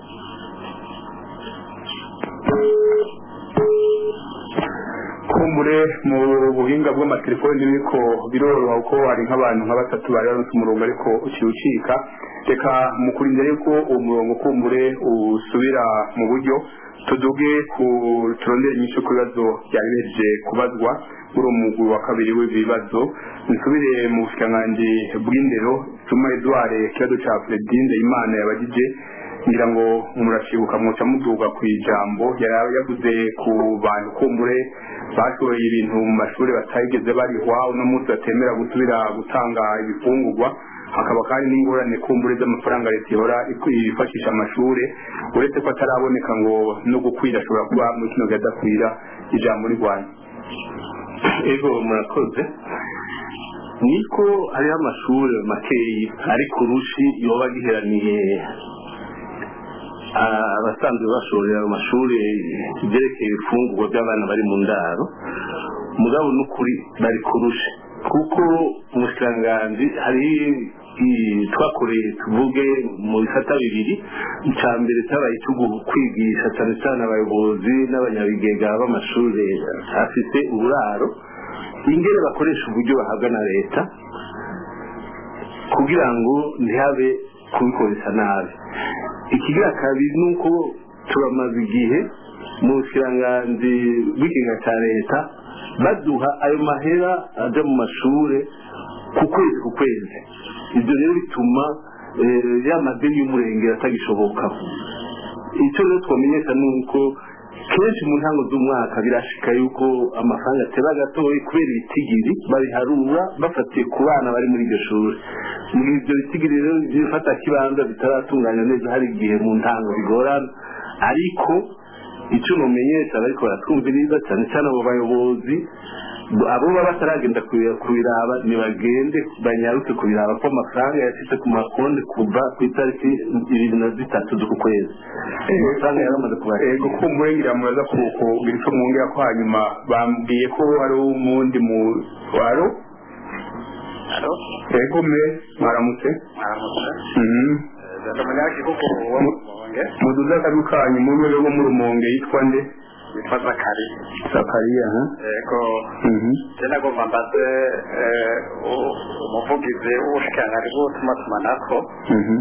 kumbure mu buhinga bw'amatelefoni biriko biroroha kuko hari nk'abantu nka batatu bari baronse umurongo ariko uciwucika reka mu kurindira yuko uwo murongo kumbure usubira mu buryo tuduge ku turondere inyinshi ku bibazo byari bihejeje kubazwa muri uwo mugwi wa kabiri w'ibibazo nsubire mu bushikiranganji bw'indero tuma edouard ikibazo ca fredinde imana yabagije ngira ngo murashibuka muca muduga ku ijambo yari yavuze ku bantu kumbure bashoboye ibintu mu mashuri batayigeze barihwa uno munsi batemera gusubira gutanga ibifungurwa hakaba kandi n'ingorane kumbure z'amafaranga leta ihora ifashisha amashuri uretse ko ataraboneka ngo no gukwira ashobora kuba muri kino gihe adakwira ijambo rirwanya ego murakoze niko hariho amashuri makeyi ari ku rushi yoba giheraniye ah, abasanzwe bashorera mu mashuri ibyerekeye ibifungurwa by'abana bari mu ndaro mugabo n'ukuri bari ku rushi kuko umushikiranganji hari i- twakoreye tuvuge mu bisata bibiri icya mbere cyabaye icyo kwigisha cyane cyane abayobozi n'abanyabigega b'amashuri afite uburaro ingene bakoresha uburyo bahabwa na leta kugira ngo ntihabe kubikoresha nabi ikigira kabiri ni uko turamaze igihe mu bushyiranganzi bw'ikiga cya leta baduha ayo mahera ajya mu mashuri ku kwezi ku kwezi ibyo rero bituma eh, ya madeni y'umurengera atagishoboka icyo rero twamenyesha ni uko kenshi mu ntango z'umwaka birashika yuko amafaranga ateba gatoya kubera ibitigiri babiharura bafatiye ku bana bari muri iryo shuri muri ibyo bitigiri rero bifata kibanza bitaratunganya neza hari igihe mu ntango bigorana ariko icyo numenyesha bariko baratwumviriza cyane cyane abo bayobozi abo baba bataragenda kubi- kubiraba ntibagende banyaruke kubiraba ko amafaranga yashyize ku makonti kuva ku itariki ibiri na zitatu z'uku kwezi amafaranga yaramaze kubashira ego kumbure ngira muraza kugira icyo mwongera ko hanyuma bambwiye ko hari umundi mu waro ego me mwaramutse Mhm. ndi umunyagihugu wo mu rumonge muduze akabi kanyu mu rwego rwo mu rumonge yitwa nde witwa zakari zakariya ha yego Mhm. je nagomba mbaze eh, u- umuvugizi w'ubushikiranganji bw'ubutumatumanako Mhm.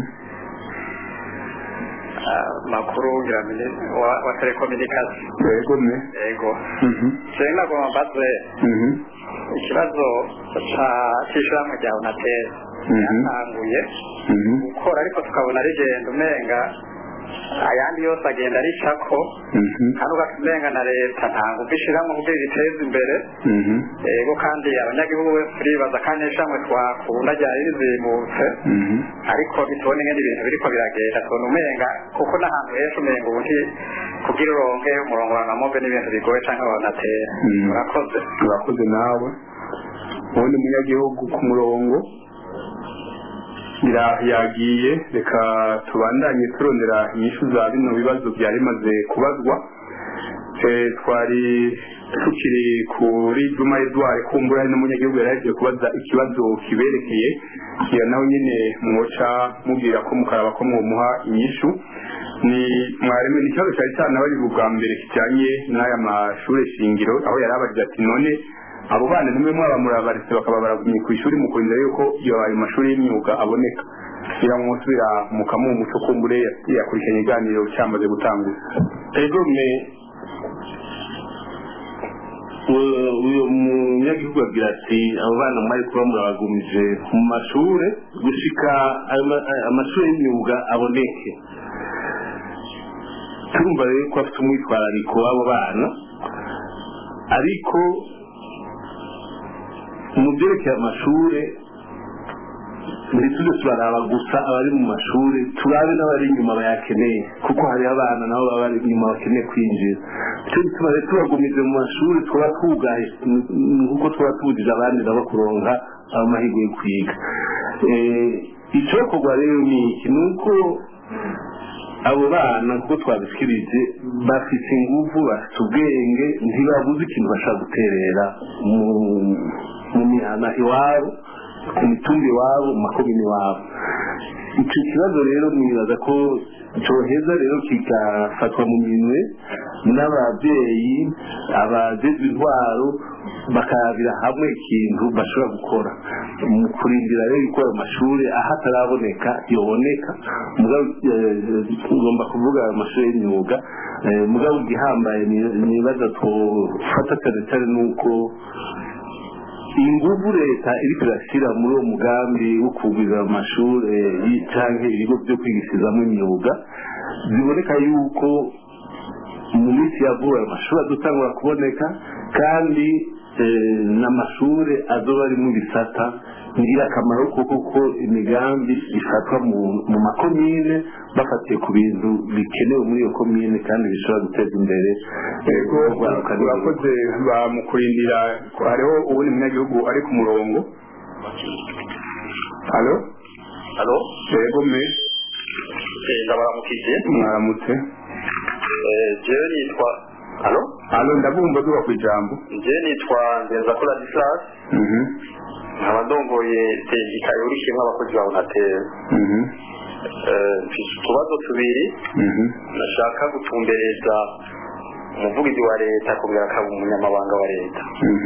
ah, makuru ngira mini- wa wa telekomunikasiyo ego me yego Mhm. je nagomba mbaze Mhm. ikibazo ca- c'ishirahamwe rya unatel Mhm. yatanguye Mhm. gukora ariko tukabona rigenda umenga ayandi yose agenda aricako Mhm. kandi ugasanga na leta nta ngufu ishyiramo kugira iteze imbere Mhm. yego kandi abanyagihugu bose turibaza kandi n'ishamwe twakunda ryari rizimutse Mhm. ariko bitubona ingene ibintu biriko biragenda tubona umenga kuko n'ahantu henshi umenga ubu nti kugira uronke umurongo wa namobe n'ibintu bigoye canke wanatera Mhm. murakoze urakoze nawe ubundi munyagihugu ku murongo ira- yagiye reka tubandanye turondera inyishu za bino bibazo byari bimaze kubazwa Eh, twari tukiri kuri juma edouard kumbura hari n'umunyagihugu yari yagiye kubaza ikibazo kiberekeye kira nawe nyine mwoca mubwira ko mukaraba ko mwomuha inyishu ni mwarimu ni ikibazo cyari cyanabaye ubwa mbere kijyanye n'aya mashuri shingiro aho yari abagize ati none abo bana nimwe mwaba murabaretse bakaba baragumye ku ishuri mu kurinda yuko iyo ayo mashuri y'imyuga aboneka kugira ngo musubira mukamuha umuco kumbure yakurikiranye iganiro cyamaze gutangura ego me u- uyu munyagihugu agira ati abo bana mwari kuba murabagumije mu mashure gushika ayo ma- ayo amashuri y'imyuga aboneke turumva rero ko afite umwitwarariko w'abo bana ariko mu byerekeye amashuri ntituze turaraba gusa abari mu mashuri turabe n'abari inyuma bayakeneye kuko hariho abana nabo baba bari inyuma bakeneye kwinjira icyo gituma rero tubagumize mu mashuri twaba twugaye nk'uko twaba tubujije abandi nabo kuronka amahirwe yo kwiga icyokorwa rero ni iki ni uko abo bana kuko twabishyikirije bafite ingufu bafite ubwenge ntibabuze ikintu bashaka guterera mu mihana iwabo ku mitumba iwabo mu makomini iwabo icyo kibazo rero nibaza ko cyoheza rero kigafatwa mu minwe n'ababyeyi abajejwe intwaro bakarabira hamwe ikintu bashobora gukora mu kurindira rero yuko ayo mashuri aho ataraboneka yoboneka ngomba kuvuga ayo mashuri y'imyuga mugabo igihambaye nibaza twafata cyane cyane nuko ingufu leta iriko irashyira muri uwo mugambi wo kugwiza amashuri cyangwa ibigo byo kwigishirizamo imyuga ziboneka yuko mu minsi ya vuba ayo mashuri adutangura kuboneka kandi n'amashuri azoba ari mu bisata ngirakamaro kuko ko imigambi ifatwa mu makomine bafatiye ku bintu bikenewe muri iyo komine kandi bishobora guteza imbere urakoze bamukurindira hariho uwundi munyagihugu ari ku murongo halo halo yego me ndabaramukije mwaramutse jewe nitwa halo halo ndabumva duba ku ijambo jewe nitwa ngenza kuri adislas nkaba ndongoye sendika yorishimwe abakozi ba unatel mfise utubazo tubiri nashaka gutumbereza umuvugizi wa leta kongera akaba umunyamabanga wa leta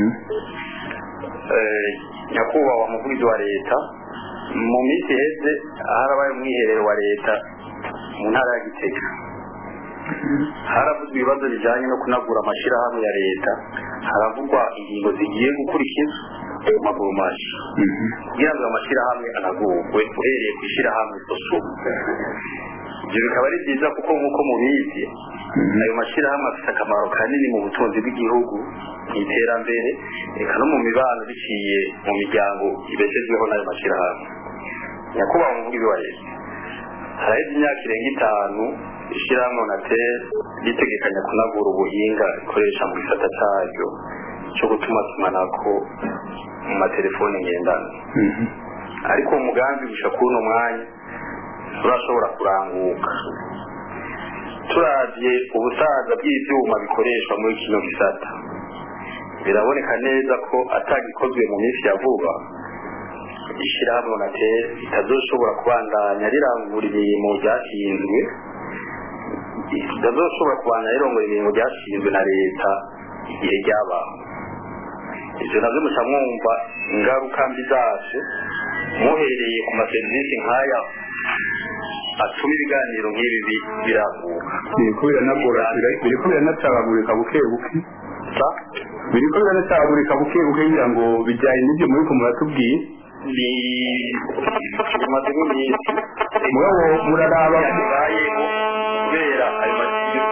nyakubahwa umuvugizi wa leta mu minsi iheze harabaye umwiherero wa leta mu ntara ya gitega haravuzwe ibibazo bijyanye no kunagura amashyirahamwe ya leta haravugwa ingingo zigiye gukurikizwa mu maguru mashya kugira ngo amashyirahamwe anagurwe uhereye ku ishyirahamwe sosumu ibyo bikaba ari byiza kuko nk'uko mubizi ayo mashyirahamwe afite akamaro kanini mu butunzi bw'igihugu mu iterambere reka no mu mibano biciye mu miryango ibeshejweho n'ayo mashyirahamwe nyakubahwa umuvugizi wa leta haraheze imyaka irenga itanu ishyirahamwe onatel ritegekanya kunagura ubuhinga rikoresha mu gisata cyaryo cyo gutuma tumanako mu matelefone ngendanwa ariko uwo mugambi gushika kuri uno mwanya turashobora kuranguka turavye ubusaza bw'ivyuma bikoreshwa muri kino gisata biraboneka neza ko atagikozwe mu minsi ya vuba ishyirahamwe onatel ritazoshobora kubandanya rirangura imirimo ryashinzwe ritazoshobora kubandanya rirongora imirimo ryashinzwe na leta igihe ryabaho ivyo navyo muca mwumva ingaruka mbi zavyo muhereye ku maserivisi nk'aya atuma ibiganiro nk'ibi biraguka biriko biranagora biriko biranacagagurika buke buke biriko biranacagagurika buke buke kugira ngo bijyanye n'ibyo muriko muratubwiye bimaze nk'iminsi murabo muraraba bibayeho kubera ayo masiyo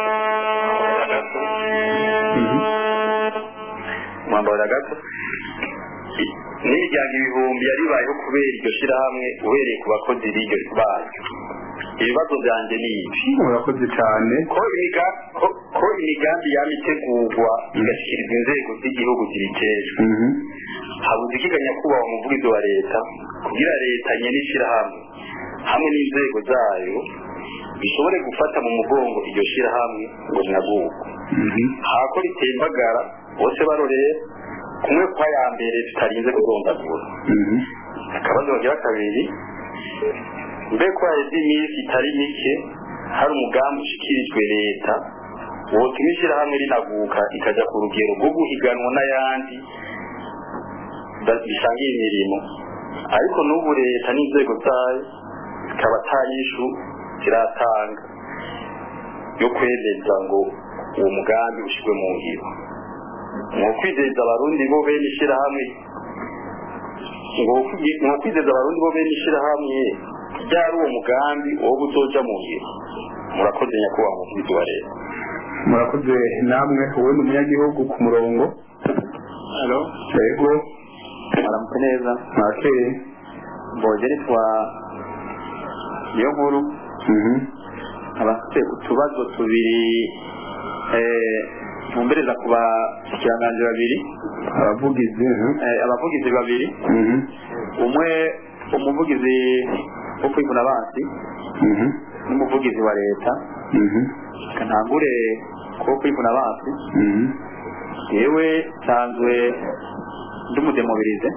mwambara gato n'imiryango ibihumbi yaribayeho kubera iryo shyirahamwe uhereye ku bakozi b'iryo baryo ibibazo byanjye ni ibi murakoze cyane ko imiga- ko- ko imigambi yaba itegurwa igashyikirizwa inzego z'igihugu zibitejwe habuze ikiganya kubaha umuvugizi wa leta kugira leta nyene ishyirahamwe hamwe n'inzego zayo bishobore gufata mu mugongo iryo shyirahamwe ngo rinagurwe hako ritembagara bose barorera kumwe kwa ya mbere tutarinze kurondagura akabazo bagira kabiri mbe ko haheze iminsi itari mike hari umugambi ushikirijwe leta wotuma ishyirahamwe rinaguka ikajya ku rugero rwo guhiganwa n'ayandi ba- bisangiye imirimo ariko n'ubu leta n'inzego zayo zikaba atayishu ziratanga yo kwemeza ngo uwo mugambi ushyirwe mu ngiro mu kwizeza abarundi bo bene ishyirahamwe ngo kwi- mu kwizeza abarundi bo bene ishyirahamwe ryari uwo mugambi wo gutoja mu ngiro murakoze nyakubahwa umuvugizi wa leta murakoze namwe wowe ni umunyagihugu ku murongo halo yego aramutse neza mwakeye mboje nitwa niyo nkuru abafite utubazo tubiri eh, ntumbereza ku bashikiranganji babiri abavugizi eh, abavugizi babiri umwe umuvugizi wo kwivuna abansi n'umuvugizi wa leta kantangure ko kwivuna abansi yewe nsanzwe ndi umudemobilize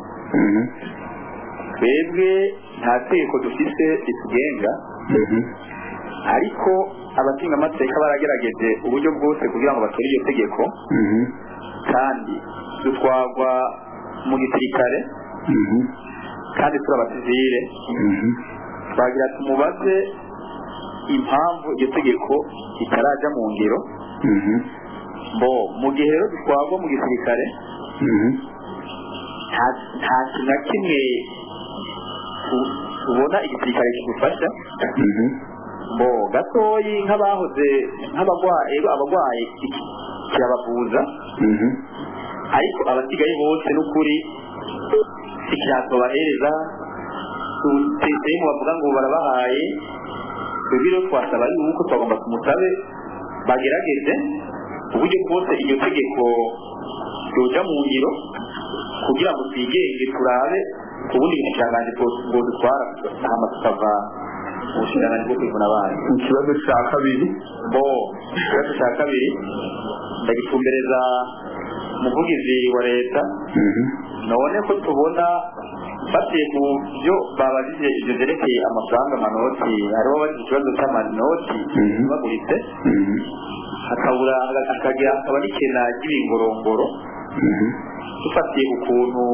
twebwe nta tegeko dufise ritugenga ariko abatinga amateka baragerageje uburyo bwose kugira ngo batore iryo tegeko kandi dutwagwa mu gisirikare kandi turi abasivile twagira tumubaze impamvu iryo tegeko ritaraja mu ngiro bo mu gihe rero dutwagwa mu gisirikare nta- nta kintu na kimwe tu- tubona igisirikare kidufasha bo gatoyi nk'abahoze nk'abagwayi abagwayi iki- kirabavuza ariko abasigaye bose n'ukuri ikirango bahereza tutesemu bavuga ngo barabahaye twebwe rero twasaba yuko twagomba tumusabe bagerageze uburyo bwose iryo tegeko ryoja mu ngiro kugira ngo twigenge turabe ku bundi bushikiranganji bwo dutwara hama tukava mu bushikiranganji bwo kwivuna abana ikibazo cya kabiri bo ikibazo cya kabiri ndagitumbereza umuvugizi wa leta none ko tubona batiye ku byo babajije ibyo byerekeye amafaranga amanoti hariho bagize ikibazo cy'amanoti baguritse hakabura hakagira hakaba n'ikena ry'ibingorongoro dufatiye ukuntu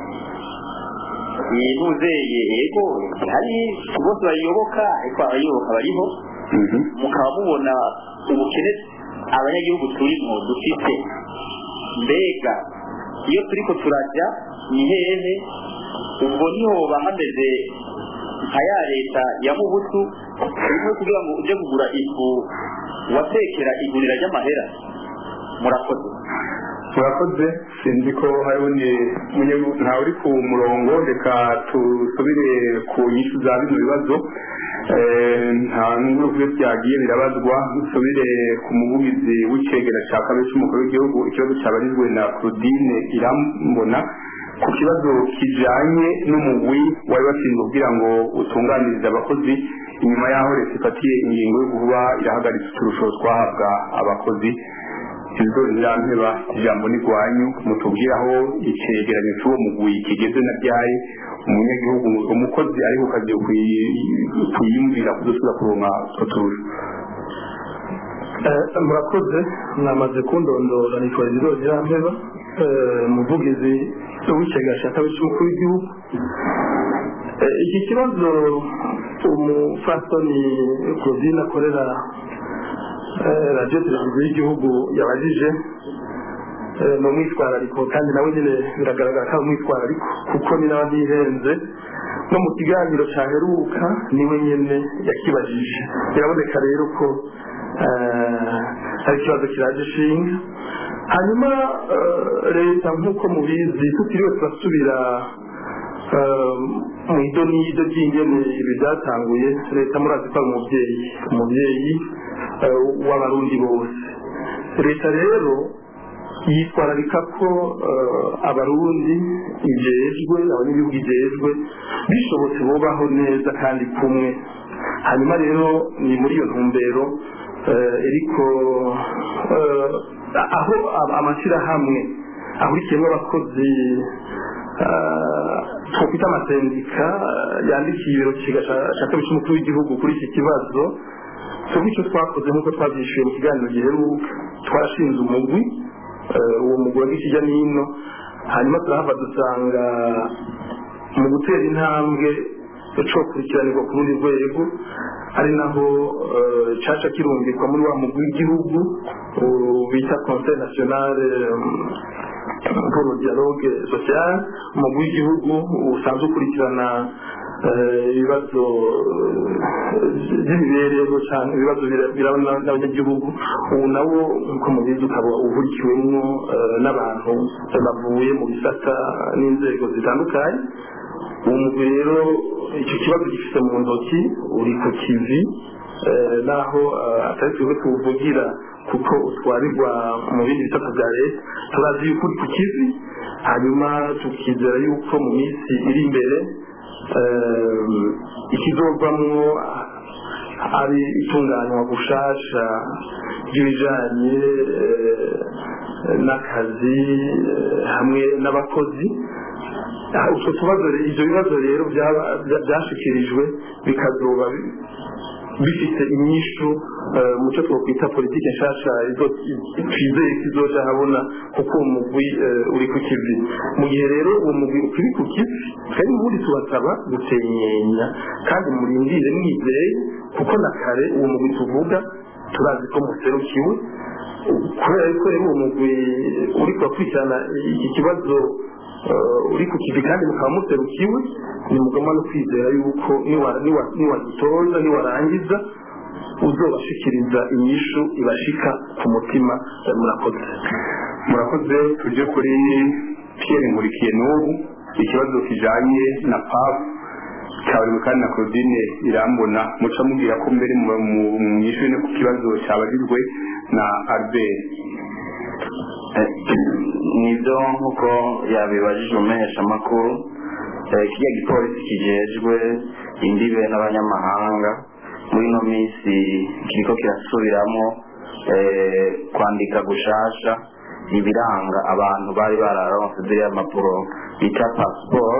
yinuzeye ego hari bose bayiyoboka ariko abayiyoboka bariho mukaba mubona ubukene abanyagihugu turimo dufite mbega iyo turiko turajya ni hehe ubwo niho bahameze nka ya leta ya mubutu rimwe kugira ngo uje kugura ifu watekera igurira ry'amahera murakoze murakoze sinzi ko hariho ni munyagihugu ntawe uri ku murongo reka tusubire ku nyinshi za bino bibazo Eh, nta n'ubwo byagiye birabazwa dusubire ku muvugizi w'icegera cya kabiri cy'umukuru w'igihugu ikibazo cyabarizwe na claudine irambona ku kibazo kijanye n'umugwi wari washinzwe kugira ngo utunganirize abakozi inyuma y'aho leta ifatiye ingingo yo kuba irahagaritse uturusho twahabwa abakozi ibigori birampeba ijambo ni rwanyu mutubwire aho icegeranyo cy'uwo mugwi kigeze na ryari umunyagihugu umukozi ariko kagiye kwiyumvira kudusubira kuronka utwo turusho Eh, murakoze mwamaze kundondora nitwa Iziro Zirampeba eh, umuvugizi w'ikigega cya kabiri cy'umukuru w'igihugu Eh, iki kibazo umufasoni Claudine akorera eh, radiyo televiziyo y'igihugu yabajije eh, ni umwitwarariko kandi nawe nyine biragaragara ko ari umwitwarariko kuko ni nawe ntihenze no mu kiganiro cyaheruka niwe nyine yakibajije biraboneka rero ko eh, hari ikibazo kiraje ishinga hanyuma eh, leta nk'uko mubizi tutiriwe turasubira eh, mu idonido ry'ingene ibi byatanguye leta murazi ko ari umubyeyi umubyeyi eh, w'abarundi bose leta rero yitwararika ko eh, abarundi ijejwe abanyagihugu ijejwe bishobotse bubaho neza kandi kumwe hanyuma rero ni muri iyo ntumbero eh, ariko eh, aho ab- amashyirahamwe ahurikiyemo abakozi eh, twakwita amasendika eh, yandikiye ibiro kiga cya kabiri cy'umukuru w'igihugu kuri iki kibazo twebwe icyo twakoze nk'uko twabyishyuye mu kiganiro giheruka twarashinze umugwi eh, uwo mugwi wagiye hirya n'ino hanyuma turahava dusanga mu gutera intambwe cyo kurikiranirwa ku rundi rwego ari naho eh, caca kirungikwa muri wa mugwi w'igihugu uh, bita conseil national eh, pour le dialogue social umugwi w'igihugu usanzwe ukurikirana eh, ibibazo eh, by'imibereho cyane ibibazo bira- birabona n'abanyagihugu ubu nawo nk'uko mubizi ukaba uhurikiwemo eh, n'abantu bavuye mu bisata n'inzego zitandukanye uwo mugwi rero icyo kibazo gifite mu ntoki uri ku kivi eh, naho eh, atari twebwe tuwuvugira kuko utwarirwa mu bindi bisata bya leta turazi yuko uri ku kivi hanyuma tukizera yuko mu minsi iri imbere eh, ikizovamwo ari itunganywa gushasha ry'ibijanye eh, n'akazi eh, hamwe n'abakozi Ah, utwo tubazo re- ivyo bibazo rero byaba- bya- byashikirijwe bikazoba bi- bifite inyishu eh, mu cyo twokwita politike nshasha izo- i- twizeye ko izoja habona kuko uwo mugwi eh, uri ku kivi mu gihe rero uwo mugwi ukiri ku kivi kandi ubundi tubasaba gusenyenya kandi murindire mwizeye kuko na kare uwo mugwi tuvuga turazi ko muserukiwe kubera yuko rero uwo mugwi uri kubakurikirana iki kibazo eh, uri ku kivi kandi mukaba muserukiwe ni mugomba no kwizera yuko niwa- niwa- niwagitoza niwarangiza uzobashikiriza inyishu ibashika ku mutima eh, murakoze murakoze tujye kuri pierre nkurikiye n'ubu ikibazo kijanye na pap cyabariwe kandi na claudine irambona muca mubwira ko mbere mwishuri no ku kibazo cyabajijwe na albert nibyo nk'uko yabibajije umuheshamakuru eh, kiriya gipolisi kijejwe imbibe n'abanyamahanga muri ino minsi kiriko kirasubiramo eh, kwandika gushasha ibiranga abantu bari bararonse ziriya mpapuro bita pasiporo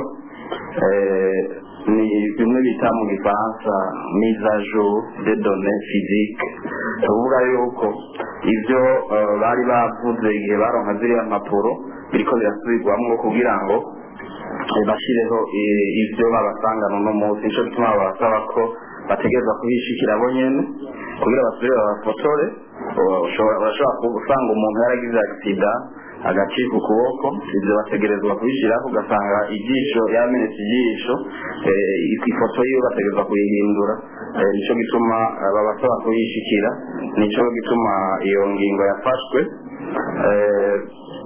ni bimwe bita mu gifaransa mise à jour de données physiques tuvuga yuko ibyo eh, bari bavuze igihe baronka ziriya mpapuro biriko birasubirwamwo kugira ngo eh, bashireho eh, ivyo babasangana uno munsi nico gituma babasaba ko bategereza kuhishikira bo nyene kugira basubire babafotore Ushobora- urashobora gusanga umuntu yaragize agisida agacika ukuboko ibyo bategerezwa kubishyiraho ugasanga ijisho yamenetse ijisho eh, ifoto yiwe bategerezwa kuyihindura Eh, nico gituma eh, babasaba kuyishikira nico gituma iyo ngingo yafashwe Eh,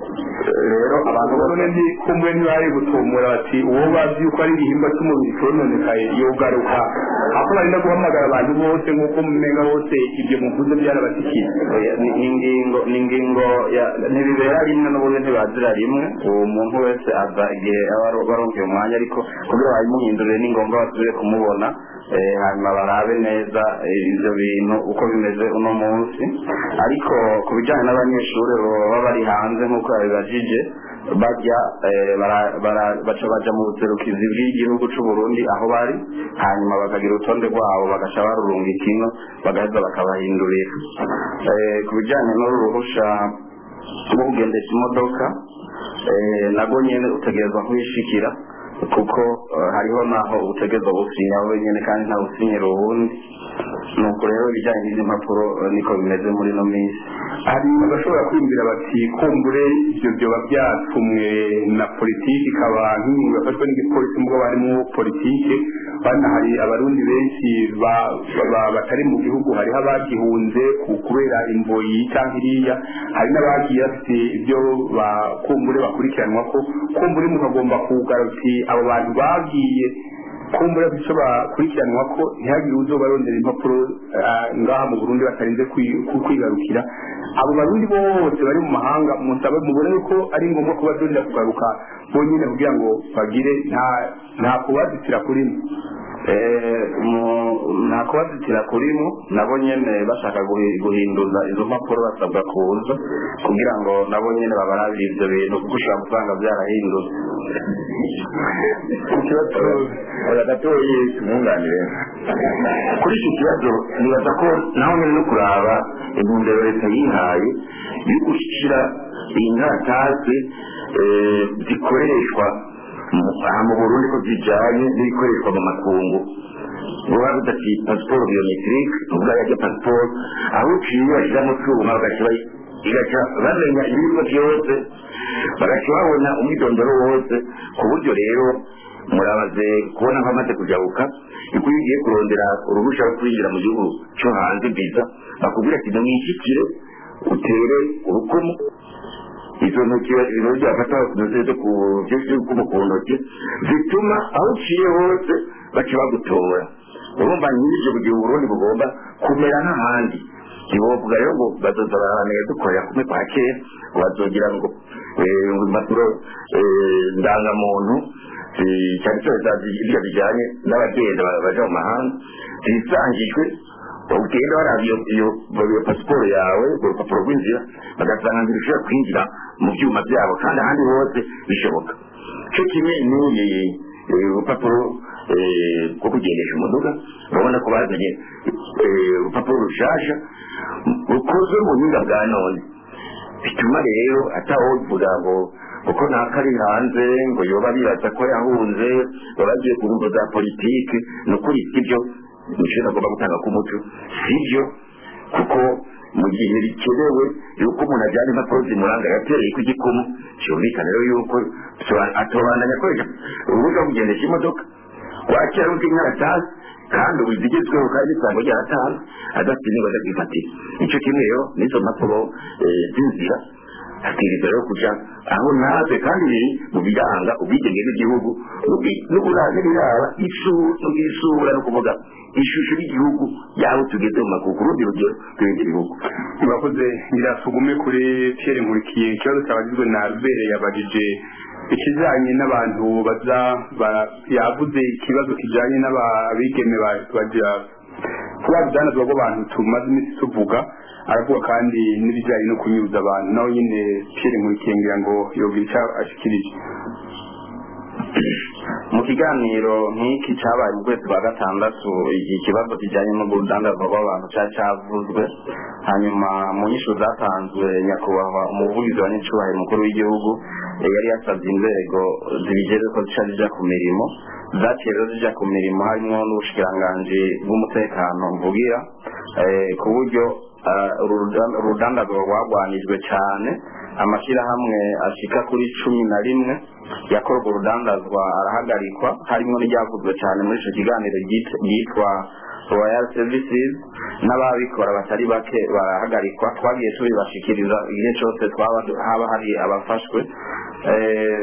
rero abantu none ndi kumwe ntibari gutumura bati uwo bazi yuko ari igihimba cy'umubiri cyononekaye yogaruka aho bari no guhamagara abantu bose nk'uko mumenga bose ibyo muvuze byarabashyikiye Oya, ni ni ingingo ni ingingo ya- ntibibera rimwe n'ubundi ntibazira rimwe uwo muntu wese aza igihe aba aro- baronkeye umwanya ariko kugira babimuhindurire ni ngombwa basubire kumubona eh, hanyuma barabe neza eh, ivyo bintu uko bimeze uno munsi ariko ku bijyanye n'abanyeshuri baba bari hanze nk'uko yabibajije bajya eh, bara- bara- baca baja mu buserukizi bw'igihugu c'u Burundi aho bari hanyuma bakagira urutonde rwabo bagaca barurunga ikino bagaheza bakabahindurira Eh, ku bijyanye n'uru ruhusha rwo kugendesha imodoka eh, nabwo nyene utegerezwa kubishikira kuko eh, hariho naho utegerezwa gusinya wowe nyene kandi nta usinyira uwundi nuko rero ibijyanye n'izi mpapuro eh, niko bimeze muri ino minsi hari abashobora kwiyumvira bati kumbure ibyo byoba byatumwe na politiki ikaba nk'ingingo yafashwe n'igipolisi mubwo barimo politiki bana hari abarundi benshi ba- ba- batari mu gihugu hariho abagihunze ku- kubera imboyi cyangwa iriya hari n'abagiye bafite ibyo ba- kumbure bakurikiranwa ko kumbure mukagomba kugaruti abo bantu bagiye kumbura icyo bakurikiranwa ko ntihagire uzobarondera impapuro ah, ngaha mu burundi batarinze kwi- ku- kwigarukira abo barundi bose bari mu mahanga musabe mubone ko ari ngombwa ko badondera kugaruka bonyine kugira ngo bagire nta nta kubazitira kuri mwe Eh, mu- nta kubazitira kurimo nabo nyene bashaka guhi- guhinduza izo mpapuro basabwa kuza kugira ngo nabo nyene babarabire ivyo bintu kuko ushobora gusanga byarahindutse ku kibazo oya gatoyi tumwunganire kuri icyo kibazo nibaza ko naho nyine no kuraba intumbero leta yihaye yo gushyira iyi nkaratasi eh, zikoreshwa mu- aha mu burundi ko zijyanye n'ibikoreshwa mu makungu vuba budati pasiporo biometrike uvuga yajya pasiporo aho uciye bashyiramo utwuma bagaca bayi- igaca bamenya ibiribwa byose bagaca babona umwidondoro wose ku buryo rero murabaze kubona ko amaze kujabuka yuko iyo ugiye kurondera uruhushya rwo kwinjira mu gihugu cyo hanze biza bakubwira ati nimwishyikire utere urukumu izo ntoki ibiro byafata ntuzize ku by'urukumu ku ntoki zituma aho uciye hose baca bagutora urumva nyir'ibyo kugira uburundi bugomba kumera nk'ahandi ntibovuga rero ngo bazoza barahaneye dukorera kumwe kwa kera ngo bazogira ngo eh, ngo impapuro eh, ndangamuntu zi- cyane cyane za ibyo bijyanye n'abagenda ba- baja mu mahanga zisangijwe ugenda waraba iyo iyo iyo pasiporo yawe urwo rupapuro rw'inzira bagasanga ngo ushobora kwinjira mu byuma byabo kandi ahandi hose bishoboka cyo kimwe n'uyi eh, urupapuro eh, rwo kugendesha umuduga urabona ko bazanye eh, urupapuro rushasha rukozwe mu buhinga bwa none bituma rero atawovuga ngo kuko ntakari hanze ngo yoba bibaza ko yahunze baba bagiye ku mbuga za politiki ni ukuri sibyo nicyo agomba gutanga ku muco sibyo kuko mu gihe bikenewe yuko umuntu ajyana impapuro zimuranga yatereye ku gikumu cyumvikana rero yuko atobandanya akoresha urubuga rwo kugendesha imodoka wakira undi nkaratasi kandi ubu zigezweho kandi isango ryaratanze adafite ingingo zo kwifatira icyo kimwe rero n'izo mpapuro eh, z'inzira abwiriza rero kuja aho naze kandi biri mu biranga ubwigenge bw'igihugu n'ubwi- n'ubura- n'ibiraba isu- n'ubwisura no kuvuga ishusho y'igihugu yaho tugeze mu makuku urundi rugero rw'ibindi bihugu murakoze nyirasugume kuri Pierre Nkurikiye ikibazo cyabagizwe na Albert yabajije ikijanye n'abantu baza ba- yavuze ikibazo kijanye n'ababigeme ba- baja kuba rudanazwa rw'abantu tumaze iminsi tuvuga aravuga kandi n'ibijyanye no kunyuza abantu nawe nyine Pierre Nkurikiye ngira ngo yogira icyo ashikirije mu kiganiro nk'iki cyabaye mu kwezi kwa gatandatu iki kibazo kijyanye n'urudandazwa rw'abantu cyari cyavuzwe hanyuma mu nyishu zatanzwe nyakubahwa umuvugizi wa nyacubahiro mukuru w'igihugu eh, yari yasabye inzego zibigeze ko zica zijya ku mirimo zaciye rero zijya ku mirimo harimo n'ubushikiranganji bw'umutekano mvugira eh, ku buryo ah, uru rudan- urudandazwa rwagwanijwe cyane amashyirahamwe ashika kuri cumi na rimwe yakorwa urudandazwa arahagarikwa harimo n'iryavuzwe cyane muri icyo kiganiro ryit- ryitwa royal services n'ababikora batari bake barahagarikwa twagiye tubibashikiriza igihe cyose twaba haba hari abafashwe Eh,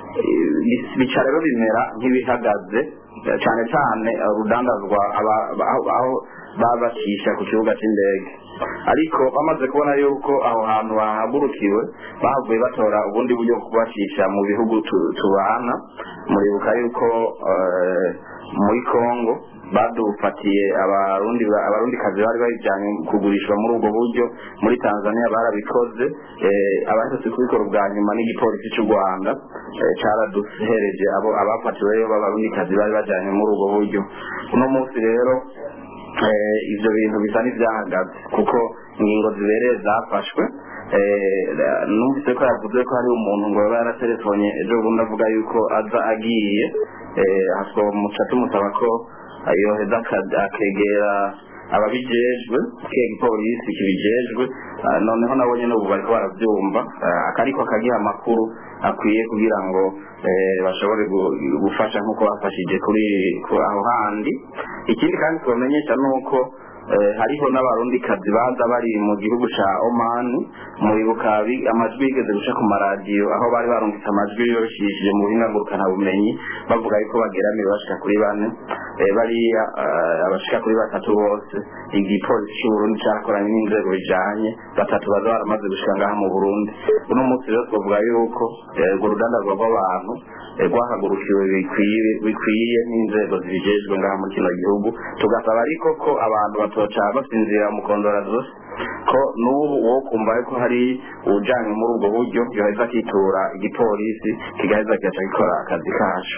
bi- bica rero bimera nk'ibihagaze eh, cyane cyane eh, urudandazwa aba- aba- aho aho baba bacisha ku kibuga cy'indege ariko bamaze kubona yuko aho hantu bahagurukiwe bahavuye batora ubundi buryo bwo kubacisha mu bihugu tu- tubana muribuka yuko eh, muri congo badufatiye abarundi abarundi kazi bari babijyanye kugurishwa muri ubwo buryo muri tanzania barabikoze eh, abaherutse kubikora ubwa nyuma n'igipolisi cy'u rwanda eh, cyaraduhereje abo abafatiweyo b'abarundi kazi bari bajyanye muri ubwo buryo uno munsi rero eh, ibyo bintu bisa n'ibyahagaze kuko ingingo zibereye zafashwe eh, numvise ko yavuze ko hari umuntu ngo yaba yaratelefone ejo bundi avuga yuko aza agiye eh, haswa muca tumusaba ko yoheza aka- akegera ababijejwe kega ipolisi kibijejwe ah, noneho nabo nyene ubu bariko baravyumva ah, akariko akagiha amakuru akwiye kugira ngo eh, bashobore gu- gufasha nk'uko bafashije kuri ku- aho handi ikindi kandi tubamenyesha nuko eh, hariho n'abarundikazi baza bari mu gihugu ca Oman muribuka bi- amajwi yigeze guca ku maradiyo aho bari barungitse amajwi yoshishije mu buhinga ngurukana bumenyi bavuga yuko bageramiwe bashika kuri bane eh, bariya eh, abashika kuri batatu bose igipolisi cy'u Burundi cyakoranye n'inzego bijanye batatu baza baramaze gushika ngaha mu Burundi uno munsi rero twavuga yuko eh, urwo rudandazwa rw'abantu eh, rwahagurukiwe bikwiye bikwiye n'inzego zibijejwe ngaha muri kino gihugu tugasaba ariko ko abantu batoca basinzira mu kondora zose ko n'ubu wo kumva yuko hari ujanye muri ubwo buryo yoheza akitura igipolisi kigaheza kigaca gikora akazi kacu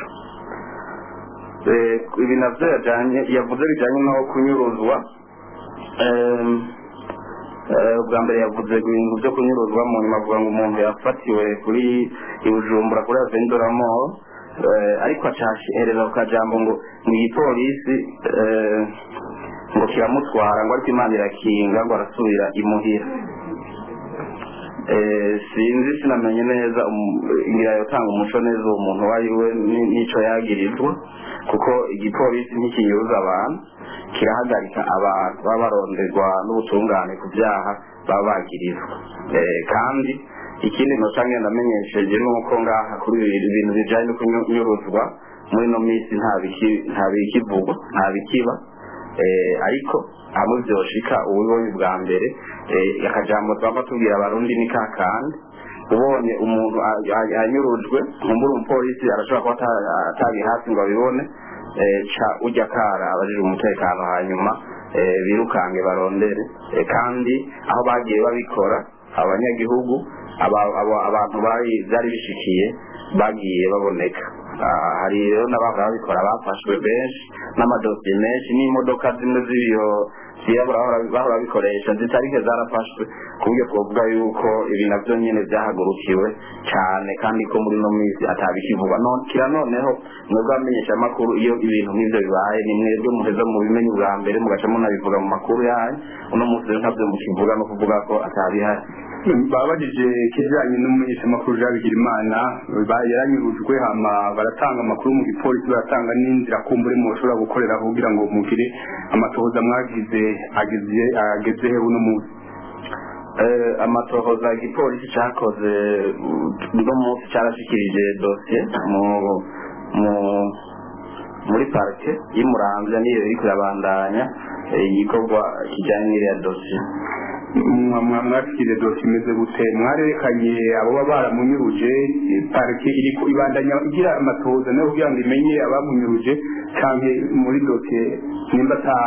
Eh, ibi navyo yajanye yavuze bijanye no kunyuruzwa Em, eh, ubwa mbere yavuze ibintu byo kunyuruzwa mu nyuma avuga ngo umuntu yafatiwe kuri ibujumbura kuri avendoramo ariko acahereza ku kajambo ngo mu igipolisi eh, ngo kiramutwara ngo ariko imana irakinga ngo arasubira imuhira eh, sinzi sinamenye neza um- ngira yotanga umuco neza uwo muntu uwo ari we ni- n'ico yagirizwa kuko igipolisi ntikinyuruza abantu kirahagarika abantu baba baronderwa n'ubutungane ku byaha baba bagirizwa Eh, kandi ikindi noca ngenda amenyesheje ni uko ngaha kuri ibi bintu bijanye no kunyuruzwa muri ino minsi nta biki- nta bikivugwa nta bikiba eh, ariko hamwe vyoshika ubibonye bwa mbere eh, akajambo twaba tubwira abarundi ni kakandi ubonye umuntu a- a- anyurujwe nkumbura umupolisi arashobora kuba ata- atari hafi ngo abibone eh, ca ujya kara abajije umutekano hanyuma eh, birukange barondere Eh, kandi aho bagiye babikora abanyagihugu aba- aba- abantu bari byari bishikiye bagiye baboneka Ah, hari rero n'abahora babikora bafashwe benshi n'amadosiye menshi n'imodoka zimwe z'ibiyo zirabura bahora- bahora bikoresha zitarike zarafashwe ku buryo twavuga yuko ibi navyo nyene vyahagurukiwe cane kandi ko muri no minsi atabikivugwa none kira noneho mwebwe abamenyesha amakuru iyo ibintu nk'ivyo bibaye ni mwebwe muheza mu bimenyi bwa mbere mugaca munabivuga mu makuru yanyu uno munsi rero ntavyo mukivuga no kuvuga ko atabihari babajije ikijanye n'umumenyeshamakuru jean bigirimana ba- yaranyurujwe hama baratanga amakuru mu gipolisi baratanga n'inzira kumbure mushobora gukoreraho kugira ngo mugire amatohoza mwagize ageze ageze he uno munsi Eh, amatohoza igipolisi cakoze uh, uno munsi carashikirije dosiye mu mu muri parike y'umuramvya niyo iriko irabandanya eh, igikorwa kijanye n'iriya dosiye mwashikire dosiye imeze gute mwarerekanye abo baba baramunyuruje eh, parike iriko ibandanya igira amatohoza nayo kugira ngo imenye abamunyuruje canke muri dosiye nimba ata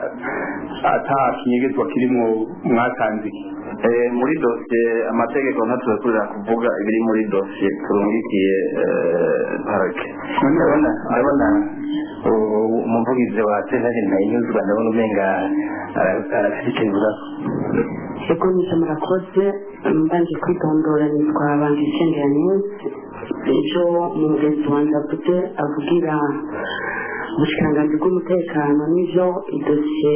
ata kinyegezwa kirimwo mwatanze iki Eh, muri dosiye amategeko ntaturekurira kuvuga ibiri muri dosiye turungikiye eh, parike ndabona ndabona u- umuvugizi wa sentare ntayinyuzwa ndabona umenga arashyikirizwa ego nicyo murakoze mbanje kwitondora nitwa banga icyendera news ejo umugenzi wanjye avuze avugira ubushikiranganji bw'umutekano n'ivyo idosiye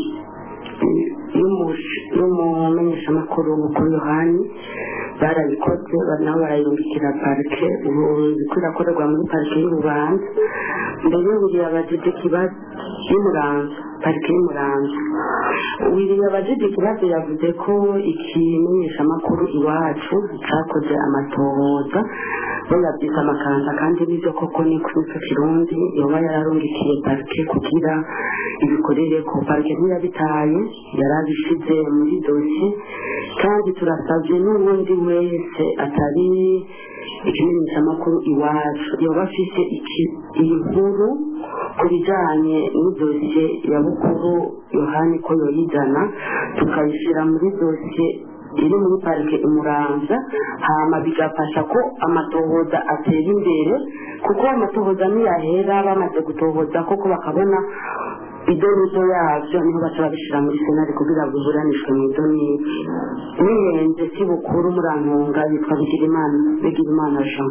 y'umumenyeshamakuru mukuru yohani barabikoze ba- nabo barayungikira parike ubu ziko irakorerwa muri parike y'urubanza mbere buri abajije ikibazo y'umuranza parike y'umuranza wiriye abajije ikibazo yavuze ko ikimenyeshamakuru iwacu cakoze amatohoza bo yabyita amakanza kandi nibyo koko ni kuri ico kirundi yoba yararungikiye parike kugira ibikorere ko parike ntiyabitaye yarabishize muri dosiye kandi turasabye n'ubundi wese atari ikimenyeshamakuru iwacu yoba afise iki- iyi nkuru ku bijanye n'idosiye ya bukuru yohani ko yoyizana tukayishyira muri dosiye iri muri parike imuramvya hama bigafasha ko amatohoza atera imbere kuko amatohoza niyahera bamaze gutohoza koko bakabona idonido yavyo niho baca babishira muri senari kugira ngo biburanishwe mu idonido nihenze si bukuru murantunga yitwa bigirimana bigirimana jean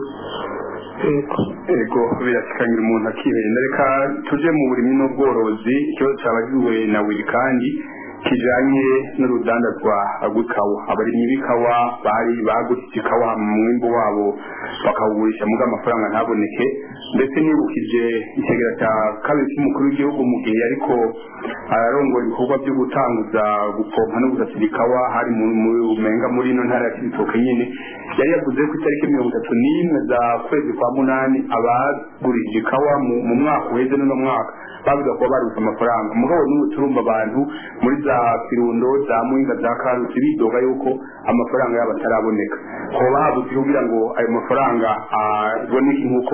yego ego birasikanira umuntu akihenda reka tuje mu burimyi n'ubworozi ikibazo cabagiwe na wili kandi kijanye n'urudandazwa rw'ikawa abarimyi b'ikawa bari bagurishije ikawa mu mwimbu wabo bakawugurisha muga amafaranga ntaboneke ndetse nibukije ikigira cya kabiri cy'umukuru w'igihugu mu gihe ariko ararongora ibikorwa byo gutanguza gupompa no gusasira ikawa hari mu mu- umenga muri ino ntara ya kibitoke nyine yari yavuze ko itariki mirongo itatu n'imwe za kwezi kwa munani abagurishije ikawa mu- mu mwaka uheze n'uno mwaka bavuga kuba barutse amafaranga mugabo n'ubu turumva abantu muri za kirundo za muhinga za karusi bidoga yuko amafaranga yabo ataraboneka kuba babuze kugira ngo ayo mafaranga aboneke nk'uko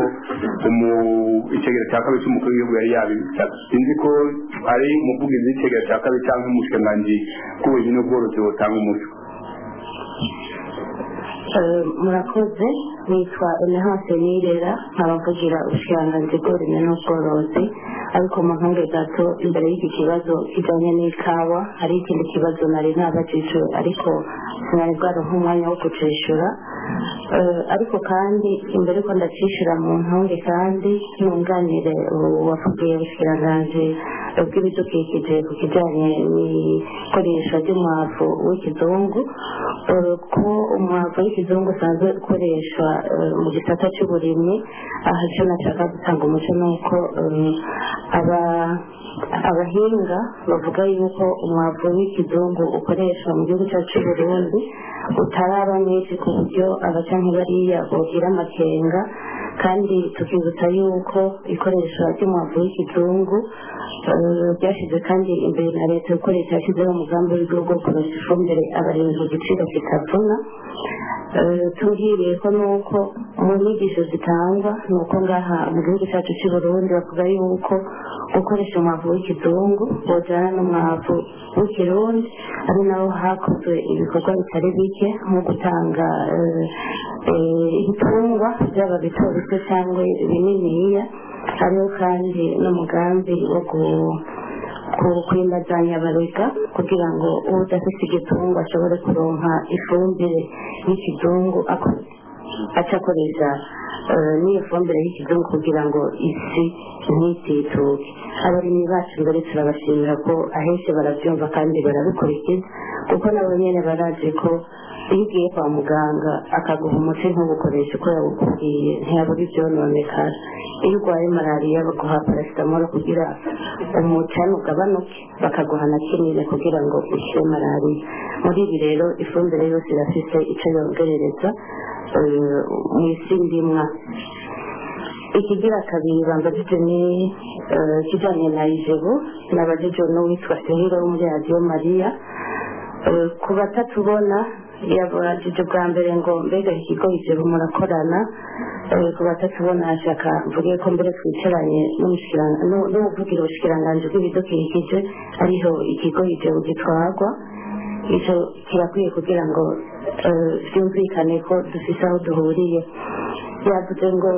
umu- icegera cya kabiri cy'umukuru w'igihugu yari yabisabye sinzi ko ari umuvugizi w'icegera cya kabiri cyangwa umushikiranganji bw'ubuhinzi n'ubworozi butanga umuco Eh, murakoze nitwa emehanse nirera nkabavugira ubushikiranganji bw'uburimyi n'ubworozi ariko mu ntunge gato imbere y'iki kibazo kijanye n'ikawa hari ikindi kibazo nari ntabajijwe ariko sinari bwaronka umwanya wo kucishura Eh, ariko kandi imbere ko ndacishura mu ntunge kandi ntunganire uwavugiye ubushikiranganji bw'ibidukikije ku kijyanye n'ikoresha ry'umwavu w'ikizungu eh, ko umwavu w'ikizungu usanzwe ukoreshwa eh, mu gisata cy'uburimyi aha icyo nashaka gutanga umuco ni uko eh, aba- abahinga bavuga yuko umwavu w'ikizungu ukoreshwa mu gihugu cyacu cy'u Burundi utaraba mwinshi ku buryo abacanke bariya bogira amakenga kandi tukibutsa yuko ikoreshwa ry'umwavu w'ikizungu eh, ryashyize kandi imbere na leta gukoresha yashyizeho umugambi w'igihugu wo kuronsa ifumbire abarinzi ku giciro kitavuna Eh, tubwiriye ko nuko mu nyigisho zitangwa ni uko ngaha mu gihugu cyacu cy'i Burundi bavuga yuko gukoresha umwavu w'ikizungu bojana n'umwavu w'ikirundi ari naho hakozwe ibikorwa bitari bike nko gutanga eh, eh, ibitungwa byaba bito bito cyangwa bininiya hariho kandi n'umugambi wo gu- ku- kwimbazanya abarega kugira ngo udafite igitungwa ashobore kuronka ifumbire y'ikizungu ako- aca akoresha eh, n'iyo fumbire y'ikizungu kugira ngo isi ntitituke abarimyi bacu mbere turabashimira ko ahenshi barabyumva kandi barabikurikiza kuko nabo nyene barazi ko iyo ugiye kwa muganga akaguha umuti ntubukoreshe uko yawukubwiye ntiyabura ibyononekara iyo urwaye malariya baguha parasitamoro kugira umucane ugabanuke bakaguha na kinini kugira ngo ukire malariya muri ibi rero ifumbire yose irafise icyo yongerereza eh, mu isi ndimwa ikigira kabiri bambajije ni eh, kijanye na ijebu nabajije n'uwitwa sehiro wo muri radiyo mariya Eh, ku batatubona yabajije bwa mbere ngo mbega ikigo ijebu murakorana Eh, ku batatubona ashaka mvuge ko mbere twicaranye n'umushikiranga- n'u- n'uwuvugira ubushikiranganji bw'ibidukikije ariho ikigo ijebu gitwarwa icyo kirakwiye kugira ngo eh, byumvikane ko dufise aho duhuriye yavuze ngo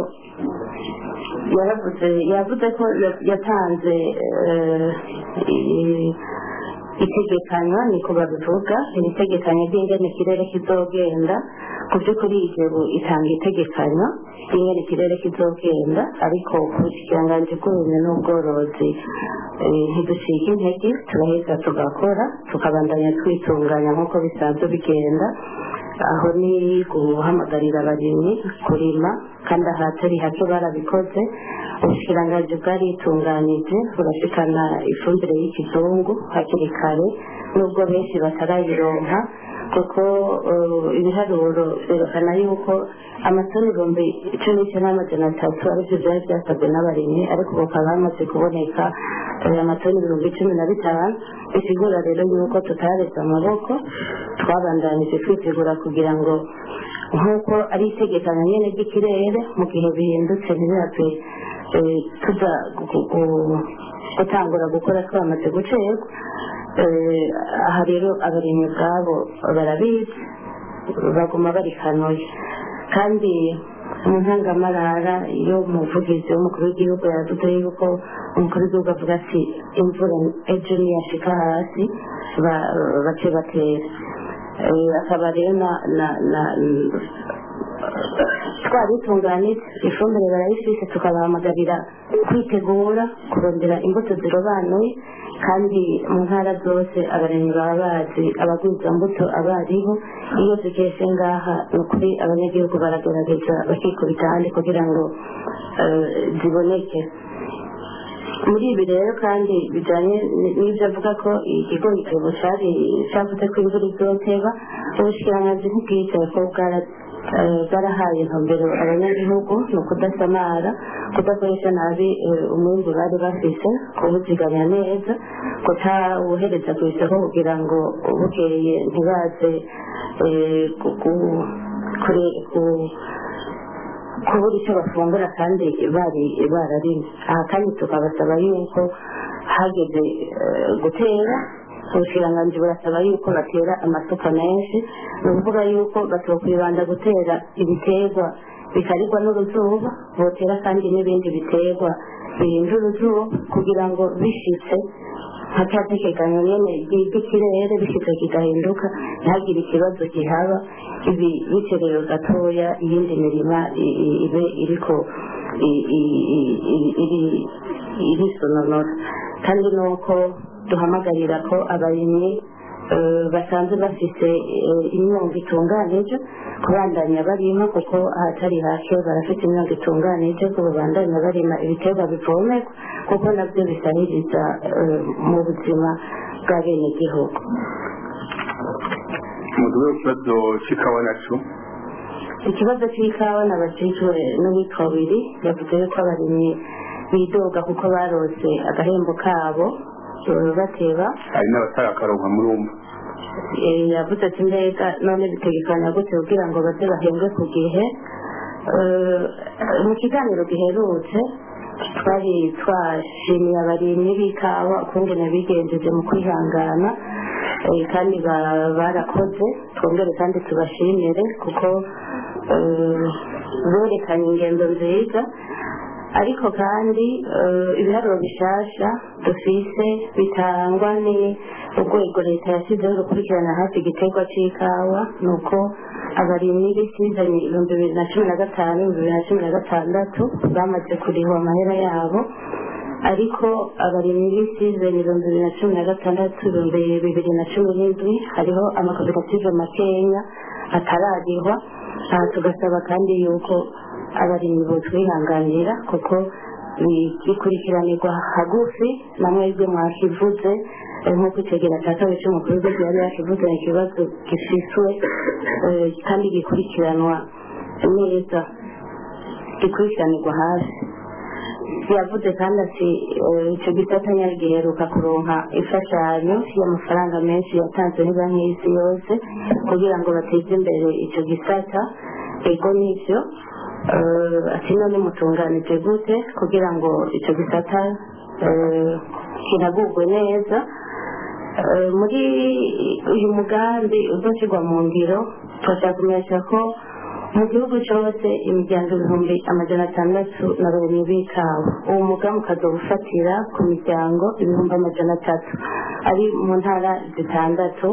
yaravuze yavuze ko ya- yatanze eh, i- itegekanywa niko babivuga iri tegekanya ry'ingene ikirere kizogenda ku by'ukuri igihugu itanga itegekanywa ry'ingene ikirere kizogenda ariko ku bushyikiranganji bw'uburimyi n'ubworozi eh, ntiducike intege turaheza tugakora tukabandanya twitunganya nk'uko bisanzwe bigenda aho ni guhamagarira abarimyi kurima kandi ahatari hake barabikoze ubushikiranganji bwaritunganyije burashikana ifumbire y'ikizungu hakiri kare nubwo benshi batarayironka kuko eh, ibiharuro byerekana yuko amatoni ibihumbi cumi n'icyenda n'amajana atatu aribyo byari byasabwe n'abarimyi ariko ubu hakaba hamaze kuboneka eh, amatoni ibihumbi cumi na bitanu bisigura rero yuko tutaretse amaboko twabandanije twitegura kugira ngo nk'uko ari itegekanya nyine ry'ikirere mu gihe bihindutse ntibihave eh, tuza gu- gu- gutangura gukora twamaze gucerwa Eh, aha rero abarimyi ubwabo barabizi baguma barikanuye kandi mu ntangamarara iyo umuvugizi w'umukuru w'igihugu yavuze yuko umukuru w'igihugu avuga ati imvura ejo niyashika hasi ba- bace batera Eh, akaba rero na na- na- twaritunganije ifumbire barayifise tukabahamagarira kwitegura kurondera imbuto zirobanuye kandi mu ntara zose abarimyi baba bazi abagwiza mbuto abariho iyo zikeshe ngaha ni ukuri abanyagihugu baragerageza bakikubita ahandi kugira ngo eh, ziboneke muri ibi rero kandi bijyanye n- n'ibyo avuga ko ikigo igitebo cyari cyavuze ko imvura izoteba ubushikiranganji ntibwicaye ko bwara eh, bwarahaye intumbero abanyagihugu ni ukudasamara kudakoresha nabi eh, umwimbu bari bafise kuwuzigamya neza kutawuhereza ku isoko kugira ngo bukeye ntibaze eh, ku- ku- kure- ku- kubura icyo bafungura kandi bari bararimye aha kandi tukabasaba yuko hageze eh, gutera ubushikiranganji burasaba yuko batera amasuka menshi ni ukuvuga yuko batokwibanda gutera ibiterwa bikarirwa n'uruzuba botera kandi n'ibindi biterwa birinda uruzuba kugira ngo bishitse hatatekekanyo nyene ry'ikirere bishitse kigahinduka ntihagire ikibazo gihaba ibi biterewe gatoya iyindi mirima i- i- ibe iriko i- i- i- i- iri irisononora kandi nuko duhamagarira ko abarimyi eh, basanzwe bafise eh, imyongo itunganije kubandanya barima kuko ahatari hake barafite imyongo itunganije ko babandanya barima ibiterwa bivomerwa kuko nabyo bisahiriza eh, mu buzima bw'abenegihugu muduwe ikibazo cy'ikawa naco ikibazo cy'ikawa nabajijwe n'uwitwa wiri yavuze yuko abarimyi bidoga kuko barose agahembo kabo eh, bateba hari n'abatarakaronka murumva Eh, yavuze ati mbega none bitegekanya gute kugira ngo baze bahembwe ku gihe Eh, mu kiganiro giherutse twari twashimiye abarimyi b'ikawa ukungene bigenjeje mu kwihangana eh, kandi ba- barakoze twongere kandi tubashimire kuko eh, berekanye ingendo nziza ariko kandi eh, ibiharuro bishasha dufise bitangwa ni urwego leta yashyizeho rukurikirana hafi igiterwa cy'ikawa ni uko abarimyi b'isizani ibihumbi bibiri na cumi na gatanu ibihumbi bibiri na cumi na gatandatu bamaze kurihwa amahera yabo ariko abarimyi b'isizani ibihumbi bibiri na cumi na gatandatu ibihumbi bibiri na cumi n'indwi hariho amakoperative makenya atararihwa aha tugasaba kandi yuko abarimyi botwihanganira kuko bi- bikurikiranirwa hagufi na mwebwe mwakivuze eh, nk'uko itegera cya kabiri cy'umukuru w'igihugu yari yakivuze ni ikibazo gifiswe eh, kandi gikurikiranwa neza gikurikiranirwa hafi yavuze kandi ati eh, icyo gisata nyari giheruka kuronka imfashanyo y'amafaranga menshi yatanzwe na banki y'isi yose kugira ngo bateze imbere icyo gisata ego nivyo eh, ati none mutunganije gute kugira ngo icyo gisata eh, kinagurwe neza Eh, muri uyu mugambi uzoshyirwa mu ngiro turashaka kumenyesha ko mu gihugu cyose imiryango ibihumbi amajana atandatu na babiri b'ikawa uwo mugambi ukazogufatira ku miryango ibihumbi amajana atatu ari mu ntara zitandatu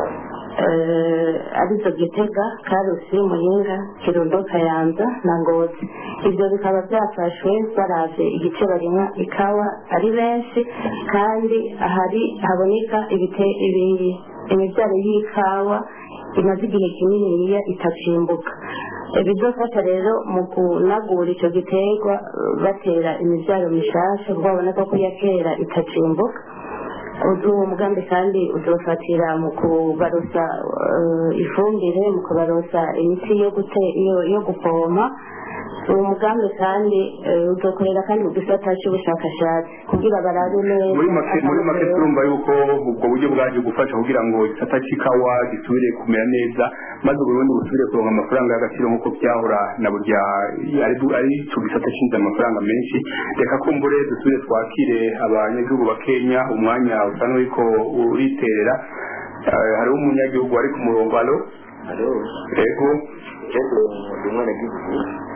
eh, arizo gitega karusi muyinga kirundo kayanza na ngozi ibyo bikaba byafashwe baravye igice barimwa ikawa ari benshi kandi ahari haboneka ibite- ibi- imibyaro y'ikawa imaze igihe kininiya itacimbuka bizofasha rero mu kunagura icyo giterwa eh, batera imibyaro mishasha kuko baboneka ko iya kera itacimbuka uwo mugambi kandi uzofatira mu kubarosa eh, ifumbire mu kubarosa imiti yo gute yo- yo gupompa uwo mugambi kandi eh, uzokorera kandi mu gisata cy'ubushakashatsi kugira barabe neza muri make muri make akamaro turumva yuko ubwo buryo bwaje gufasha kugira ngo igisata cy'ikawa gisubire kumera neza maze uburundi busubire kuronka amafaranga y'agaciro nk'uko byahora na burya ari ari ico gisata cinjiza amafaranga menshi reka kumbure dusubire twakire abanyagihugu ba kenya umwanya usa n'uriko uriterera Eh, hariho umunyagihugu ari ku murongo alo ego ndi umwenegihugu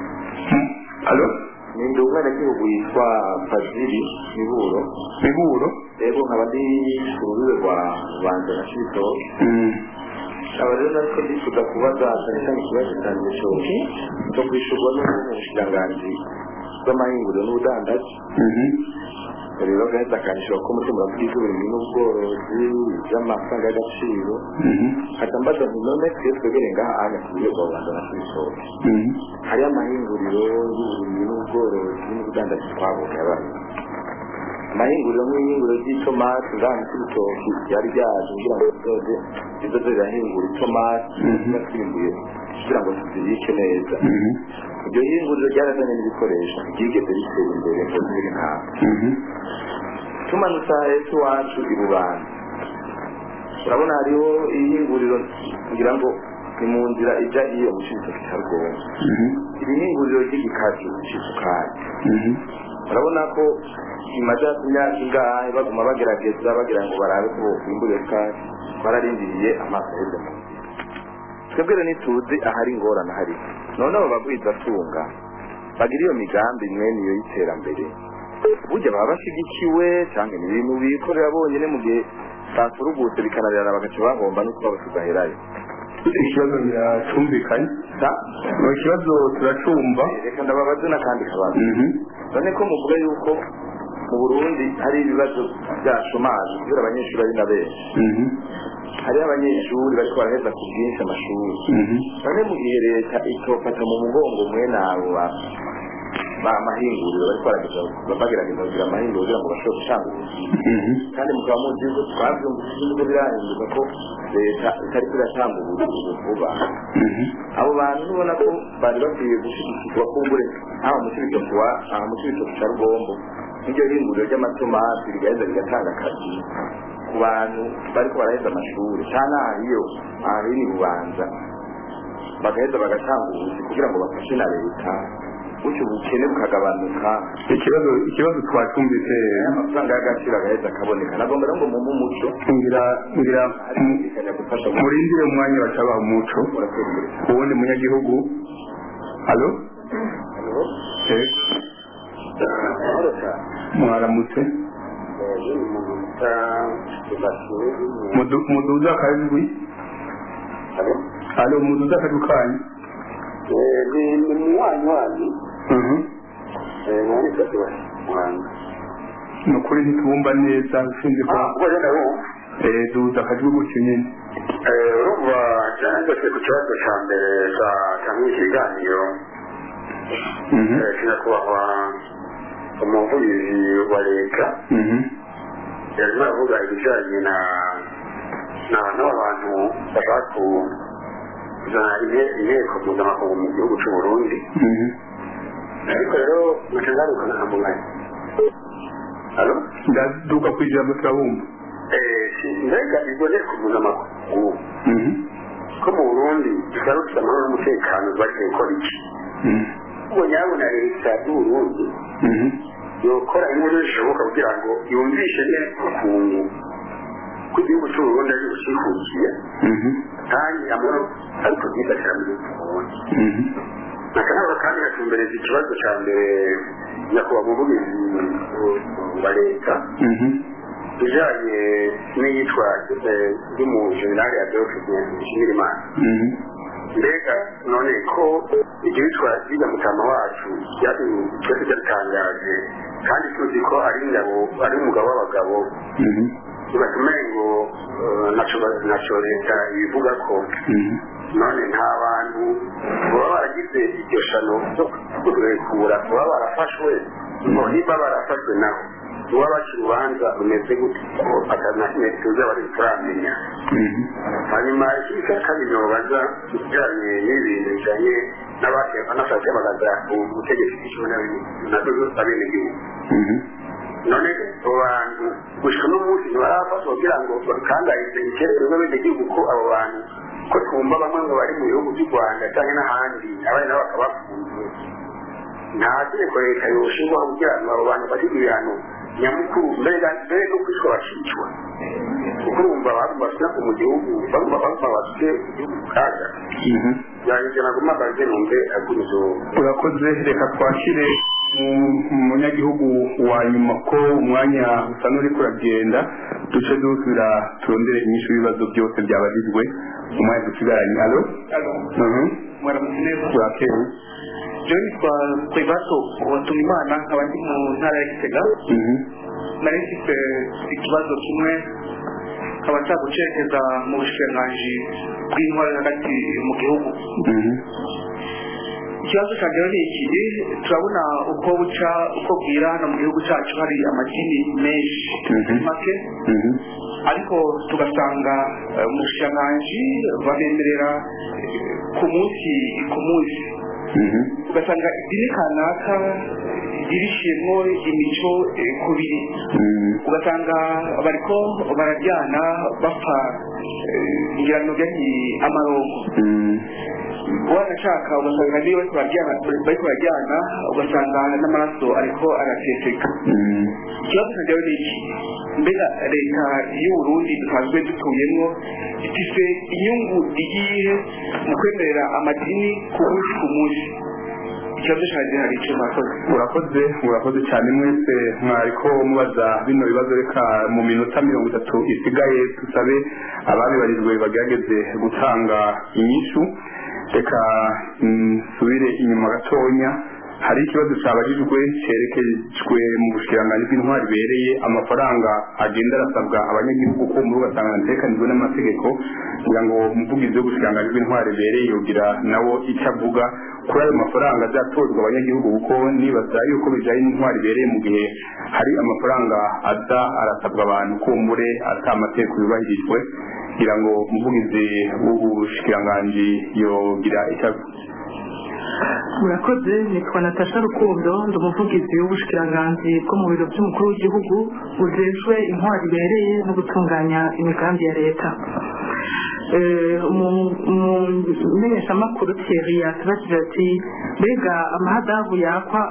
alo ndi umwenegihugu yitwa fazili miburo miburo rero nkaba ndi ku rubibe rwa banza na cibitoke aba rero nariko ndifuza kubaza cyane cyane ikibazo cyanjye cyo cyo kwishurwa n'umushikiranganji bw'amahinguriro n'ubudandaji rero gaheza akanishura ko mutima uravuga iby'uburimyi n'ubworozi by'amafaranga y'agaciro hata mbaza nti none twe twegere ngaha anya ku buryo bwa rwanda na cibitoke hariyo amahinguriro y'uburimyi n'ubworozi n'ubudandaji twabonye yabaye amahinguriro nk'ihinguriro ry'itomati ngaha mu cibitoki ryari ryaje kugira ngo rizoze rizoze rirahingura itomati yatwimbuye kugira ngo tuzibike neza iryo hinguriro ryarazanye n'ibikoresho ryigeze ritera imbere ngo ziri nkaho tumanutse aha hepfo iwacu i rubanda urabona hariho ihinguriro ngira ngo ni mu nzira ijya iyo mu cibitoki cya rwongo iri hinguriro ry'igikaju c'isukari urabona ko imaze imyaka ingahe baguma bagerageza bagira ngo barabe ko bokwimburira isukari bararindiriye amaso aheze mu nzira twebwe rero ntituzi ahari ingorane ahari none abo bagwizatunga bagira iyo migambi mwene iyo y'iterambere burya baba bashyigikiwe cyangwa ni ibintu bikorera bonyine mu gihe baturugutse bikananirana bagaca bahomba n'uko babasugaherayo ikibazo biracumvikanye ni ikibazo turacumva reka ndababaze n'akandi kabazo none ko muvuga yuko mu burundi hari ibibazo bya shomaje kubera abanyeshuri ari na benshi hariho abanyeshuri bariko baraheza ku bwinshi amashuri none mu gihe leta itofata mu mugongo mwene abo ba- ba mahinguriro bariko barageza bagerageza kugira amahinguriro kugira ngo bashobore gutanga ubuzi kandi mukaba muzi yuko twavyumvise yuko birahinduka ko leta itariko iratanga ubuzi vuba abo bantu ubona ko bari bakwiye gushigikirwa kumbure haba mu cibitoki wa aha mu cibitoki ca rugombo n'iryo hinguriro ry'amatomati rigaheza rigatanga akazi ku bantu bariko baraheza amashuri cyane aha iyo aha hino i bubanza bagaheza bagatanga ubuzi kugira ngo bafashe na leta gutyo ubukene bukagabanuka ikibazo ikibazo twacumvise amafaranga y'agaciro agaheza akaboneka nagomba rero ngo mumpe umuco ngira ngira harikanya gufasha murindire umwanya bacabaha umuco uwundi munyagihugu halo Eh, mwaramutse Mudu- muduza akajwi halo muduza akajwi kanyu ni munywanyi wanyu Mhm. mwani kati wa muhanga ni ukuri ntitubumva neza ushinzwe ko kuba yenda wumva Eh, duza akajwi gutyo nyine urumva cyanditse ku kibazo cya mbere cyangwa ikiganiro Eh, kinyakubahwa umuvugizi wa leta yarimo aravuga ibijyanye na na n'abantu bashaka ku- kuzana inte- inteko mpuzamakungu mu gihugu cy'u Burundi ariko rero nkaca ngarukana na mugani halo ndaduka ku ijambo turabumva Eh, si- mbega iryo nteko mpuzamakungu ko mu burundi dushobora dufite amahoro n'umutekano bagiye gukora iki ubwo nyabona leta y'uburundi yokora inkuru zishoboka kugira ngo yumvishe neza ukuntu ko igihugu cy'uburundi ari bukihukiye kandi amahoro ariko byifatira muri burundi nakanaba kandi gatumbereza ikibazo cya mbere nyakubahwa umuvugizi wa leta bijanye n'iyitwa ry'umujenerali adolphe nshimirimana mbega none ko iryo yitwa rya mutama wacu twese ryatangaje kandi tuzi ko ari ingabo ari umugabo w'abagabo ntibatume ngo eh, naco- naco leta ibivuga ko none nta bantu baba baragize iryo shano ryo kurekura baba barafashwe ngo niba barafashwe nabo uba baca urubanza rumeze gute ko atanakimwe tuzi abari turamenya hanyuma ikindi cya kabiri nobaza ibijyanye n'ibintu bijyanye n'abashaka bagaza ubutegetsi bw'ikibuno nazo abenegihugu none abo bantu gushika n'umunsi ntibarafatwa kugira ngo bakangarize icyerekezo n'abenegihugu ko abo bantu ko twumva bamwe ngo bari mu bihugu by'u rwanda cyangwa n'ahandi abandi nabo bakaba bafunzwe nta tegeko leta yoshingwaho kugira ngo abo bantu bafite ibihano nyamukuru mbega mbere no kwicwa bakicwa kuko urumva abantu bafite mu gihugu bamwe bamwe bafite igihugu kaga yanjye nagomba mbaze numve agurizo urakoze reka twakire mu- umunyagihugu wa nyuma ko umwanya usa n'uri kuragenda duce dusubira turondere inyishu y'ibibazo byose byabajijwe umwanya dusigaranye alo Mhm. mwaramutse neza urakeye jewe nitwa kwebato watuma imana nkaba ndi mu ntara ya gitega nari mfite ikibazo kimwe nkaba nshaka gucerekeza mu bushikiranganji bw'intwari hagati mu gihugu ikibazo cyanjye rero ni iki turabona uko buca uko bwira hano mu gihugu cyacu hari amadini menshi make ariko tugasanga eh, mu bushikiranganji babemerera eh, ku munsi ku munsi ugasanga idini kanaka irishiyemo imico eh, kubiri ugasanga bariko barajyana bapfa eh, ngira ngo ni amarongo wanashaka ugasanga niyo bariko barajyana bariko barajyana ugasanga n'amaraso ariko arateseka ikibazo cyanjye rero ni iki mbega leta y'uburundi dusanzwe dutuyemo ifise inyungu iyihe mu kwemerera amadini ku munsi ku munsi ikibazo cyanjye hari icyo mwakoze urakoze urakoze cyane mwese mwariko mubaza bino bibazo reka mu minota mirongo itatu isigaye tusabe ababibarijwe bagerageze gutanga inyishu reka nsubire inyuma gatonya hari ikibazo cyabajijwe cyerekejwe mu bushikiranganji bw'intwari ibereye amafaranga agenda arasabwa abanyagihugu ko muri ugasanga atekanijwe n'amategeko kugira ngo umuvugizi w'ubushikiranganji bw'intwari ibereye yogira nawo icyo avuga kuri ayo mafaranga azatozwa abanyagihugu kuko nibaza yuko bijyanye n'intwari ibereye mu gihe hari amafaranga aza arasabwa abantu kumbure ata amategeko yubahirijwe kugira ngo umuvugizi w'ubushikiranganji yogira icyo avuga murakoze nitwa natasha rukundo ndi umuvugizi w'ubushikiranganzi bwo mu biro by'umukuru w'igihugu bujejwe intwari ibereye no gutunganya imigambi ya leta umumenyeshamakuru thierry yatubajije ati mbega amahadabu yakwa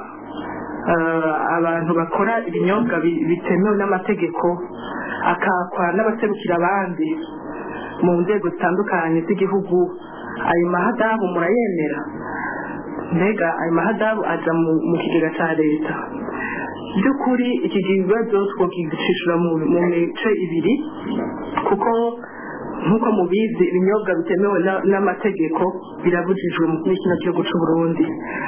abantu bakora ibinyobwa bitemewe n'amategeko akakwa n'abaserukira abandi mu nzego zitandukanye z'igihugu ayo mahadabu murayemera mbega ayo mahadabu aja mu kigega cya leta by'ukuri iki kibazo twakigishishura mu mice ibiri kuko nk'uko mubizi ibinyobwa bitemewe n'amategeko birabujijwe muri kino gihugu cy'u Burundi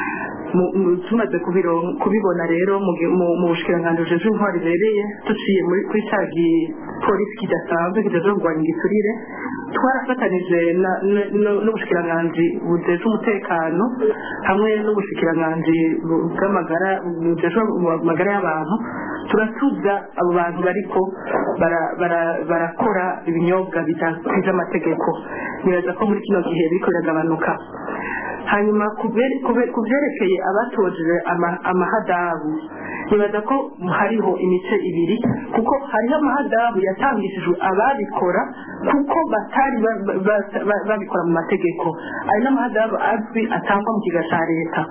tumaze kubibona rero mu bushikiranganji bujejwe intwari ibereye duciye kuri cya gipolisi kidasanzwe kijejwe kurwanya igiturire twarafatanije n'ubushikiranganji bujejwe umutekano hamwe n'ubushikiranganji bw'amagara bujejwe amagara y'abantu turatuza abo bantu bariko barakora ibinyobwa bidakwiza amategeko nibaza ko muri kino gihe biriko biragabanuka hanyuma ku byerekeye abatojeje amahadabu nibaza ko hariho imice ibiri kuko hariho amahadabu yatangishijwe ababikora kuko batari babikora mu mategeko ayo n'amahadabu azwi atangwa mu kiga cya leta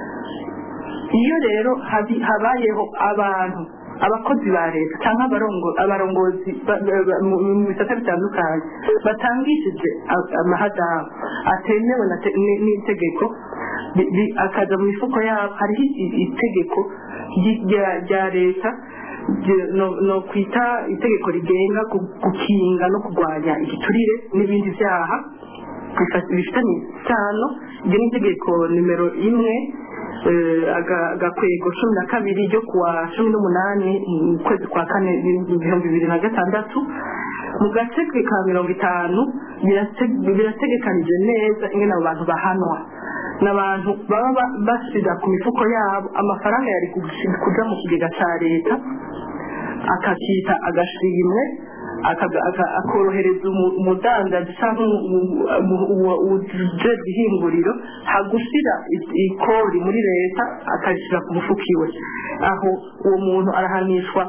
iyo rero habayeho abantu abakozi ba leta cyangwa abarongozi mu bisata bitandukanye batangishije amahadabu atemewe n'itegeko akaza mu mifuko yabo hariho itegeko rya leta no kwita itegeko rigenga gukinga no kurwanya igiturire n'ibindi byaha bifitanye isano iryo ni itegeko nimero imwe agakwego cumi na kabiri ryo kuwa cumi n'umunani mu kwezi kwa kane ibihumbi bibiri na gatandatu mu gace ka mirongo itanu birategekanije neza ingene abo bantu bahanwa n'abantu baba basiga ku mifuko yabo amafaranga yari kuja mu kigega ca leta akakita agashimwe akorohereza umudandaji cyangwa ujejwe ihinguriro hagushira ikori muri leta akarishyira ku mufuka iwe aho uwo muntu arahanishwa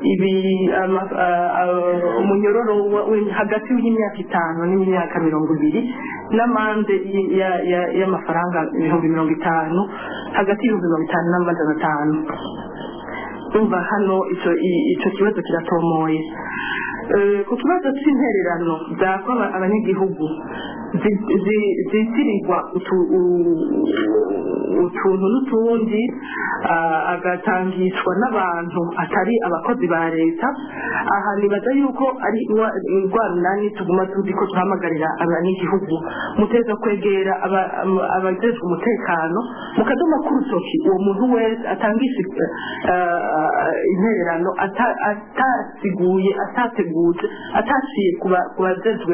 umunyororo hagati y'imyaka itanu n'imyaka mirongo ibiri n'amande y'amafaranga ibihumbi mirongo itanu hagati y'ibihumbi mirongo itanu n'amajana atanu umva hano icyo kibazo kiratomoye ku kibazo cy'intererano zakwa abanyagihugu zitirirwa utuntu n'utundi agatangishwa n'abantu atari abakozi ba leta aha nibaza yuko ari indwara nani tuguma tuzi ko tuhamagarira abanyagihugu muteza kwegera abajejwe umutekano mukadoma k'urutoki uwo muntu wese atangisha intererano atasiguye atateguje ataciye ku bajejwe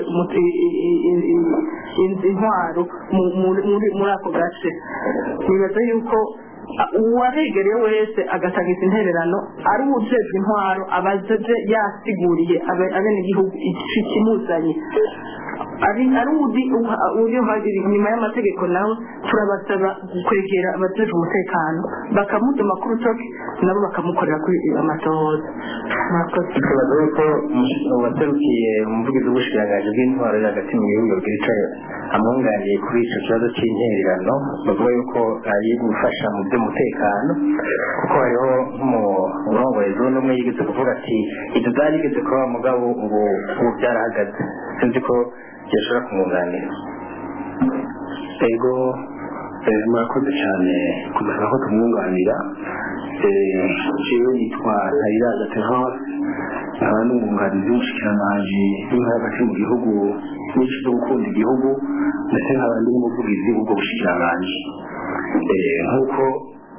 intwaro muri ako gace nibaza yuko uwaregereye wese agatanga izi intererano ari uwujejwe intwaro abajeje yasiguriye abenegihugu ikimuzanye ari udi uri inyuma y'amategeko nawe turabasaba kwegera abajejwe umutekano bakamutuma ku rutoki nabo bakamukorera kuri amatohoza tubaza yuko uwaserukiye umuvugizi w'ubushikiranganji bw'intwaro iri hagati mu gihugu bwicaye amwunganiye kuri icyo kibazo cy'intererano bavuga yuko ari gufasha mu by'umutekano kuko hariho nk'umurongoye zone umwe yigeze kuvuga ati ibyo byari bigeze kuba mugabo ubu ubu byarahagaze sinzi ko byashobora kumwunganira ego murakoze cyane kumenya ko tumwunganira jewe yitwa ntayiraza terance nkaba n'umwunganizi w'umushikiranganji w'intara hagati mu gihugu nyinshi zo gukunda igihugu ndetse nkaba ndi n'umuvugizi w'ubwo bushikiranganji nk'uko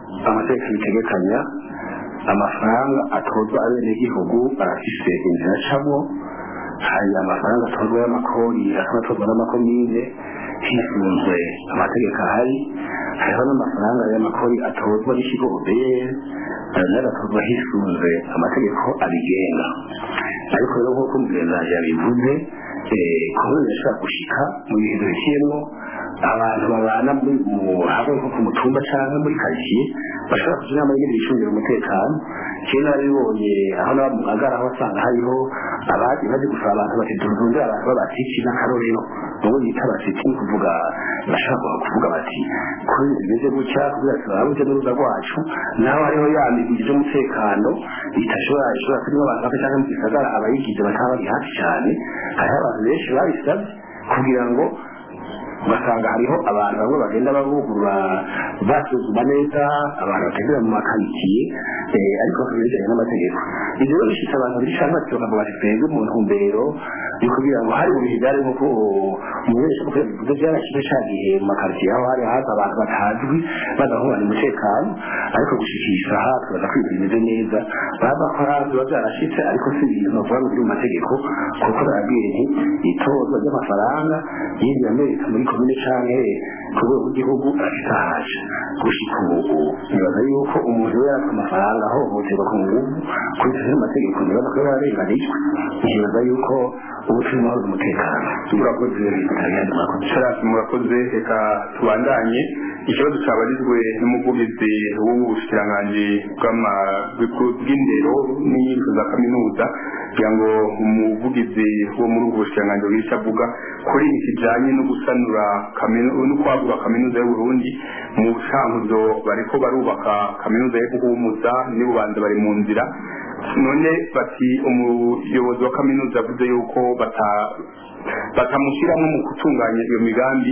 amategeko bitegekanya amafaranga atozwa abenegihugu arafise inzira acamwo hari amafaranga atozwa y'amakori akaba atozwa n'amakomine hisunzwe amategeko ahari hariho n'amafaranga y'amakori atozwa n'ikigo obr ayo nayo agatozwa hisunzwe amategeko abigenga ariko rero nk'uko umugenzi yabivuze kubera bishobora gushika mu bihe duhitiyemo abantu babana hamwe nko ku mutumba cyangwa muri karitsiye bashobora kugira inama y'ingene bicungira umutekano kera narabibonye aho naba mu magara aho wasanga hariho abazi bazi gusaba abantu bati tuzunze abantu b'abatiki n'akarorero ubu bita abatiki ni kuvuga bashobora kuvuga bati kuri ibi bimeze gutya kugira ngo turabuze n'uruza rwacu naho hariho ya migwi y'umutekano itashobora ishobora kurimo abantu bake cyangwa mu gisagara abayigize bataba bari hafi cyane hariho abantu benshi babisabye kugira ngo ugasanga hariho abantu bamwe bagenda babugurura basuzuma neza abantu bagendera mu makaritsiye ariko bakaba bijyanye n'amategeko ibyo rero bishitse abantu bishaka bati bakavuga bati twebwe mu ntumbero yo kugira ngo hari mu bihe byari nk'uko umuyobozi kuko bivuze byarashize cya gihe mu makaritsiye aho hari haza abantu batazwi badahungana umutekano ariko gushikisha aha tubaza ko ibintu bimeze neza baba ko hari biba byarashitse ariko si ibintu bavuga ngo biri mu mategeko kuko barabwiye nti itozwa ry'amafaranga y'indi amerika muri komine canke ku rwego rw'igihugu arafitahaje gushika ubu nibaza yuko umuntu we yarafite amafaranga ahohoterwa ku nguvu kurikije amategeko nibaza ko yararenganijwe nibaza yuko ubu turi mahoro umutekano murakoze sharasi murakoze reka tubandanye ikibazo cyabarizwe n'umuvugizi w'ubushikiranganji bw'indero n'inyigisho za kaminuza kugira ngo umuvugizi wo muri ubwo bushikiranganji bw'icyo avuga kuri iki kijanye no gusanura no kwagura kaminuza y'uburundi mu bushankuzo bariko barubaka kaminuza yo guhumuza n'ububanza bari mu nzira none bati umuyobozi wa kaminuza avuze yuko batamushyiramo mu gutunganya iyo migambi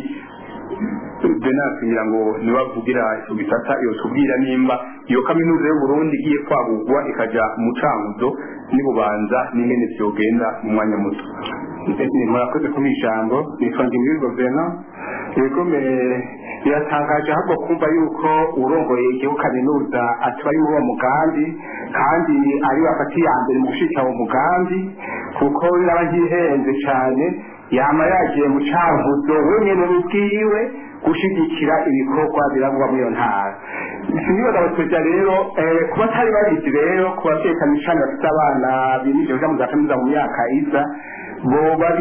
benasi ngira ngo nibavugira icyo gisata iyo tubwira nimba iyo kaminuza y'uburundi igiye kwagurwa ikaja mu cankuzo n'ibubanza n'ingene vyogenda mu mwanya muto murakoze kuba ijambo nitwa ngimbigo bena ibigome biratangaje ahubwo kumva yuko urongoye igihugu kaminuza atari uwo mugambi kandi ari bafata iya mbere mu gushika uwo mugambi kuko biraba ntihenze cyane yama yagiye mu cankuzo wenyene ubwiwe gushigikira ibikorwa birangwa muri iyo ntara sinibaza abatweja rero kuba atari babizi rero ku bavyeyi cyane cyane bafite abana bimirije kuja mu za kaminuza mu myaka iza bo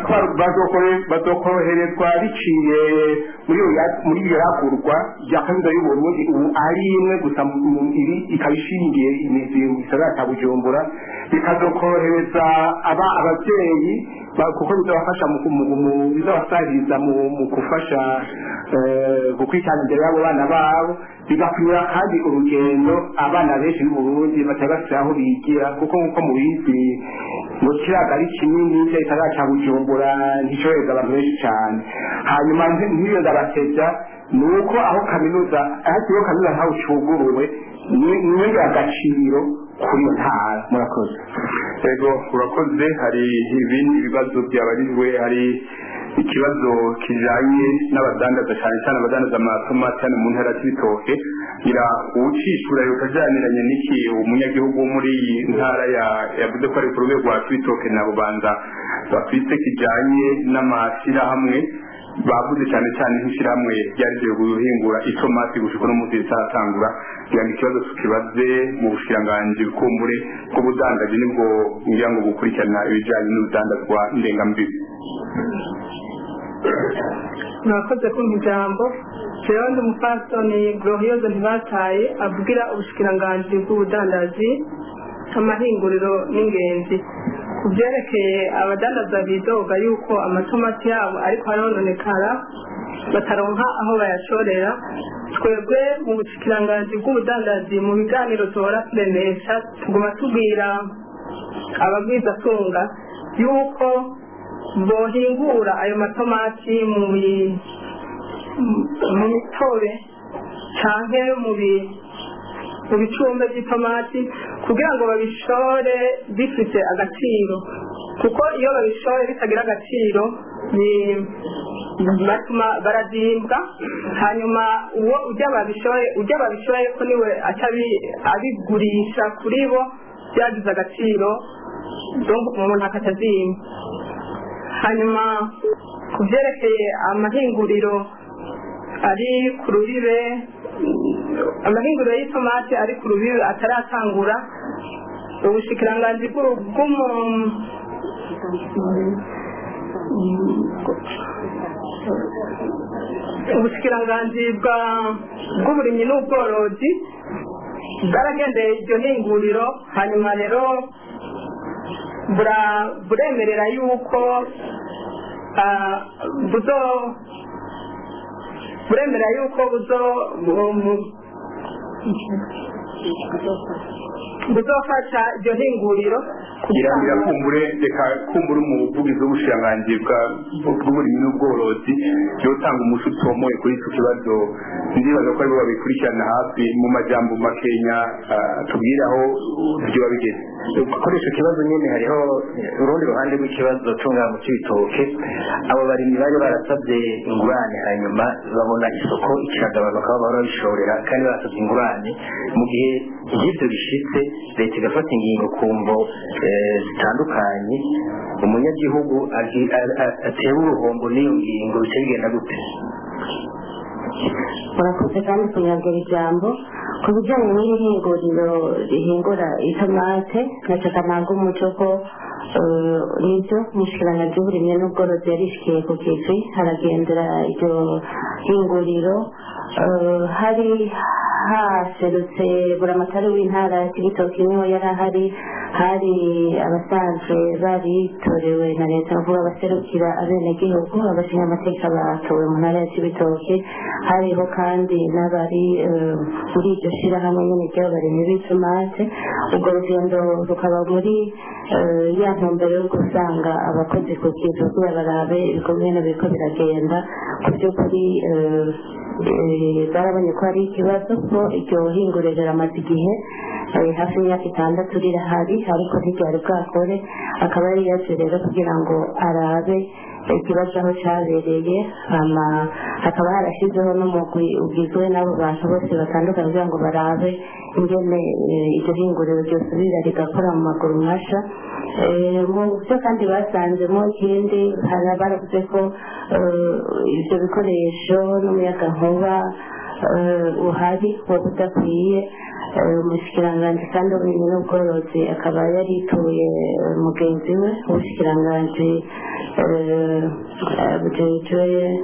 bazokoroherezwa biciye muri iyo yagurwa rya kaminuza y'uburundi ubu ari imwe gusa iri ikaba ishingiye imizi mu gisagara cya bujumbura bikazokorohereza aba abavyeyi kuko bizabafasha bizabasahiriza mu gufasha gukurikirana imbere y'abo bana babo bigakunyura kandi urugendo abana benshi b'uburundi batari bafite aho bigira kuko nk'uko mubizi mu kiraga ari kinini cya gisagara cya bujumbura nticohereza abantu benshi cyane hanyuma nk'iyo ndabatevya ni uko aho kaminuza aho ikigo kaminuza ntaho cuguruwe ni agaciro kuri iyo ntara murakoze ego urakoze hari ibindi bibazo byabarijwe hari ikibazo kijanye n'abadandaza cyane cyane abadandaza amatomati hano mu ntara y'ibitoke ngira uwucishura yokajaniranye n'iki umunyagihugu wo muri iyi ntara yavuze ko ari ku rwego rwa cibitoke na bubanza bafise kijanye n'amashyirahamwe bavuze cyane cyane nk'ishyirahamwe ryarigiye guhingura itomati gushika no munsi ritaratangura kugira ngo ikibazo tukibaze mu bushikiranganji kumbure bw'ubudandaji nibwo ngira ngo bukurikirana ibijanye n'urudandazwa ndengambibi murakoze kumpa ijambo jewe ndi umupfasoni glorioze ntibataye avugira ubushikiranganji bw'ubudandaji amahinguriro n'ingenzi ku byerekeye abadandaza bidoga yuko amatomati yabo ariko arononekara bataronka aho bayashorera twebwe mu bushikiranganji bw'ubudandaji mu biganiro duhora turemesha tuguma tubwira ababwizatunga yuko bohingura ayo matomati mu mitobe canke mu mu bicumbe by'itomati kugira ngo babishore bifite agaciro kuko iyo babishore bitagira agaciro batuma barazimbwa hanyuma uwo ujya babishoye ujya babishoye ko niwe aca abi- abigurisha kuri bo byagize agaciro donc umuntu akatazimba hanyuma ku byerekeye amahinguriro ari ku rubibe mm, amahinguriro y'itomate ari ku rubibe ataratangura ubushikiranganji bw'u- bw'umu ubushikiranganji bwa- bw'uburimyi n'ubworozi bwaragendeye iryo hinguriro hanyuma rero bura- buremerera yuko ah, buzo buremera yuko buzo bu- mu- buzofasha iryo hinguriro irangira kumbure reka kumbure umuvugizi w'ubushikiranganji bwa- bw'uburimyi n'ubworozi yotanga umuco utomoye kuri icyo kibazo ndibaza ko aribo babikurikirana hafi mu majambo makenya ah, tubwire aho byoba bigeze kuri icyo kibazo nyine hariho urundi ruhande rw'ikibazo tunganya cy'ibitoke abo barimyi bari barasabye ingurane hanyuma babona isoko ikiragabanuka bakaba barabishorera kandi barasabye ingurane mu gihe nk'ibyo bishitse leta igafata ingingo ku mvo eh, zitandukanye umunyagihugu agi- a- a- atewe uruhombo n'iyo ngingo bice bigenda gute murakoze kandi kunyagura ijambo ku bijyanye n'iri hinguriro rihingura itomate nacyo ntabwo umuco ko eh, nibyo umushikiranganji w'uburimyi n'ubworozi yarishikiye ku kivi haragendera iryo hinguriro eh, hari haserutse buramatari w'intara ya kibitoki niho yari ahari hari abasanzwe baritorewe na leta bavuga baserukira abenegihugu abashingamateka batowe mu ntara ya kibitoki hariho kandi n'abari eh, muri iryo shyirahamwe nyine ry'abarimyi b'itomate ubwo rugendo rukaba muri eh, ya ntumbero yo gusanga abakozi ku kizu kugira barabe ibikorwa bino biriko biragenda ku by'ukuri eh, eh, barabonye ko hari ikibazo ko iryo hinguriro riramaze igihe eh, hafi y'imyaka itandatu rirahari ariko ntiryari bwakore akaba yari yaje rero kugira ngo arabe ikibazo aho cyabereye hama hakaba harashyizeho n'umugwi ugizwe n'abo bantu bose batandukanye kugira ngo barabe ingene eh, iryo hinguriro ryosubira rigakora mu maguru masha Eh, mu byo kandi basanzemo ikindi hari baravuze ko eh, ibyo bikoresho n'umuyagankuba eh, uhari waba udakwiye Eh, umushikiranganji kandi w'uburimyi n'ubworozi akaba yarituye eh, mugenzi we umushikiranganji eh, eh, bujejwe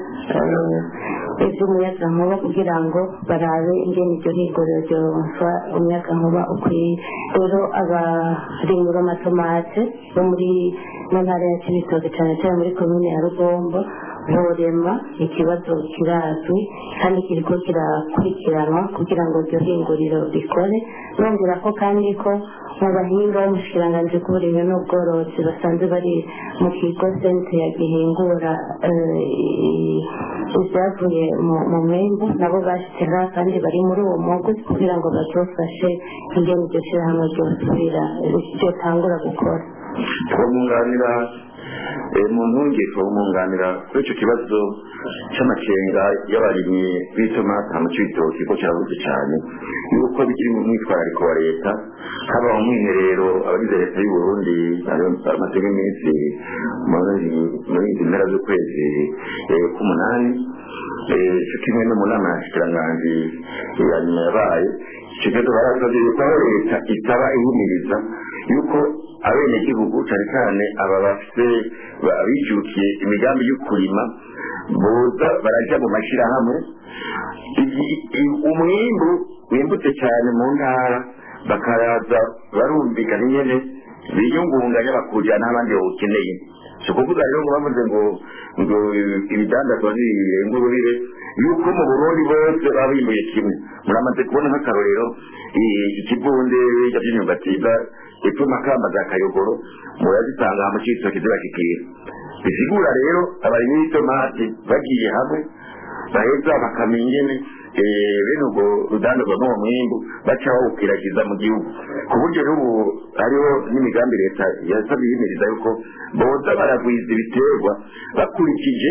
eh, iby'umuyagankuba kugira ngo barabe ingene iryo hinguriro ryonsa umuyagankuba ukwiye rero abarimyi b'amatomate bo muri mu ntara ya kibitoki cyane cyane muri komine ya rugombo borema ikibazo kirazwi kandi kiriko kirakurikiranwa kugira ngo iryo hinguriro rikore nongera ko kandi ko mu bahinga b'umushikiranganji bw'uburimyi n'ubworozi basanzwe bari mu kigo sente ya gihingura eh, i- ibyavuye mu- mu mwembu nabo bashyize ngaha kandi bari muri uwo mwuga kugira ngo bazofashe ingene iryo shyirahamwe ryosubira ryotangura gukora twamwunganira eh, mu ntunge twamwunganira kuri icyo kibazo cy'amakenga y'abarimyi b'itomata mu cy'ibitoki ko kirabuze cyane yuko bikiri mu mwitwarariko wa leta haba mu mwiherero abagize leta y'u Burundi bamaze iminsi muri muri izi mpera z'ukwezi eh, k'umunani eh, cyo kimwe no mu nama ya shikiranganji eh, ya nyuma yabaye icyo kibazo barasabye yuko aho leta itaba ihumiriza yuko abenegihugu cyane cyane aba bafite abijukiye imigambi yo kurima boza barajya mu mashyirahamwe igi- i- umwimbu wimbutse cyane mu ntara bakaraza barumvikana nyine biyungunganya bakujyana n'abandi bawukeneye si ukuvuga rero ngo bavuze ngo ngo ibidandazwa birenga urubibe yuko mu burundi bose baba bimbuye kimwe muramaze kubona nk'akarorero i- ikivunde by'imyumbati biva epfo makamba za kayogoro murazisanga mu cyitoki zibashikira bisigura rero abarimyi b'itomati bagiye hamwe baheza bakamenya ingene eh, bene ubwo rudandazwa n'uwo mwimbu baca bawukwiragiza mu gihugu ku buryo rero ubu hariho n'imigambi leta yasabye yimiriza yuko boza baragwiza ibiterwa bakurikije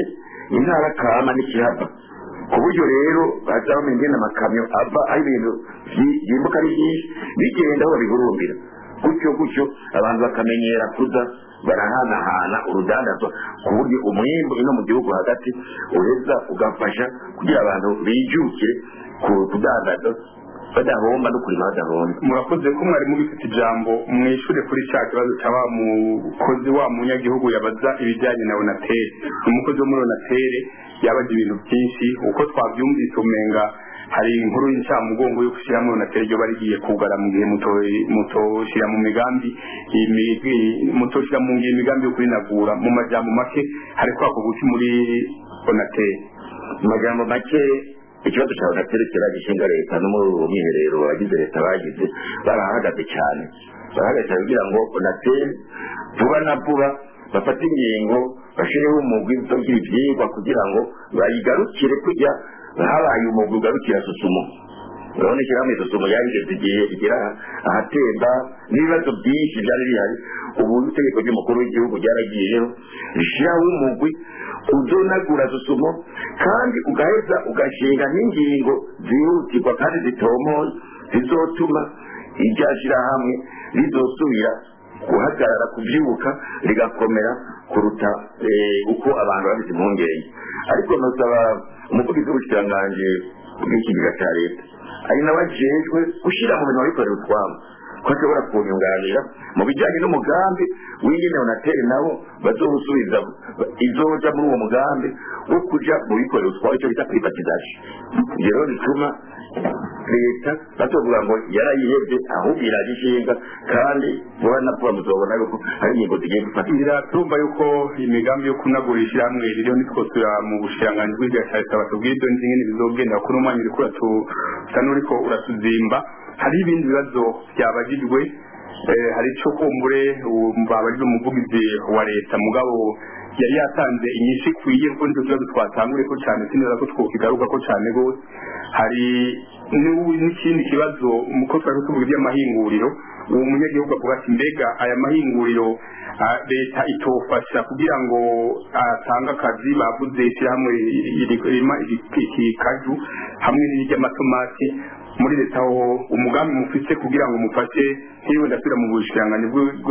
intara kama n'ikihava ku buryo rero baza bamenya ingene amakamyo ava aho ibintu vyi- vyimbuka ari vyinshi bigenda aho babihurumbira gutyo gutyo abantu bakamenyera kuza barahanahana urudandazwa ku buryo umwimbu ino mu gihugu hagati ureza ugafasha kugira abantu bijukire ku kudandaza badahomba no kurima badahomba murakoze ko mwari mubifite ijambo mwishure kuri cya kibazo cya wa mukozi wa munyagihugu yabaza ibijyanye na onatere umukozi wo muri onatere yabaza ibintu byinshi uko twabyumvise umenga hari inkuru y'incamugongo yo gushyiramo onatere ryo barigiye kugara mu gihe muto- mutoshyira mu migambi imi- mutoshyira mu ngiro imigambi yo kurinagura mu majambo make hari kwakorwa iki muri onatere mu magambo make ikibazo cyawe naterekera gishinga leta no muri uwo mwiherero abagize leta bagize barahagaze cyane barahagaze cyane kugira ngo onatere vuba na vuba bafate ingingo bashireho umugwi uzogira ivyigwa kugira ngo bayigarukire kujya habaye umugwi ugarukira susumo urabona ishyirahamwe susumo yarigeze igihe rigera ahatemba n'ibibazo byinshi byari bihari ubu itegeko ry'umukuru w'igihugu ryaragiyeho rishyiraho umugwi uzonagura susumo kandi ugaheza ugashinga n'ingingo zihutirwa kandi zitomoye zizotuma irya shyirahamwe rizosubira guhagarara kubyuka rigakomera kuruta eh, uko abantu babize impungenge ariko nosaba umuvugizi w'ubushikiranganje bw'ikigega cya leta ari n'abajejwe gushyira mu bintu abikorera utwabo ko ashobora kunyunganira mu bijyanye n'umugambi w'ingene onatere nabo bazowusubiza izoja muri uwo mugambi wo kuja mu bikorera utwabo icyo bita privatization ibyo rero bituma leta batovuga ngo yarayihebye ahubwo iragishinga kandi vuba na vuba muzobona yuko hari ingingo zigiye gufata biratumva yuko imigambi yo kunagura ishyirahamwe ririho nitwosura mu bushiranganji bw'igihe cya leta batubwira ibyo nzi nyine bizogenda kuko n'umwanya uriko uratu- usa n'uriko uratuzimba hari ibindi bibazo byabagijwe eh, hari ico kumbure babajijwe umuvugizi wa leta mugabo yari yatanze inyinshi ikwiye kuko nicyo kibazo twatanguriye ko cyane sineza ko twokigaruka ko cyane rwose hari n'u- n'ikindi kibazo uko twari tuvuga iby'amahinguriro uwo munyagihugu avuga ati mbega aya mahinguriro ah, leta itofasha kugira ngo atange akazi bavuze ishyirahamwe ririma ikikaju hamwe n'iry'amatomati muri leta ho umugambi mufite kugira ngo mufashe nk'iyo ndasubira mu bushikiranganji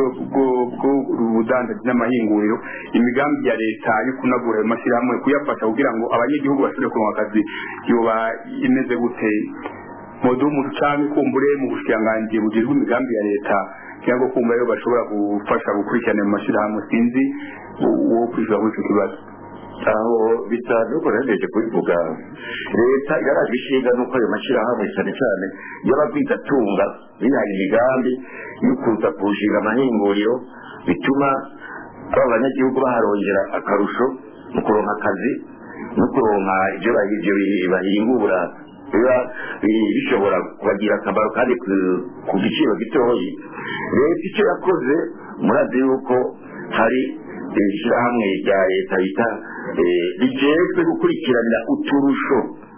bw'ubudandaji n'amahinguriro imigambi ya leta yo kunagura ayo mashyirahamwe kuyafasha kugira ngo abanyagihugu bashobore kuronka akazi yoba imeze gute mudumu canke kumbure mu bushikiranganji bugirwa imigambi ya leta cyangwa kumbure yo bashobora gufasha gukurikirana mu mashyirahamwe sinzi uwo kwishura kuri ico kibazo aho bitanu uko nagejeje kubivuga leta igarajwe ishinga n'uko ayo mashyirahamwe cyane cyane y'abagwizatunga bihaye imigambi yo kuza kurushinga amahinguriro bituma aba banyagihugu baharongera akarusho mu kuronka akazi no kuronka ibyo bahi- ibyo bi- bahingura biba bi- bishobora kubagira akamaro kandi ku- ku giciro gitoyi leta icyo yakoze murazi yuko hari ishyirahamwe rya leta bita eh, rijejwe gukurikiranira uturusho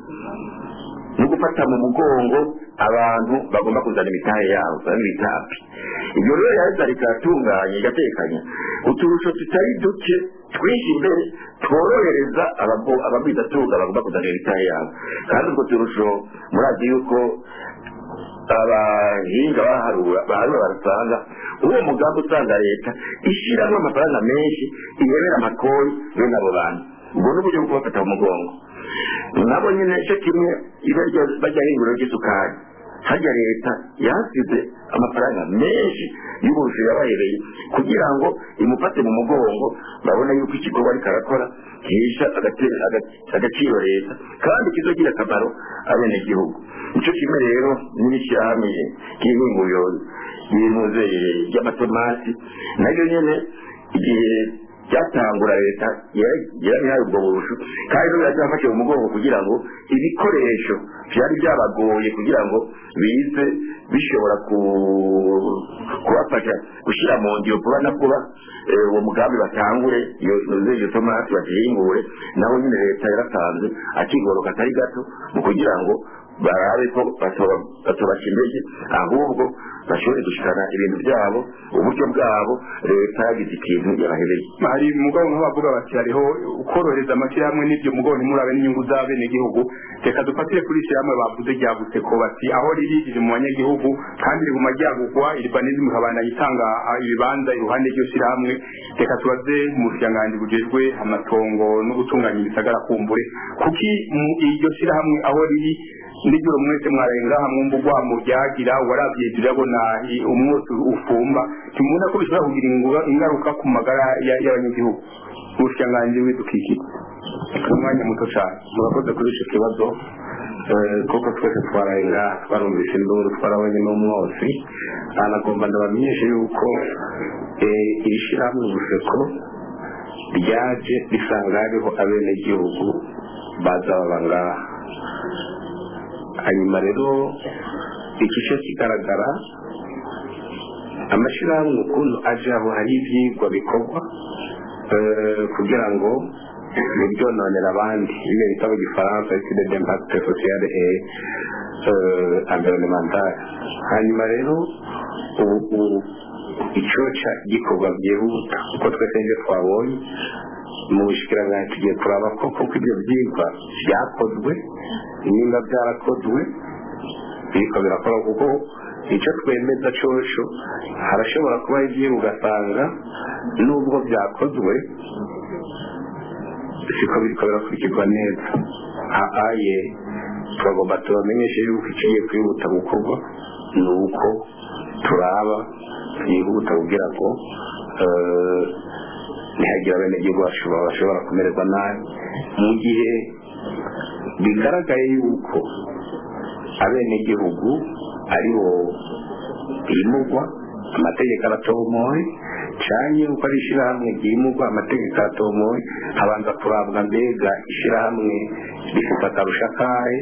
no gufata mu mugongo abantu bagomba kuzana imitahe yabo bamwe bita api ibyo rero yaheza rikatunganya igatekanya uturusho tutari duke twinshi imbere tworohereza ababo- abagwizatunga bagomba kuzanira imitahe yabo kandi utwo turusho murazi yuko abahinga baharura baharura barasanga uwo mugambi usanga leta ishyiramo amafaranga menshi ihebera amakori bene abo bantu ubwo ni uburyo bwo kubafata mu mugongo nabo nyine cyo kimwe iba ryo- bajya hinguriro ry'isukari harya leta yasize amafaranga menshi y'uburushi yabahereye kugira ngo imufate mu mugongo babone yuko ikikorwa ariko arakora gihesha agate- aga- agaciro leta kandi kizogira akamaro abenegihugu nicyo kimwe rero n'ishyirahamwe ry'ihinguriro ry'impuze ry'amatomati naryo nyine igihe byatangura leta yarabihaye ubwo burushu kandi n'ubu yaracyafashe mu mugongo kugira ngo ibikoresho byari byabagoye kugira ngo bize bishobora ku- kubafasha gushyira mu ngiro vuba na vuba eh, uwo mugambi batangure iyo iyo- iyo tomati bazihingure naho nyine leta yaratanze akigoro katari gato mu kugira ngo barabe ko batobaca intege ahubwo bashobore gushikana ibintu byabo uburyo bwabo leta yagize ikintu yabahebeye hari mugabo nk'abavuga bati hariho ukorohereza amashyirahamwe n'ibyo mugabo ntimurabe n'inyungu z'abenegihugu reka dufatire kuri ishyirahamwe bavuze ryagutse ko bati aho riri riri mu banyagihugu kandi riri mu majyarugwa iribanizimu ikabandanya itanga ibibanza iruhande ry'iryo shyirahamwe reka tubaze mu bushikiranganji bujejwe amatongo no gutunganya ibisagara kumbure kuki iryo shyirahamwe aho riri nijoro mwese mwarenga mwumva urwamo ryagira warabye turabona umwotsi ufumba tumubona ko bishobora kugira ingaruka ku magara y'abanyagihugu ubushikiranganji w'idukikije umwanya muto cyane murakoze kuri icyo kibazo kuko twese twararenga twarumvise induru twarabonye n'umwotsi anagomba ndabamenyeshe yuko iri shyirahamwe ubuseko ryaje risanga hariho abenegihugu baza baba ngaha hanyuma rero igice kigaragara amashyirahamwe ukuntu aje aho hari ibyigwa bikorwa kugira ngo ntibyononere abandi ibyo bita mu gifaransa etude d'impact sociale et environnementale hanyuma rero ubu icyoca gikorwa byihuta kuko twese ibyo twabonye mu bushikiranganji tugiye kuraba ko koko ibyo byigwa byakozwe nimba byarakozwe biriko birakora kuko icyo twemeza cosho harashobora kuba ibyigwa ugasanga nubwo byakozwe siko biriko birakurikirwa neza aye turagomba tubamenyeshe yuko ikigiye kwihuta gukorwa ni uko turaba twihuta kugira ngo ntihagira abenegihugu bashobora kumererwa nabi mu gihe bigaragaye yuko abenegihugu aribo bimugwa amategeko aratomoye cyane uko ari ishyirahamwe ryimugwa amategeko aratomoye habanza kurabwa mbega ishyirahamwe rifite akarusha kahe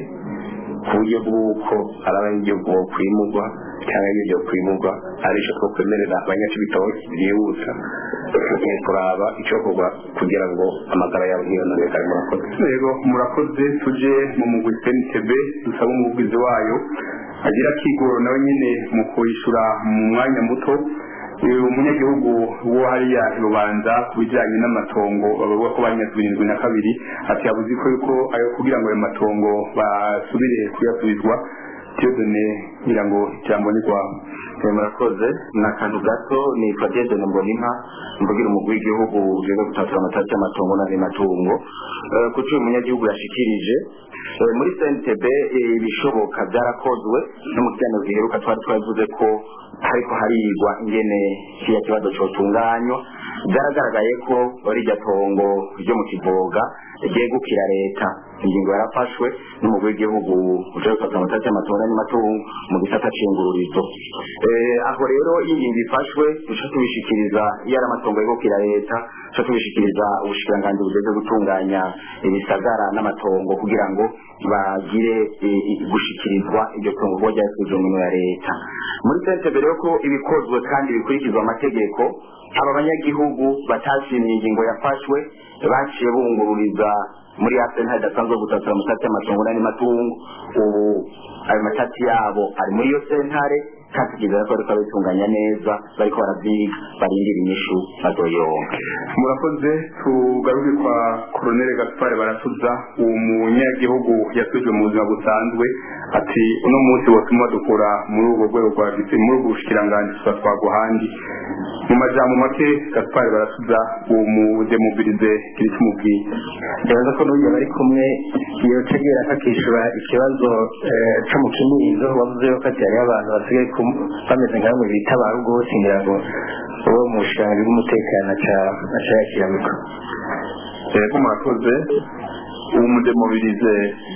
ku buryo bw'uko ari abanyagihugu bo kwimugwa cyangwa ibyo kwimugwa aricyo two kwemerera abanyacibitoki byihuta tugiye kuraba icyo kugwa kugira ngo amagara yabo ntiyononekare murakoze rero murakoze tuje mu mugwi cntb dusaba umuvugizi wayo agira akigoro nawe nyine mu kwishyura mu mwanya muto umunyagihugu wo hariya rubanza ku bijyanye n'amatongo bavuga ko banyazwe irindwi na kabiri ati yabuze ko yuko ayo kugira ngo ayo matongo basubire kuyasubizwa tiyodone kugira ngo ijambo ni rwawe murakoze ni akantu gato ni fadiyedone mbonimpa mvugira umugwi w'igihugu ujejwe gutatura amatasi y'amatongo n'andi matungo kuko uyu munyagihugu yashikirije muri cntb ibishoboka byarakozwe no mu kiganiro giheruka twari twavuze ko hariko harigwa ingene kiriya kibazo cotunganywa byaragaragaye ko rirya tongo ryo mu kivoga ryegukira leta ingingo yarafashwe n'umugwi w'igihugu uje gufata amatasi y'amatongo n'amatungo mu gisata c'ingururizo aho rero iyo ingingo ifashwe duca tubishikiriza iyo ari amatongo yegukira leta duca tubishikiriza ubushikiranganji bujejwe gutunganya ibisagara n'amatongo kugira ngo bagire gushikirizwa iryo tongo kuba ryasubijwe mu ya leta muri sentebe rero ko ibikozwe kandi bikurikizwa amategeko aba banyagihugu batashimye ingingo yafashwe baciye bungururiza muri ya senta idasanzwe gutatura amatati y'amatongo n'andi matungo ubu ayo matati yabo ari muri iyo sentare kandi kugeza ko bariko babitunganya neza bariko baravyiga barindira inyishu bazoyonka murakoze tugaruke kwa koronere gaspare baratuza uwo munyagihugu yasubijwe mu buzima busanzwe ati uno munsi watuma dukora muri ubwo rwego rwa gisi muri ubwo bushikiranganji tugatwagwa ahandi mu majambo make gaspare baratuza uwo mudemobilize kiri kimubwiye ndabaza ko n'uyu bari kumwe yotegera kakishura ikibazo co mu kinizo wavuze yuko ati hariho abantu basigaye bameze nka bamwe bita ba rwose ngira ngo uwo mu bushikiranganji bw'umutekano aca yakirabiko yego murakoze uwo mudemobilize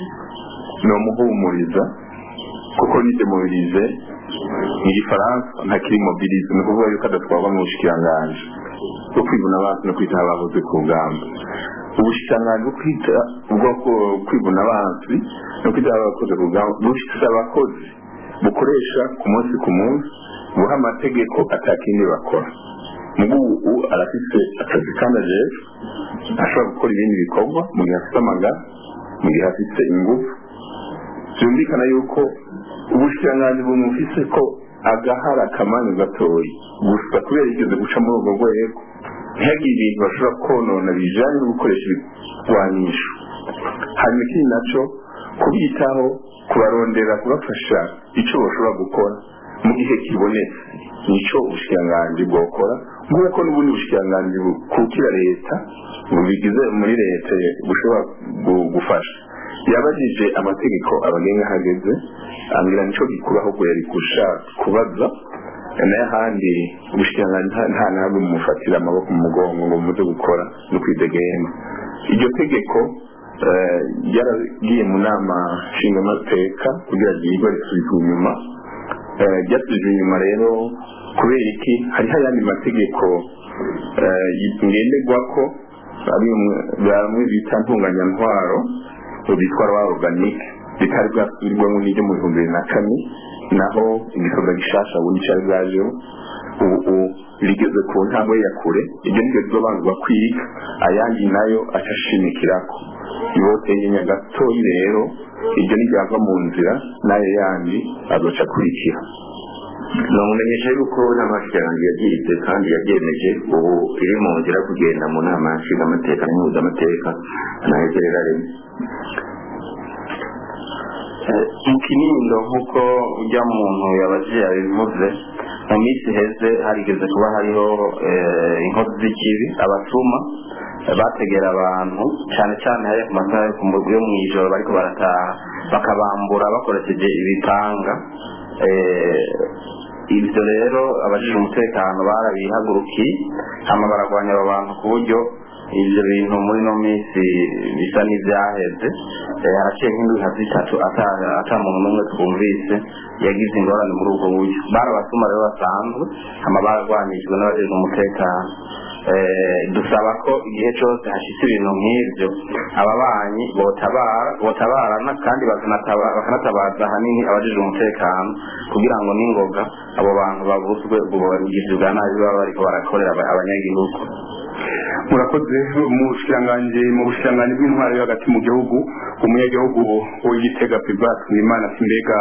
ni umuhumuriza kuko ni demobilize mu gifaransa ntakiri mobilize ni ukuvuga yuko adatwarwa mu bushikiranganji bwo kwibuna abansi no kwita abahoze ku ngamba ubushikiranganji bwo kwita ubwoko kwibuna abansi no kwita abakoze ku ngamba bufite abakozi bukoresha ku munsi ku munsi buha amategeko atakindi bakora mugu ubu arafite akazi kandi ajejwe ashobora gukora ibindi bikorwa mu gihe afite amagara mu gihe afite ingufu byumvikana yuko ubushikiranganji bumufise ko agahara kamanyu gatoyi gusa kubera yigeze guca muri urwo rwego ntihagire ibintu bashobora konona bijanye no gukoresha ibigwanisho hanyuma ikindi naco kubitaho kubarondera kubafasha ico bashobora gukora mu gihe kibonetse nico ubushikiranganji bwokora nk'uko n'ubundi bushikiranganji bukukira leta bubigize muri leta bushobora gu- gufasha yabajije amategeko abagenga hageze ambwira nico gikuru ahubwo yari gushaka kubaza nayo ahandi ubushikiranganji nta- nta ntabwo mumufatira amaboko mu mugongo ngo muze gukora no kwidegema iryo tegeko eh, ryaragiye mu nama nshingamateka kugira ryigwe risubizwa inyuma Eh, ryasubijwe inyuma rero kubera iki hariho ayandi mategeko eh, ngenderwako bamwe bamwe bita ntunganyantwaro bitwa rwa organique bitari bwasubirwamo n'iryo mu bihumbi bibiri na kane naho igikorwa gishasha ubundi cyari bwajeho ubu ubu rigeze ku ntambwe ya kure iryo niryo rizobanzwa kwiga ayandi nayo acashimikirako yoteye nyagatoyi rero iryo niryava mu nzira n'ayo yandi azoca akurikira namumenyesha yuko inama y'amashikiranganji yagize kandi yabyemeje ubu iri mu nzira yo kugenda mu nama nshingamateka n'impuzamateka nahegerera rimwe mu kinindo nk'uko ujya muntu yabajije yabivuze mu minsi iheze harigeze kuba hariho eh, inkozi z'ikibi abatuma eh, bategera abantu cyane cyane hari ku masaha yo ku mu- yo mu ijoro bariko barataha bakabambura bakoresheje ibipanga eh, ibyo rero abajije umutekano barabihagurukiye hama baragwanya abo bantu ku buryo ibyo bintu muri no minsi bisa n'ibyaheze Eh, haraciye nk'indwi nka zitatu ata- ata muntu n'umwe twumvise yagize ingorane muri ubwo buryo barabasuma rero basanzwe hama baragwanijwe n'abajejwe umutekano Eh, dusaba ko igihe cyose hashitse ibintu nk'ibyo ababanyi botabara botabarana kandi bakanataba- bakanatabaza ahanini abajejwe umutekano kugira ngo n'ingoga abo bantu babuzwe ubwo bugizi bwa nabi baba bariko barakorera aba- abanyagihugu murakoze mu bushikiranganji mu bushikiranganji bw'intwaro yo hagati mu gihugu umunyagihugu w'igitega pibas mwimana simbega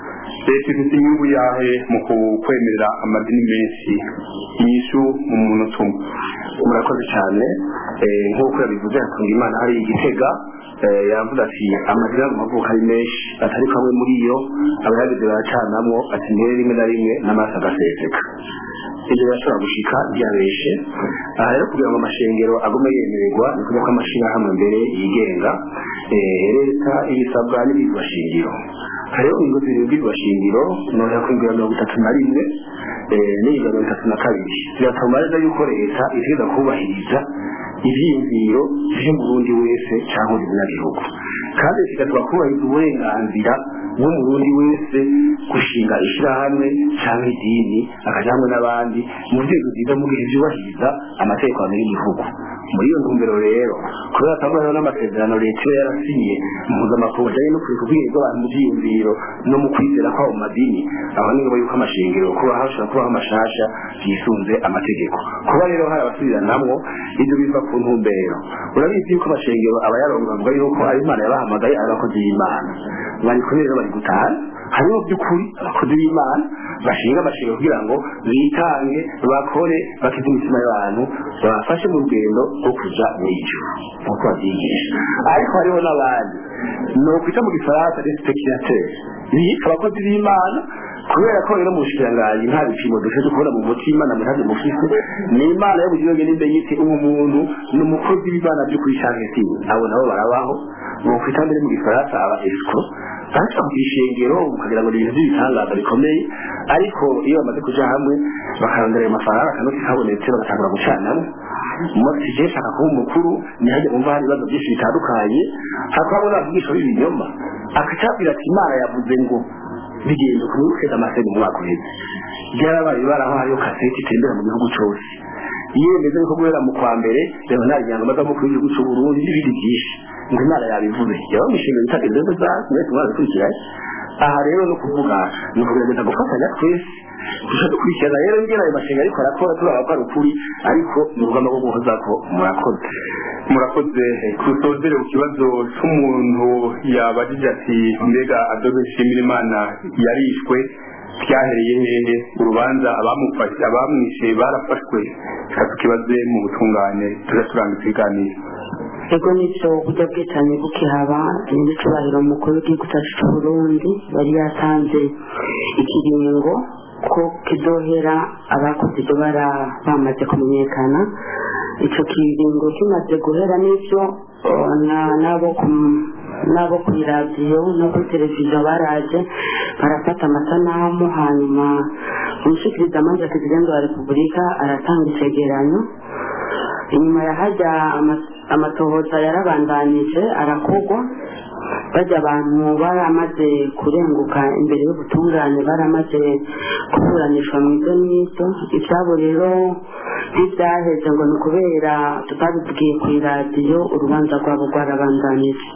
leta ifite inyungu yahe mu kwemerera amadini menshi inyishu mu munota umwe murakoze cyane eh, nk'uko yabivuze hatunga imana hari igitega eh, yavuze ati amadini mu mavuko ari menshi atari kamwe muri yo abayageze baracanamwo ati mbere rimwe na rimwe n'amaraso agaseseka ibyo birashobora gushika ntiyabeshe aha rero kugira ngo amashengero agume yemererwa ni ukuvuga ko amashyirahamwe mbere yigenga eh, leta ibisabwa n'ibirwa shingiro hariho ingo zirindwi shingiro noneho ku ingo ya mirongo itatu na rimwe eh, n'iyi mirongo itatu na kabiri biratuma neza yuko leta itegeza kubahiriza ibyiyumviro by'umurundi wese cyangwa buri munyagihugu kandi kigatuma kubahiriza uburenganzira bw'umurundi wese gushinga ishyirahamwe cyangwa idini akajya hamwe n'abandi mu nzego nziza mu gihe byubahiriza amategeko y'igihugu muri iyo ntumbero rero kubera atangwa rero n'amasezerano leta iba yarasinye mpuzamakungu ajyanye no kureka ubwenge bw'abantu mu byiyumviro no mu kwizera kwabo mu madini aho ni ngombwa yuko amashengero kuba hashobora kubaho amashasha yisunze amategeko kuba rero hari abasubiranamwo ibyo biva ku ntumbero urabizi yuko amashengero aba yaronga avuga yuko ari imana yabahamagaye ari abakozi b'imana bari kumwe rero bari gutana hariho by'ukuri abakozi b'imana bashinga amashengero kugira ngo bitange bakore bakize imitima y'abantu babafashe mu rugendo rwo kuja mu ijuru nk'uko babyigisha ariko hariho n'abandi ni ukwita mu gifaransa respectateur biyita abakozi b'imana kubera ko rero mu bushikiranganji nta bipimo dufite kubona mu mutima na mutazi mufise ni imana yo bugiroge n'imbe yiti uwo muntu ni umukozi w'imana by'ukuri canke si abo nabo barabaho bokwita mbere mu gifaransa aba escro baca mu ishengero ukagira ngo ni ibintu by'ibitangaza bikomeye ariko iyo bamaze kuja hamwe bakarondera ayo mafaranga akanoti kabonetse bagatangura gucanamo umunsi je shaka kuba umukuru ntihajya kumva hari ibibazo byinshi bitandukanye hakabona abigisha b'ibinyoma akacabwira ati imana yavuze ngo bigenda ku mwibuke amaseni mu mwaka uheze byarabaye baraho hariho kaseti itembera mu gihugu cyose yemeza yuko guhera mu kwa mbere reba nta nyanga amaze mukuru w'igihugu cy'u Burundi n'ibindi byinshi ngo imana yabivuze yaba mishinga bita inzoga za mwese mwabikurikiranye aha rero ni ukuvuga ni ukugerageza gufatanya twese dushobora dukurikirana rero ngena ayo mashinga ariko arakora turaba ko ari ukuri ariko ni urugamba rwo guhoza ko murakoze murakoze kusozere ku kibazo cy'umuntu yabajije ati mbega adobe nshimira imana yarishwe byahereye hehe urubanza abamufashe abamwishe barafashwe reka tukibaze mu butungane tujya turanga ikiganiro ego nibyo uburyo bwicanyi bukihaba nyir'icyubahiro umukuru w'igihugu cyacu cy'u burundi yari yatanze ikiringo ko kidohera abakoze ibyo bara bamaze kumenyekana icyo kiringo kimaze guhera n'ibyo eh, na- n'abo ku- n'abo ku iradiyo no kuri televiziyo baraje barafata amasanamu hanyuma umushikirizamanza perezida wa repubulika aratanga icegeranyo inyuma ya hajya ama- amatohoza yarabandanije arakogwa bajya abantu baramaze kurenguka imbere y'ubutungane baramaze kuburanishwa mu ibyo n'ibyo ibyabo rero ntibyaheze ngo ni ukubera tutabibwiye ku iradiyo urubanza rwabo rwarabandanije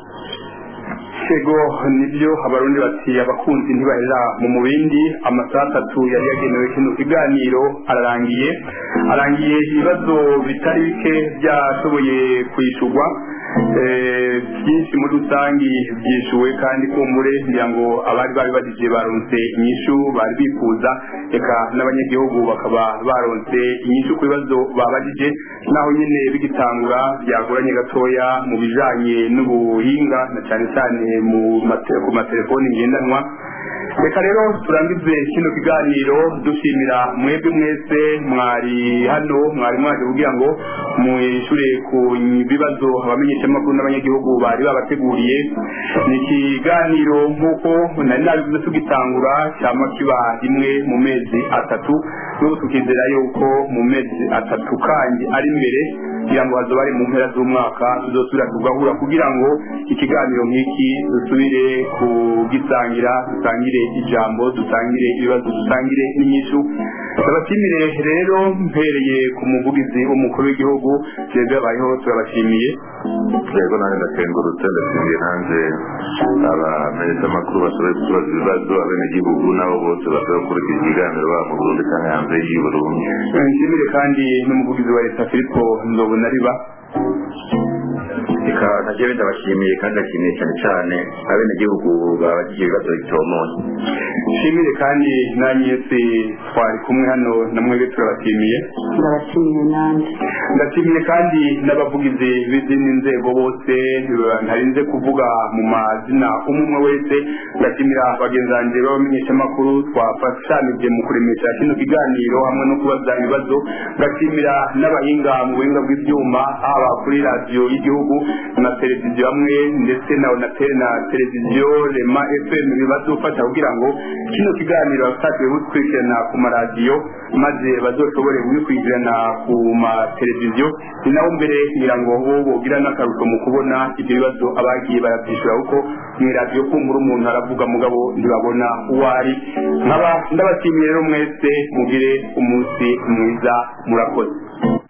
ego nibyo abarundi bati abakunzi ntibahera mu mubindi amasaha atatu yari yagenewe kino kiganiro ararangiye arangiye ibibazo bitari bike byashoboye kwishyurwa Eh, byinshi muri rusange byishyuwe kandi kumbure kugira ngo abari babibajije baronse inyishu bari bifuza reka n'abanyagihugu bakaba baronse inyishu ku bibazo babajije naho nyine bigitangura byagoranye gatoya mu bijanye n'ubuhinga na cyane cyane mu mate- ku matelefoni ngendanwa reka rero turangize kino kiganiro dushimira mwebwe mwese mwari hano mwari mwaje kugira ngo mwishure ku bibazo abamenyeshamakuru n'abanyagihugu bari babateguriye ni ikiganiro nk'uko nari nabivuze tugitangura cyama kiba rimwe mu mezi atatu n'ubu tukizera yuko mu mezi atatu kandi ari imbere kugira ngo hazoba ari mu mpera z'umwaka tuzosubira tugahura kugira ngo ikiganiro nk'iki dusubire kugisangira dusangire ijambo dusangire ibibazo dusangire n'inyishu ndabashimire rero mpereye ku muvugizi w'umukuru w'igihugu twebwe abayeho turabashimiye yego nanjye ndakengurutse ndashimiye nanjye abamenyeshamakuru bashoboye kutubaza ibibazo abenegihugu nabo bose bashoboye gukurikira ikiganiro baba mu burundi cyangwa hanze y'i burundi nshimire kandi n'umuvugizi wa leta filipo ndobonariba reka ntagiye ndabashimiye kandi ndashimiye cyane cyane abenegihugu babagije ibibazo bitomoye nshimire kandi nanyese twari kumwe hano na mwebwe turabashimiye ndabashimiye nanjye ndashimiye kandi n'abavugizi b'izindi nzego bose ntarinze kuvuga mu mazina umwe umwe wese ndashimira bagenzi banjye b'abamenyeshamakuru twafashanije mu kuremesha kino kiganiro hamwe no kubaza ibibazo ndashimira n'abahinga mu buhinga bw'ibyuma haba kuri radiyo y'igihugu na televiziyo hamwe ndetse na onatel na televiziyo rema fm bazofasha kugira ngo kino kiganiro bafatwe bukurikirana ku maradiyo maze bazoshobore kubikurikirana ku mateleviziyo ni naho mbere kugira ngo bo bogira n'akarusho mu kubona ibyo bibazo abagiye barabyishyura kuko mu iradiyo kumbura umuntu aravuga mugabo ntibabona uwo ari nkaba ndabashimiye rero mwese mugire umunsi mwiza murakoze